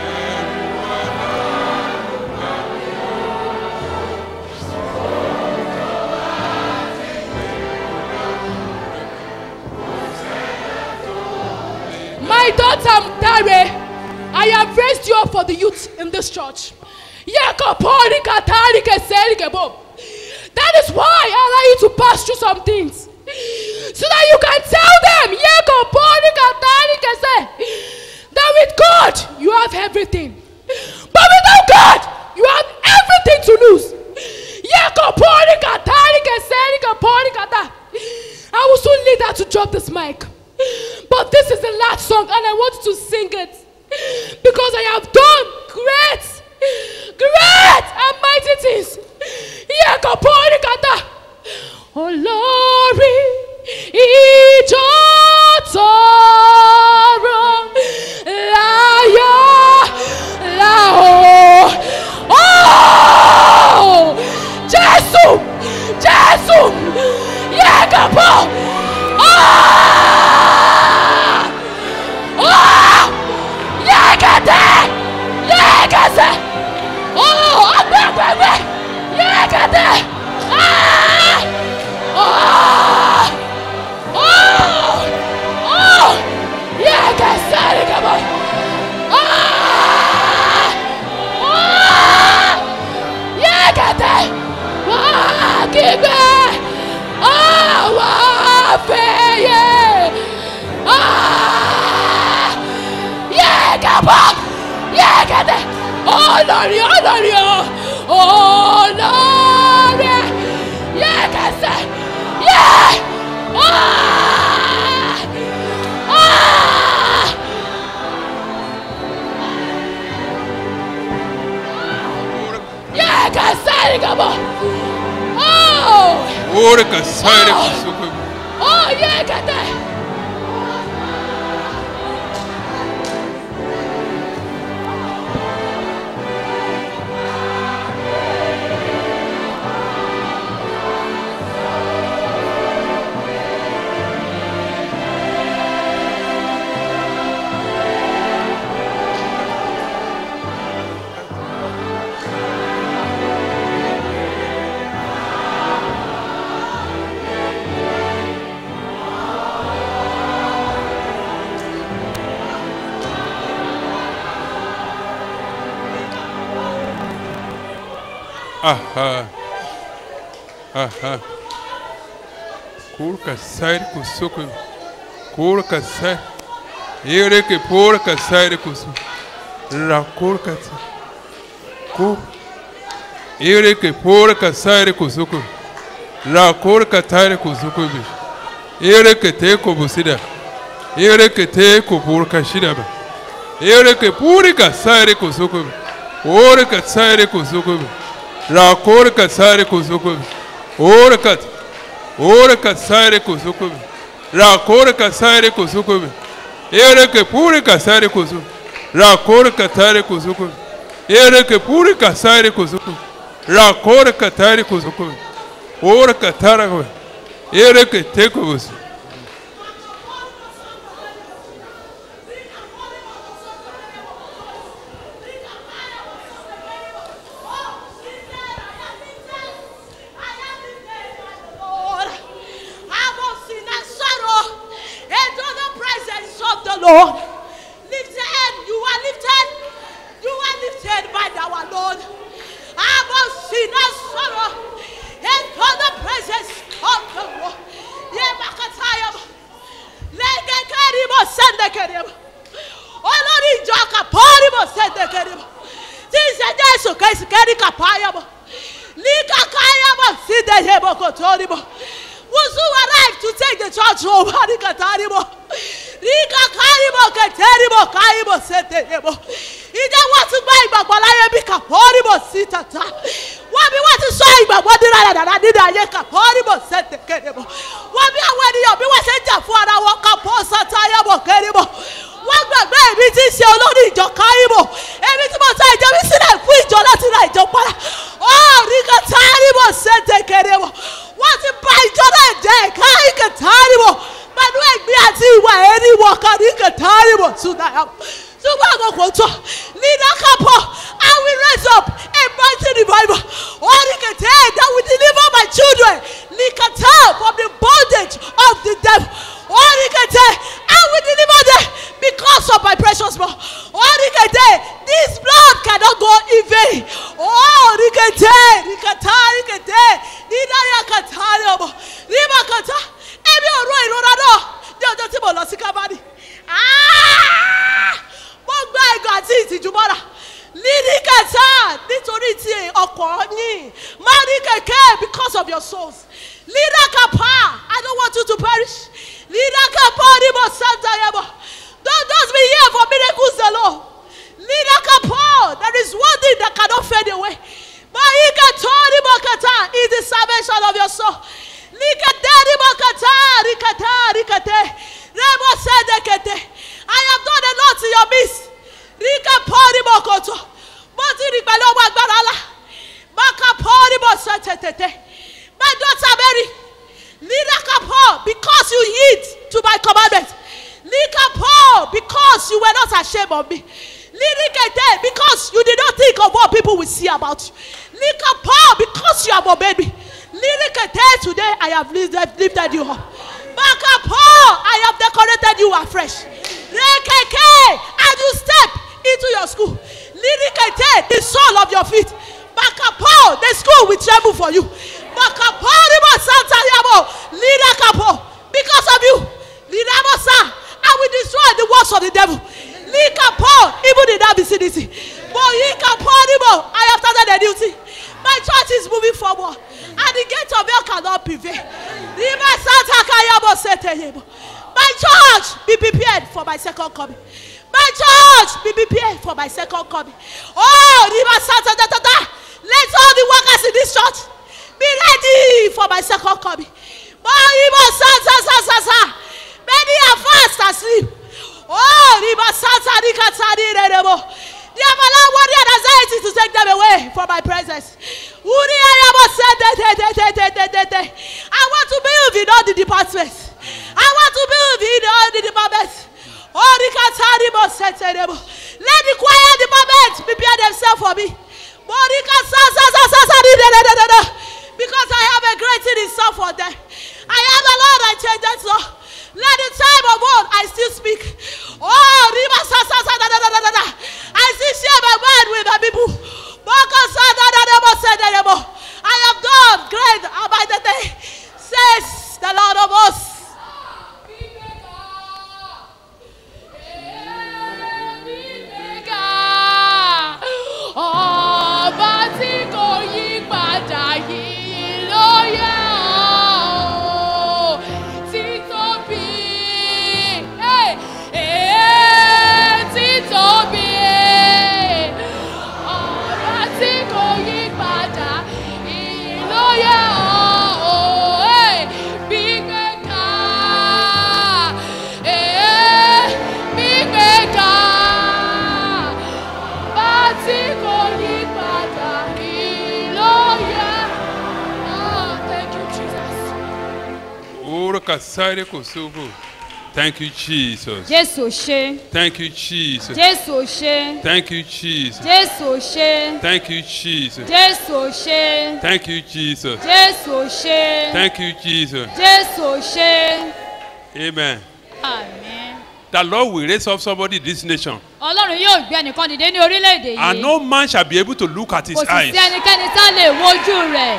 My daughter Dare, I have raised you up for the youth in this church. That is why I allow you to pass through some things. So that you can tell them that with God you have everything. But without God, you have everything to lose. I will soon lead her to drop this mic. But this is the last song, and I want you to sing it because I have done great, great and mighty things. Yekaporikata. Olórí ìjọ tọrọ láyọ̀ láò. Oh! Jésù! Jésù! Yekapọ̀! Ah! Ah! Kapa. Yekete. Olórí olórí o. Olórí. Yekese. Ye. Ah. Ah. Yekese Kapa. Oh. Ore kasere kusoko. Oh, yekete. Aha. Aha. Kur kasere kusoko. Kur kasere. Ere ke por kasere kusoko. La kur kasere. Ku. Ere ke por kasere kusoko. La kur katare kusoko bi. Ere ke te ko busida. Ere ke te ko por kashida ba. Ere ke puri kasere kusoko bi. Ore kasere kusoko bi. La kur kasere kusoko bi. Ore kat. Ore kasere kusoko bi. La kur kasere kusoko bi. Ere ke puri kasere kusoko. La kur katare kusoko bi. Ere ke puri kasere kusoko. La kur katare kusoko bi. Ore katara ko. Ere ke te ko busi. Lord. I was in a sorrow into the presence of the Lord. Lifted, you are lifted, you are lifted by our Lord. I was in a sorrow into the presence of the Lord. Yemakatayam. Legekeribo sendekerebo. Olórí ìjọ kàpọ́ọ́rìbò sendekerebo. Tí ìṣe Jésù kẹ́sì kẹ́rì kàpáyàbọ̀. Likakayabo sideyebo kotoribo. Who's who arrived to take the church over Rikataribo? Rikakaribo keteribo kaibo seteyebo. Ìjẹ́ wọ́n ti gbá ìgbàgbọ́ láyé bí kàpọ́ọ́rìbò sí tata. Wọ́n bí wọ́n ti sọ ìgbàgbọ́ dídá dáadáa nínú ayé kàpọ́ọ́rìbò sẹ́tẹ̀kẹ́rẹ́bọ̀. Wọ́n bí àwọn ènìyàn bí wọ́n ṣe ń jà fún ara wọn kàpọ́ sátayébò kẹ́rẹ́bọ̀. Wọ́n gbàgbé èmi tí ń ṣe olórí ìjọ káyìbò. Èmi tí mo ta ìjọ mi sílẹ̀ fún ìjọ láti ra ìjọ padà. Ó ríkà táyìbò sẹ́tẹ̀kẹ́rẹ́bọ̀. Wọ́n ti bà ìjọ náà jẹ́ káyìkà táyìbò. Pẹ̀lú ẹ̀gbin àti ìwà ẹ̀rí wọ̀ kan ríkà táyìbò tún náà. Ṣùgbọ́n àkókò tó leader couple I will raise up a mighty revival. Orikete that will deliver my children Likata from the bondage of the devil. Orikete I will deliver them because of my precious blood. Orikete this blood cannot go in vain. Orikete Rikata Rikete Nidaya Katari Riba Kata Ẹbí ọ̀rọ̀ ìrora náà ní ọjọ́ tí mo lọ sí Kábàdì. Mo gba ẹ̀gọ́ àti ìtìjú mọ́ra. Lídí kẹta nítorí ti ọkọ̀ yín. Máa ní kẹ̀kẹ́ because of your souls. Lídà kapa I don't want you to perish. Lídà kapa ni mo santa yẹbọ. Don't just be here for miracles alone. Lídà kapa there is one thing that cannot fade away. Máyí kẹtọ́ ni mo kẹta is the salvation of your soul. Líkẹtẹ́ ni mo kẹta ríkẹtẹ́ ríkẹtẹ́. Rẹ́mọ̀ sẹ́dẹ̀kẹtẹ́. I have done a lot in your midst. Ríkẹ́ pọ́ọ́rì mọ̀ kòtò. Mo ti rí pẹ̀lú ọwọ́ agbára ńlá. Maka pọ́ọ́rì mọ̀ sọ tètè. My daughter Mary. Lílaka pọ́ because you heed to my commandment. Líka pọ́ because you were not ashamed of me. Lirikete because you did not think of what people will see about you. Líka pọ́ because you have obeyed me. Lirikete today I have lifted, lifted you up. Maka pọ́ I have decorated you afresh. Rekeke as you step into your school. Lirikete the sole of your feet. Makapo the school will tremble for you. Makapo ribo santa yabo. Lirakapo because of you. Lirabosa I will destroy the works of the devil. Lika Paul, even in that vicinity. But Lika Paul, I have started a duty. My church is moving forward. And the gate of hell cannot prevail. Lima Santa Kayabo Seteyebo. My church, be prepared for my second coming. My church, be prepared for my second coming. Oh, Lima Santa da, da, da. Let all the workers in this church be ready for my second coming. Oh, Lima Santa sa, sa, sa. Many are fast asleep. Oh, Lima Santa Nikatani Rerebo. They have allowed worry and anxiety to take them away from my presence. Uri Ayabo said, de, de, de, de, de, de, de, de. I want to build in all the departments. I want to build in all the departments. Oh, Rikatani Mo said, Rerebo. Let the choir department prepare themselves for me. Morika sa, sa, sa, sa, sa, di, de, de, de, de, de. Because I have a great thing in store for them. I am the Lord, I change that so. Let the time of old I still speak. Oh, Riba sa sa sa da da da da da da. I still share my word with my people. Baka sa da da da mo se da da mo. I have done great about the day, says the Lord of hosts. Ọba tí kò yí padà yìí ló yẹ ọ́ títóbi eh, eh, títóbi ọba tí kò yí padà yìí ló yẹ ọ́ eh, gbígbéga eh, gbígbéga bá tí kò yí padà yìí ló yẹ. Oh, thank you, Jesus. Ora kasare kosovo. Thank you, Jesus. jésù ò ṣe Thank you, Jesus. jésù ò ṣe Thank you, Jesus. jésù ò ṣe Thank you, Jesus. jésù ò ṣe Thank you, Jesus. jésù ò ṣe Thank you, Jesus. jésù ò ṣe. Amen. àmín. The Lord will raise up somebody in this nation, ọlọ́run yóò gbé ẹnìkan dìde ní orílẹ̀-èdè and yìí no man shall be able to look at his kò sì eyes. sí ẹnikẹ́ni tá lè wojú rẹ̀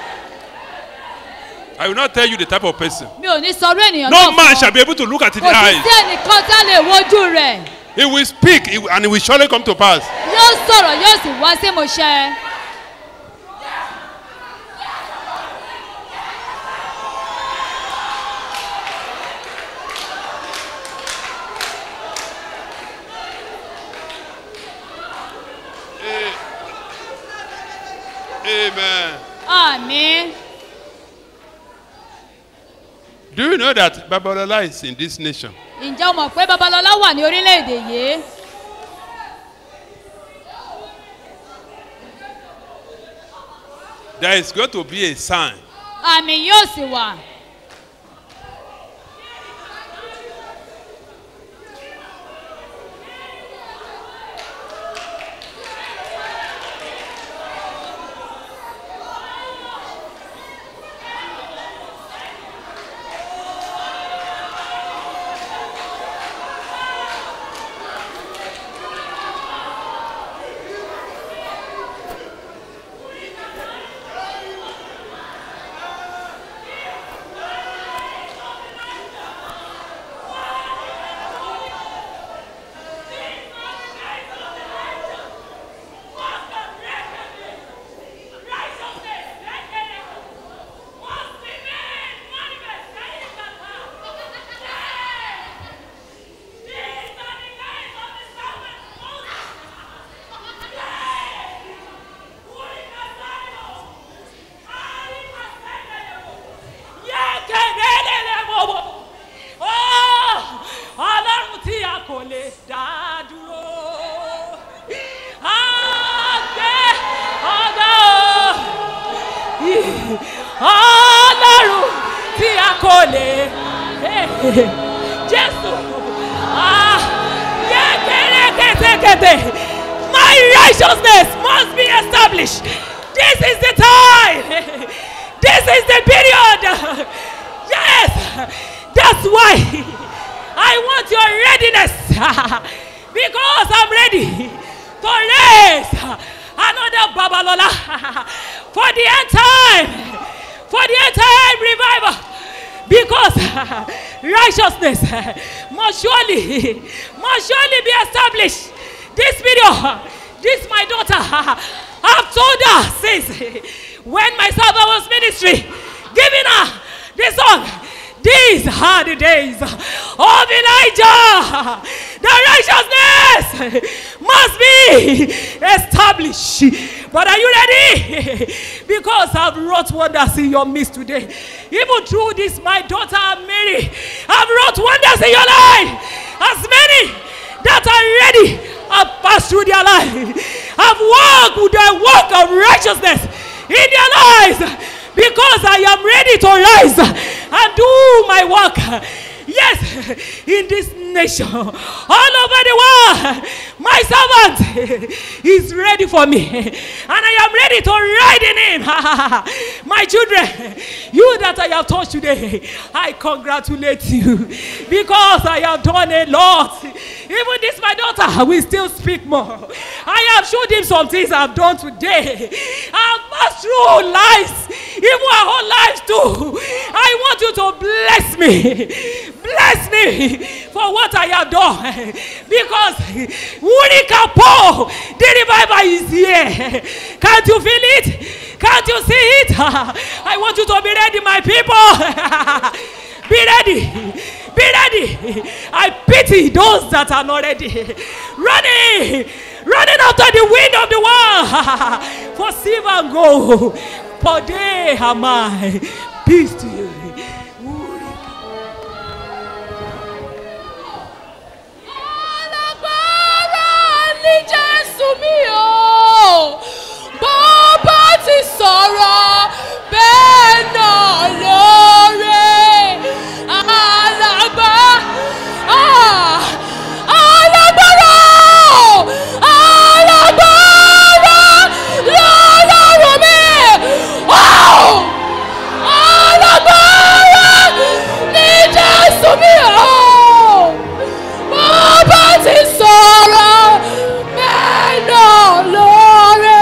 I will not tell you the type of person. mi ò ní sọrú ènìyàn No náà man fún shall ọ. be able to look at his kò sì eyes. sí ẹnìkan tá lè wojú rẹ̀ He will speak, he will- and it will surely come to pass. yóò sọ̀rọ̀ yóò sì wá sí ìmúṣẹ. Amen. àmín. Do you know that Babalola is in this nation? ǹjẹ́ o mọ̀ pé babalọ́lá wà ní orílẹ̀-èdè yìí? There is going to be a sign. àmì yóò sì wà. ọlọ́run tí a kò lè dá dúró. àgbẹ̀ ọgá o ọlọ́run tí a kò lè jésù yẹ́kẹ́rẹ́ kẹ́tẹ́kẹ́tẹ́ my righteousness must be established this is the time this is the period yes that's why I want your readiness because I'm ready to raise another Babalola for the end time, for the end time revival. because righteousness must surely must surely be established this video this my daughter i've told her since when my servant was ministry giving her the song these are the days of elijah the righteousness must be established but are you ready because i've wrought wonders in your midst today even through this my daughter mary i've wrought wonders in your life as many that are ready have passed through their life have walked with the walk of righteousness in their lives because I am ready to rise and do my work. Yes, in this nation, all over the world, my servant is ready for me, and I am ready to ride in him. my children, you that I have touched today, I congratulate you because I have done a lot. Even this, my daughter, will still speak more. I have showed him some things I've done today. I've passed through lives, even our whole lives too. I want you to bless me. Bless me for what I have done. Because Wurika Po, the revival is here. Can't you feel it? Can't you see it? I want you to be ready, my people. be ready. Be ready. I pity those that are not ready. Running, running after the wind of the world for silver and gold. For they are mine. Peace to you. alágbára ní jésù mi o bó bá ti sọ̀rọ̀ bẹ́ẹ̀ náà lóore alágbá ah, alágbára o, alágbára lọ́lọ́run mi Wow! alágbára ní jésù mi o bàbá ti sọ̀rọ̀ bẹ́ẹ̀ náà lóore.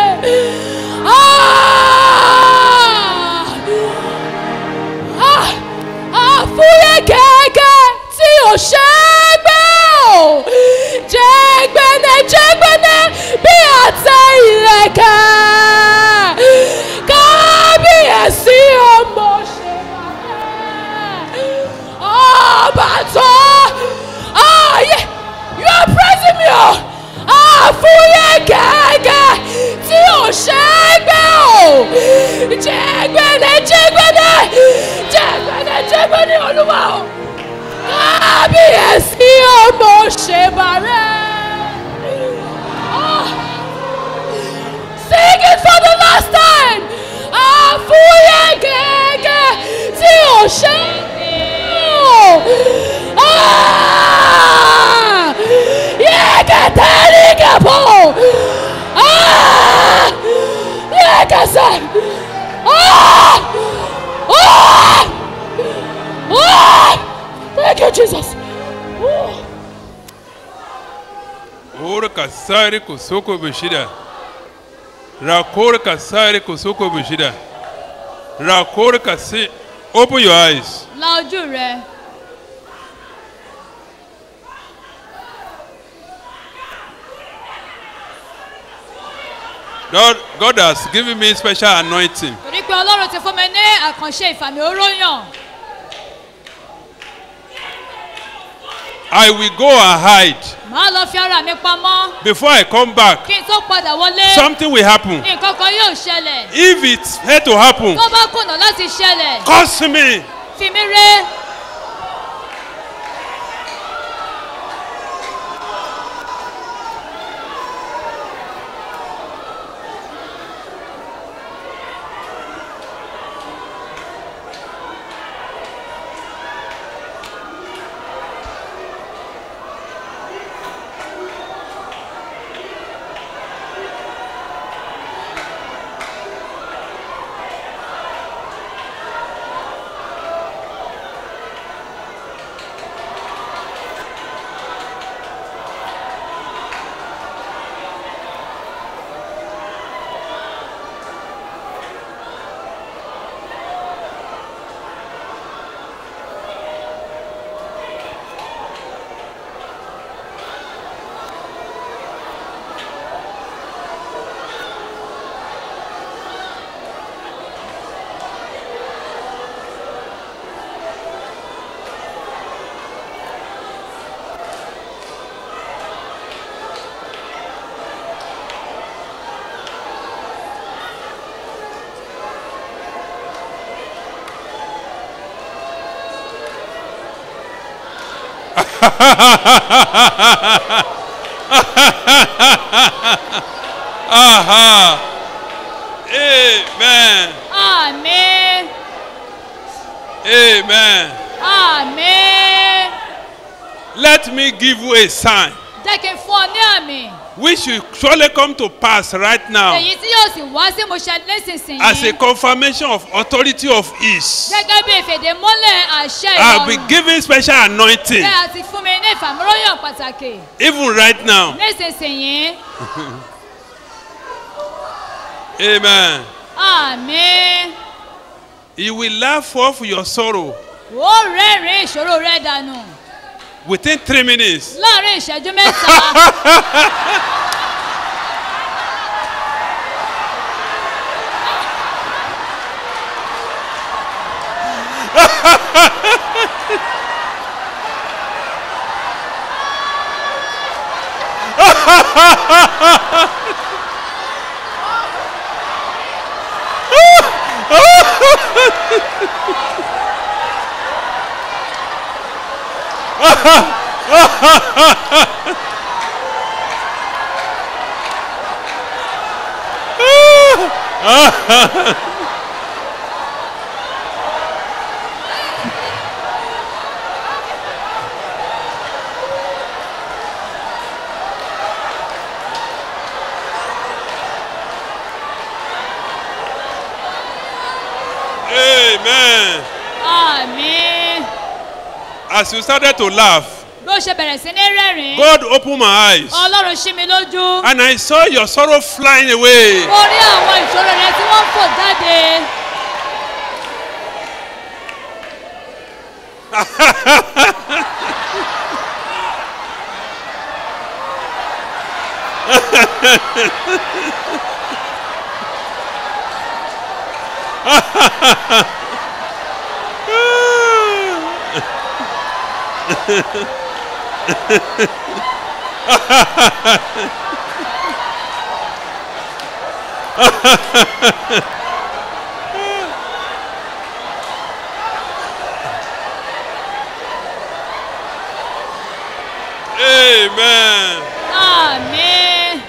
àfúyẹ́ gẹ́gẹ́ tí ò ṣe é gbé o jẹ́gbẹ́nẹ́ jẹ́gbẹ́nẹ́ bí àtẹ ìlẹ̀kẹ̀ kábíyèsí ọmọ ṣe ọba tó ayé you are praising me o àfúyẹ́ gẹ́gẹ́ tí ò ṣe é gbé o jẹ́gbẹ́nẹ́ jẹ́gbẹ́nẹ́ jẹ́gbẹ́nẹ́ jẹ́gbẹ́nẹ́ olúwa o kábíyèsí ọmọ ṣe bàrẹ́. Ah. Sing it for the last time. Àfúyẹ́ gẹ́gẹ́ tí ò ṣe é gbé o. Ah! Yeketerikepo. Ah! Yekese. Ah! Ah! Ah! Thank you, Jesus. Ooh. Ora kasari kosoko bishida. Rakor kasari kosoko bishida. Rakor kasi. Open your eyes. la ojú rẹ God, God has given me special anointing. torí pé ọlọ́run ti fún mi ní àkànṣe ìfàmì oróyàn I will go and hide. màá lọ fi ara mi pamọ́ Before I come back, kí n tó padà wọlé something will happen. nǹkan kan yóò ṣẹlẹ̀ If it's had to happen, tó bá kùnà láti ṣẹlẹ̀ curse me. fi mí ré Aha. Amen. àmín Amen. àmín Let me give you a sign jẹ́ kí n fún ọ ní àmì which will surely come to pass right now èyí tí yóò sì wá sí ìmúṣẹ nísinsìnyí as a confirmation of authority of ease. gẹ́gẹ́ bí ìfèdèmọ́lẹ̀ àṣẹ I'll be ìrọ̀rùn given special anointing bẹ́ẹ̀ àti fún mi ní ìfàmúróyàn pàtàkì even right now. nísinsìnyí Amen. àmín You will laugh off your sorrow ó rẹ́rìn-ín ìṣòro rẹ dànù within three minutes. láàrin ìṣẹ́jú mẹ́ta Amen. àmín As you started to laugh, bó ṣe bẹ̀rẹ̀ sí ní rẹ́rìn-ín God opened my eyes ọlọ́run ṣí mi lójú and I saw your sorrow flying away. mo rí àwọn ìṣòro rẹ tí wọ́n ń fò jáde Amen. àmín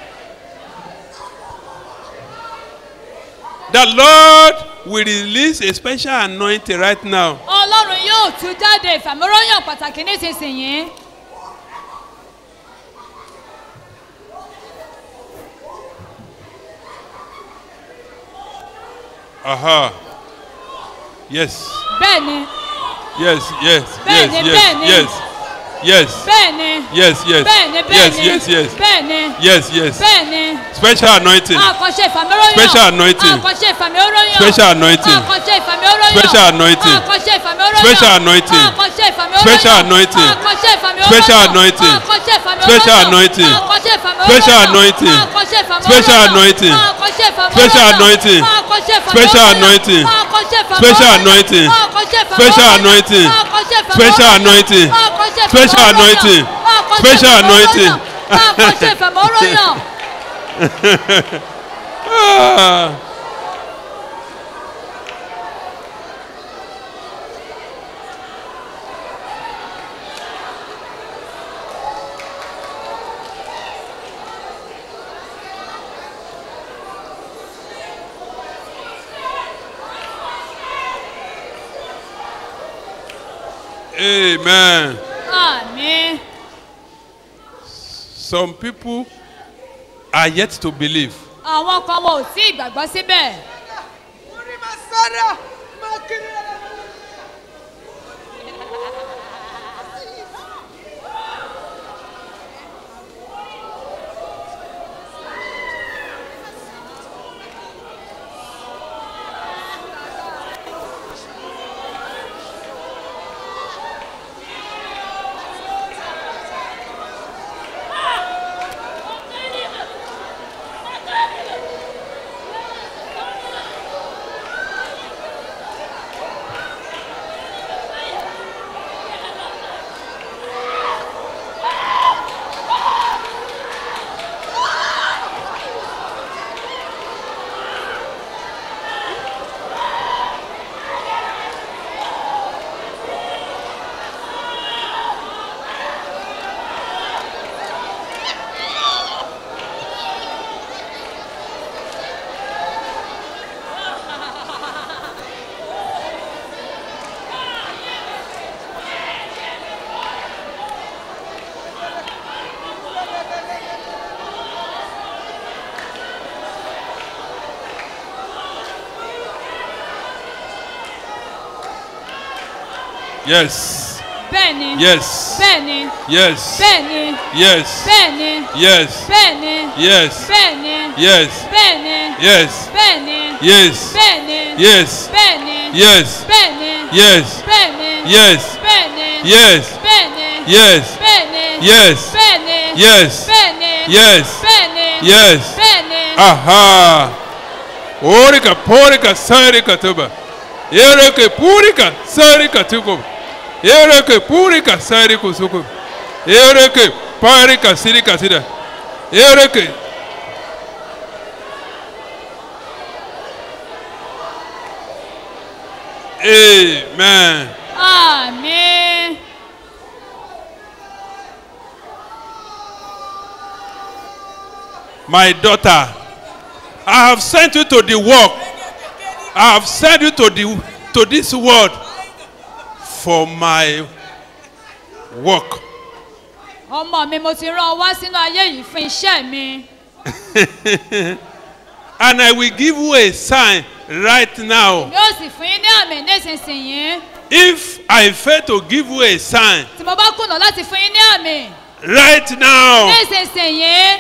The Lord will release a special anointing right now. ọlọ́run yóò tú jáde ìfàmúróyàn pàtàkì nísinsìnyí Aha. Yes. bẹ́ẹ̀ ni Yes. Yes. Bẹ́ẹ̀ni, yes. bẹ́ẹ̀ni. Yes. Yes. bẹ́ẹ̀ ni Yes. Yes. bẹ́ẹ̀ ni bẹ́ẹ̀ Yes. ni Yes. Yes. bẹ́ẹ̀ ni Yes. Yes. bẹ́ẹ̀ ni Special anointing. àkànṣe ìfàmúróyàn Special anointing. àkànṣe ìfàmúróyàn Special anointing. àkànṣe ìfàmúróyàn Special anointing. àkànṣe ìfàmúróyàn Special anointing. àkànṣe ìfàmúróyàn Special anointing. àkànṣe ìfàmúróyàn Special anointing. àkànṣe ìfàmúróyàn Special anointing. àkànṣe ìfàmúróyàn Special anointing. àkànṣe ìfàmúróyàn Special anointing. àkànṣe ìfàmúróyàn Special anointing. àkànṣe ìfàmúróyàn Special anointing. àkànṣe ìfàmúróyàn Special anointing. àkànṣe ìfàmúróyàn Special anointing. àkànṣe ìfàmúróyàn Special anointing. àkànṣe Special ìfàmúróyàn anointing. àkànṣe Special ìfàmúróyàn anointing. àkànṣe ìfàmúróyàn. Ah. Amen. Àmín. Some people are yet to believe. Àwọn kan wọn ò tí ìgbàgbọ́ síbẹ̀. Yes. bẹ́ẹ̀ni Yes. bẹ́ẹ̀ni Yes. bẹ́ẹ̀ni Yes. bẹ́ẹ̀ni Yes. bẹ́ẹ̀ni Yes. bẹ́ẹ̀ni Yes. bẹ́ẹ̀ni Yes. bẹ́ẹ̀ni Yes. bẹ́ẹ̀ni Yes. bẹ́ẹ̀ni Yes. bẹ́ẹ̀ni Yes. bẹ́ẹ̀ni Yes. bẹ́ẹ̀ni Yes. bẹ́ẹ̀ni Yes. bẹ́ẹ̀ni Yes. bẹ́ẹ̀ni Yes. bẹ́ẹ̀ni Yes. bẹ́ẹ̀ni Yes. bẹ́ẹ̀ni Aha. Orika porika sarika tuba. Ereke purika sarika tuko. Ereke purika sarika suko. Ereke parika sirika sida. Ereke. Amen. àmín My daughter, I have sent you to the work. I have sent you to the to this world for my work. ọmọ mi mo ti rán ọ wá sínú ayé yìí fún iṣẹ́ mi And I will give you a sign right now. yóò sì fún yín ní àmì nísinsìnyí If I fail to give you a sign tí mo bá kùnà láti fún yín ní àmì right now, nísinsìnyí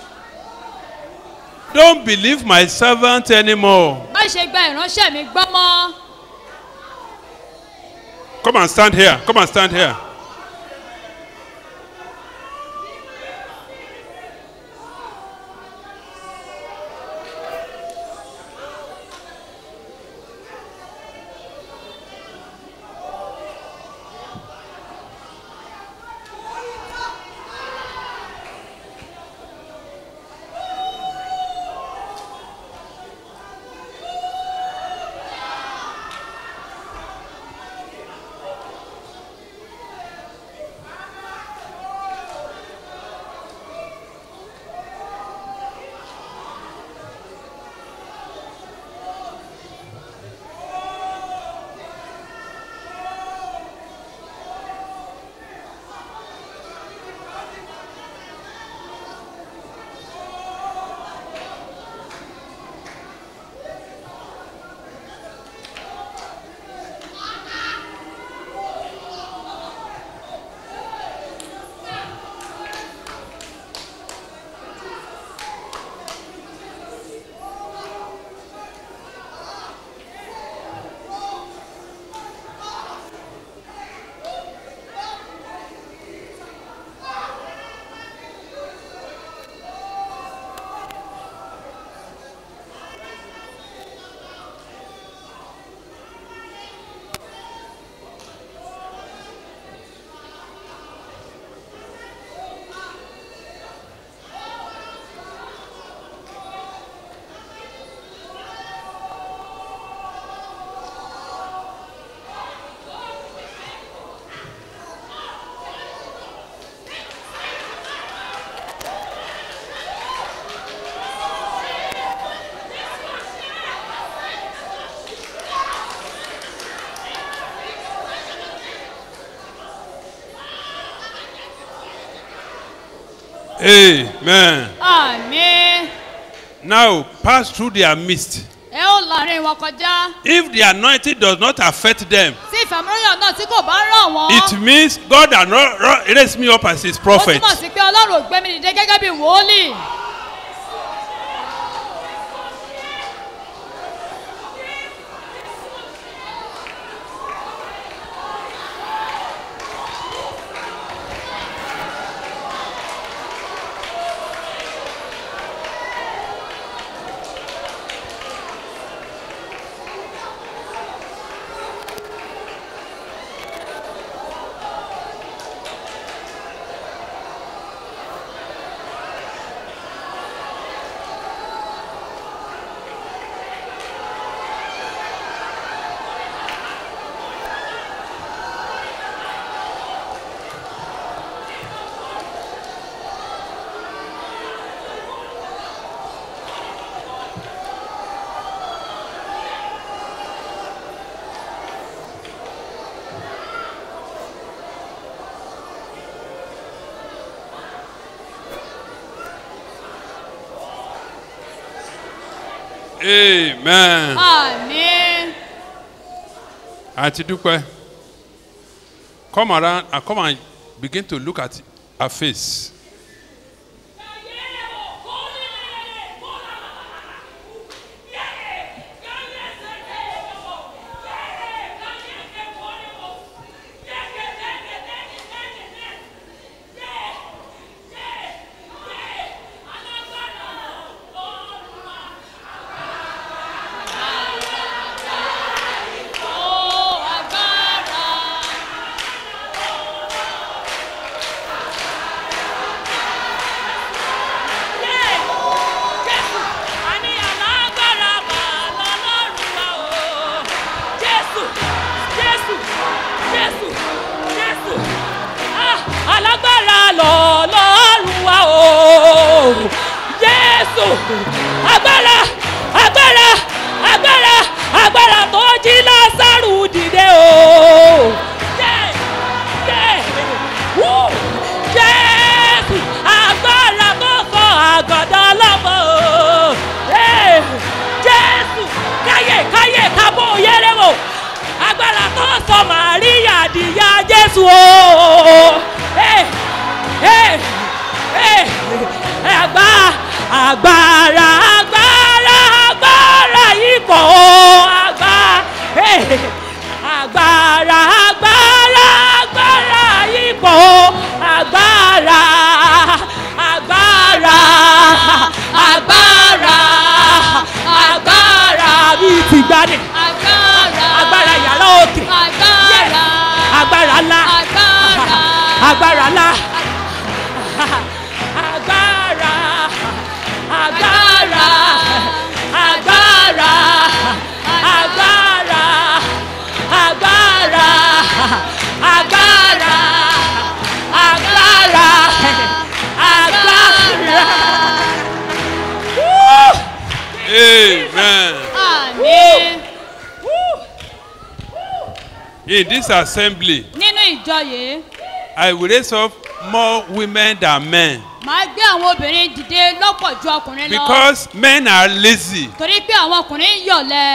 don't believe my servant anymore. má ṣe gba ìránṣẹ́ mi gbọ́ mọ́ Come and stand here. Come and stand here. Amen. àmì Now pass through their midst. ẹ ó láàrin wọn kọjá If the anointing does not affect them, tí ìfàmúlòyàn náà tí kò bá ràn wọ́n it means God has not ro- raised me up as his ó prophet. túmọ̀ sí pé ọlọ́run ò gbé mi dìde gẹ́gẹ́ bí wòólì Amen. àmì Àti dúpẹ́. come around and come and begin to look at her face. Àní alágbára mà lọ́lọ́run wa o. Jésù, Jésù, Jésù, Jésù. Ah, Alágbára lọ́lọ́run wa o. Jésù, agbára, agbára, agbára, agbára tó jí Lásárù dìde o. Yeah, yeah, woo. Jésù, agbára tó sọ àgàdá lọ́mọ o. Hey, Jésù, káyè káyè kábò yẹrẹ wò. Agbára tó sọ Màríyà dìyà Jésù o. Hey, hey, hey, àgbà agbára agbára agbára ipò àgbà. Hey, agbára agbára agbára ipò agbára agbára agbára agbára bíi ti gbani agbára agbára yàrá òkè agbára agbára ńlá agbára agbára ńlá agbára agbára agbára agbára agbára agbára agbára agbára. Woo! Amen. àmín In this assembly, nínú ìjọ yìí I will raise up more women than men màá gbé àwọn obìnrin dìde lọ́pọ̀ ju ọkùnrin lọ because men are lazy. torí pé àwọn ọkùnrin ń yọ̀lẹ̀.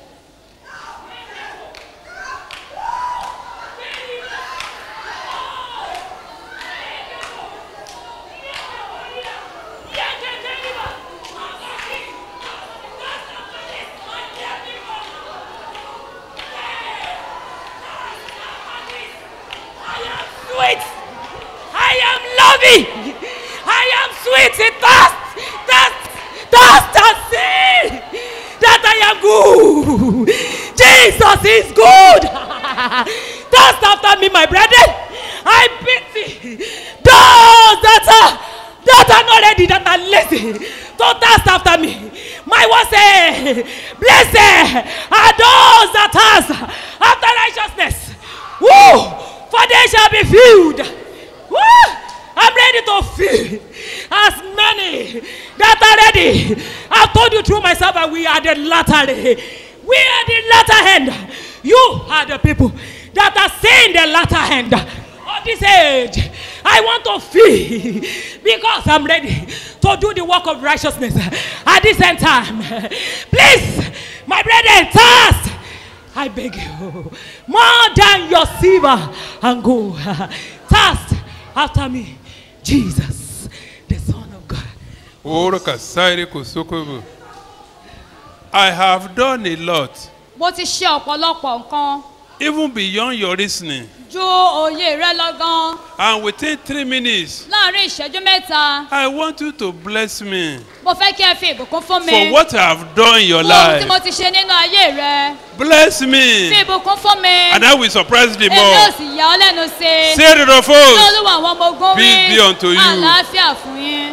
sweet. I am loving. I am sweet in thirst. Thirst. Thirst and see that I am good. Jesus is good. thirst after me, my brethren. I pity those that are that are not ready, that are lazy to thirst after me. My word say, blessed are those that thirst after righteousness. Woo! For they shall be filled. Woo! I'm ready to fill as many that are ready. I've told you through myself that we are the latter. We are the latter end. You are the people that are saying the latter end of this age. I want to feel because I'm ready to do the work of righteousness at this end time. Please, my brethren, thirst. I beg you, more than your silver and gold. Thirst after me, Jesus, the Son of God. Oro kasaire kosokobo. I have done a lot, mo ti ṣe ọ̀pọ̀lọpọ̀ nǹkan even beyond your reasoning. ju òye rẹ lọ gan And within three minutes, láàrin ìṣẹ́jú mẹ́ta I want you to bless me mo fẹ́ kí ẹ fi ìbùkún fún mi for what I have done in your fún ohun tí mo life. ti ṣe nínú ayé rẹ Bless fi me, ìbùkún fún mi and I will surprise the èmi ò more. sì yà ọ́ lẹ́nu sí i Say it of kí us. olúwa àwọn ọmọ ogun wí Peace be unto you. àlàáfíà fún yín.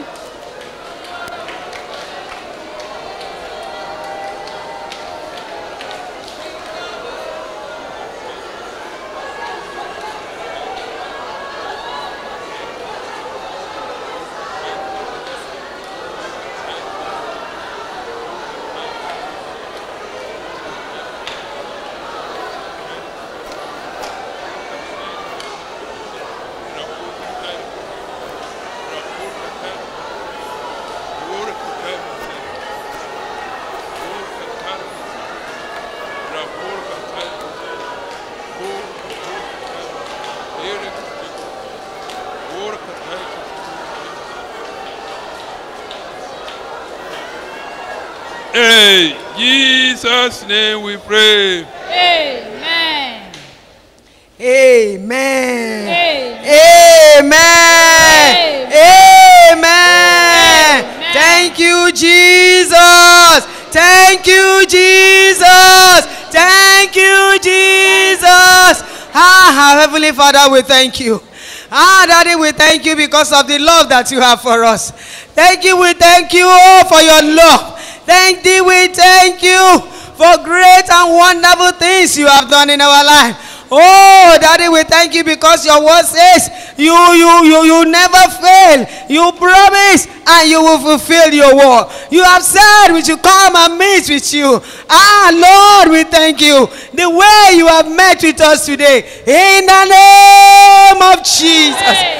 In Jesus' name we pray. amen. Amen. amen. Amen. Amen. Amen. Thank you, Jesus. Thank you, Jesus. Thank you, Jesus. Ah, our Heavenly Father, we thank you. Ah, Daddy, we thank you because of the love that you have for us. Thank you, we thank you oh, for your love. Thank you, we thank you for great and wonderful things you have done in our life. Oh, Daddy, we thank you because your word says you, you, you, you never fail. You promise and you will fulfill your word. You have said we should come and meet with you. Ah, Lord, we thank you. The way you have met with us today. In the name of Jesus.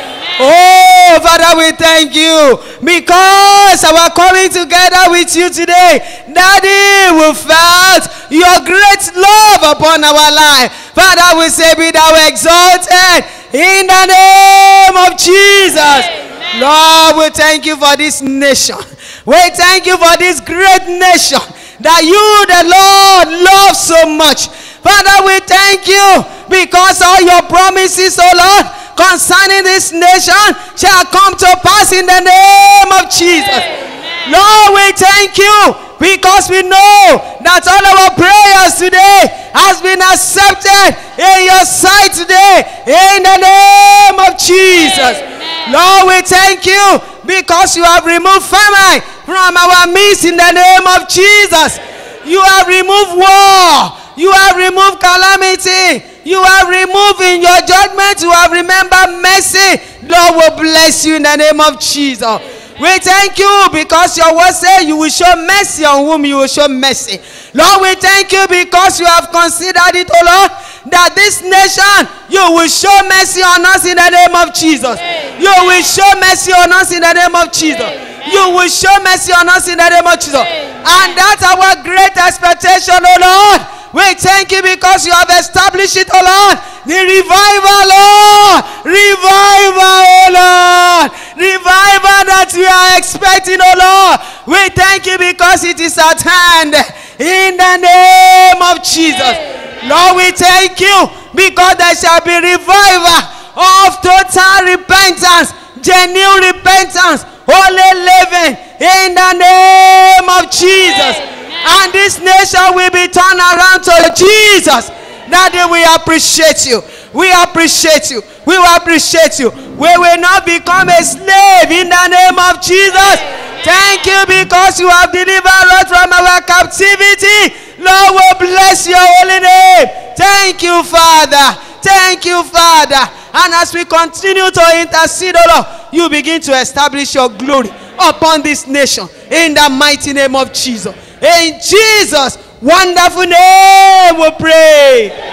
Oh, Father, we thank you because our coming together with you today, Daddy, we felt your great love upon our life. Father, we say, be thou exalted in the name of Jesus. Lord, we thank you for this nation. We thank you for this great nation that you, the Lord, love so much. Father, we thank you because all your promises, oh Lord, concerning this nation shall come to pass in the name of Jesus. Lord, we thank you because we know that all our prayers today has been accepted in your sight today in the name of Jesus. Lord, we thank you because you have removed famine from our midst in the name of Jesus. You have removed war. You have removed calamity. You have removed in your judgment. You have remembered mercy. Lord will bless you in the name of Jesus. We thank you because your word says you will show mercy on whom you will show mercy. Lord, we thank you because you have considered it, oh Lord, that this nation, you will show mercy on us in the name of Jesus. You will show mercy on us in the name of Jesus. You will show mercy on us in the name of Jesus. And that's our great expectation, oh Lord. We thank you because you have established it, oh Lord. The revival, Lord. Revival, oh Lord. Revival that we are expecting, oh Lord. We thank you because it is at hand. In the name of Jesus. Lord, we thank you because there shall be revival of total repentance, genuine repentance, holy living in the name of Jesus. And this nation will be turned around to Jesus. Daddy, we appreciate you. We appreciate you. We will appreciate you. We will not become a slave in the name of Jesus. Thank you because you have delivered us from our captivity. Lord, we bless your holy name. Thank you, Father. Thank you, Father. And as we continue to intercede, oh Lord, you begin to establish your glory upon this nation in the mighty name of Jesus. In Jesus' wonderful name, we pray.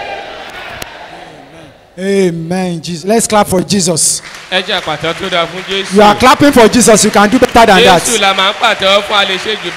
Amen. Jesus. Let's clap for Jesus. ẹ jẹ́ àpàtàn tó dáa fún jésù. You are clapping for Jesus. You can do better than jésù that. la máa ń pàtẹ́wọ́ fún a lè ṣe jù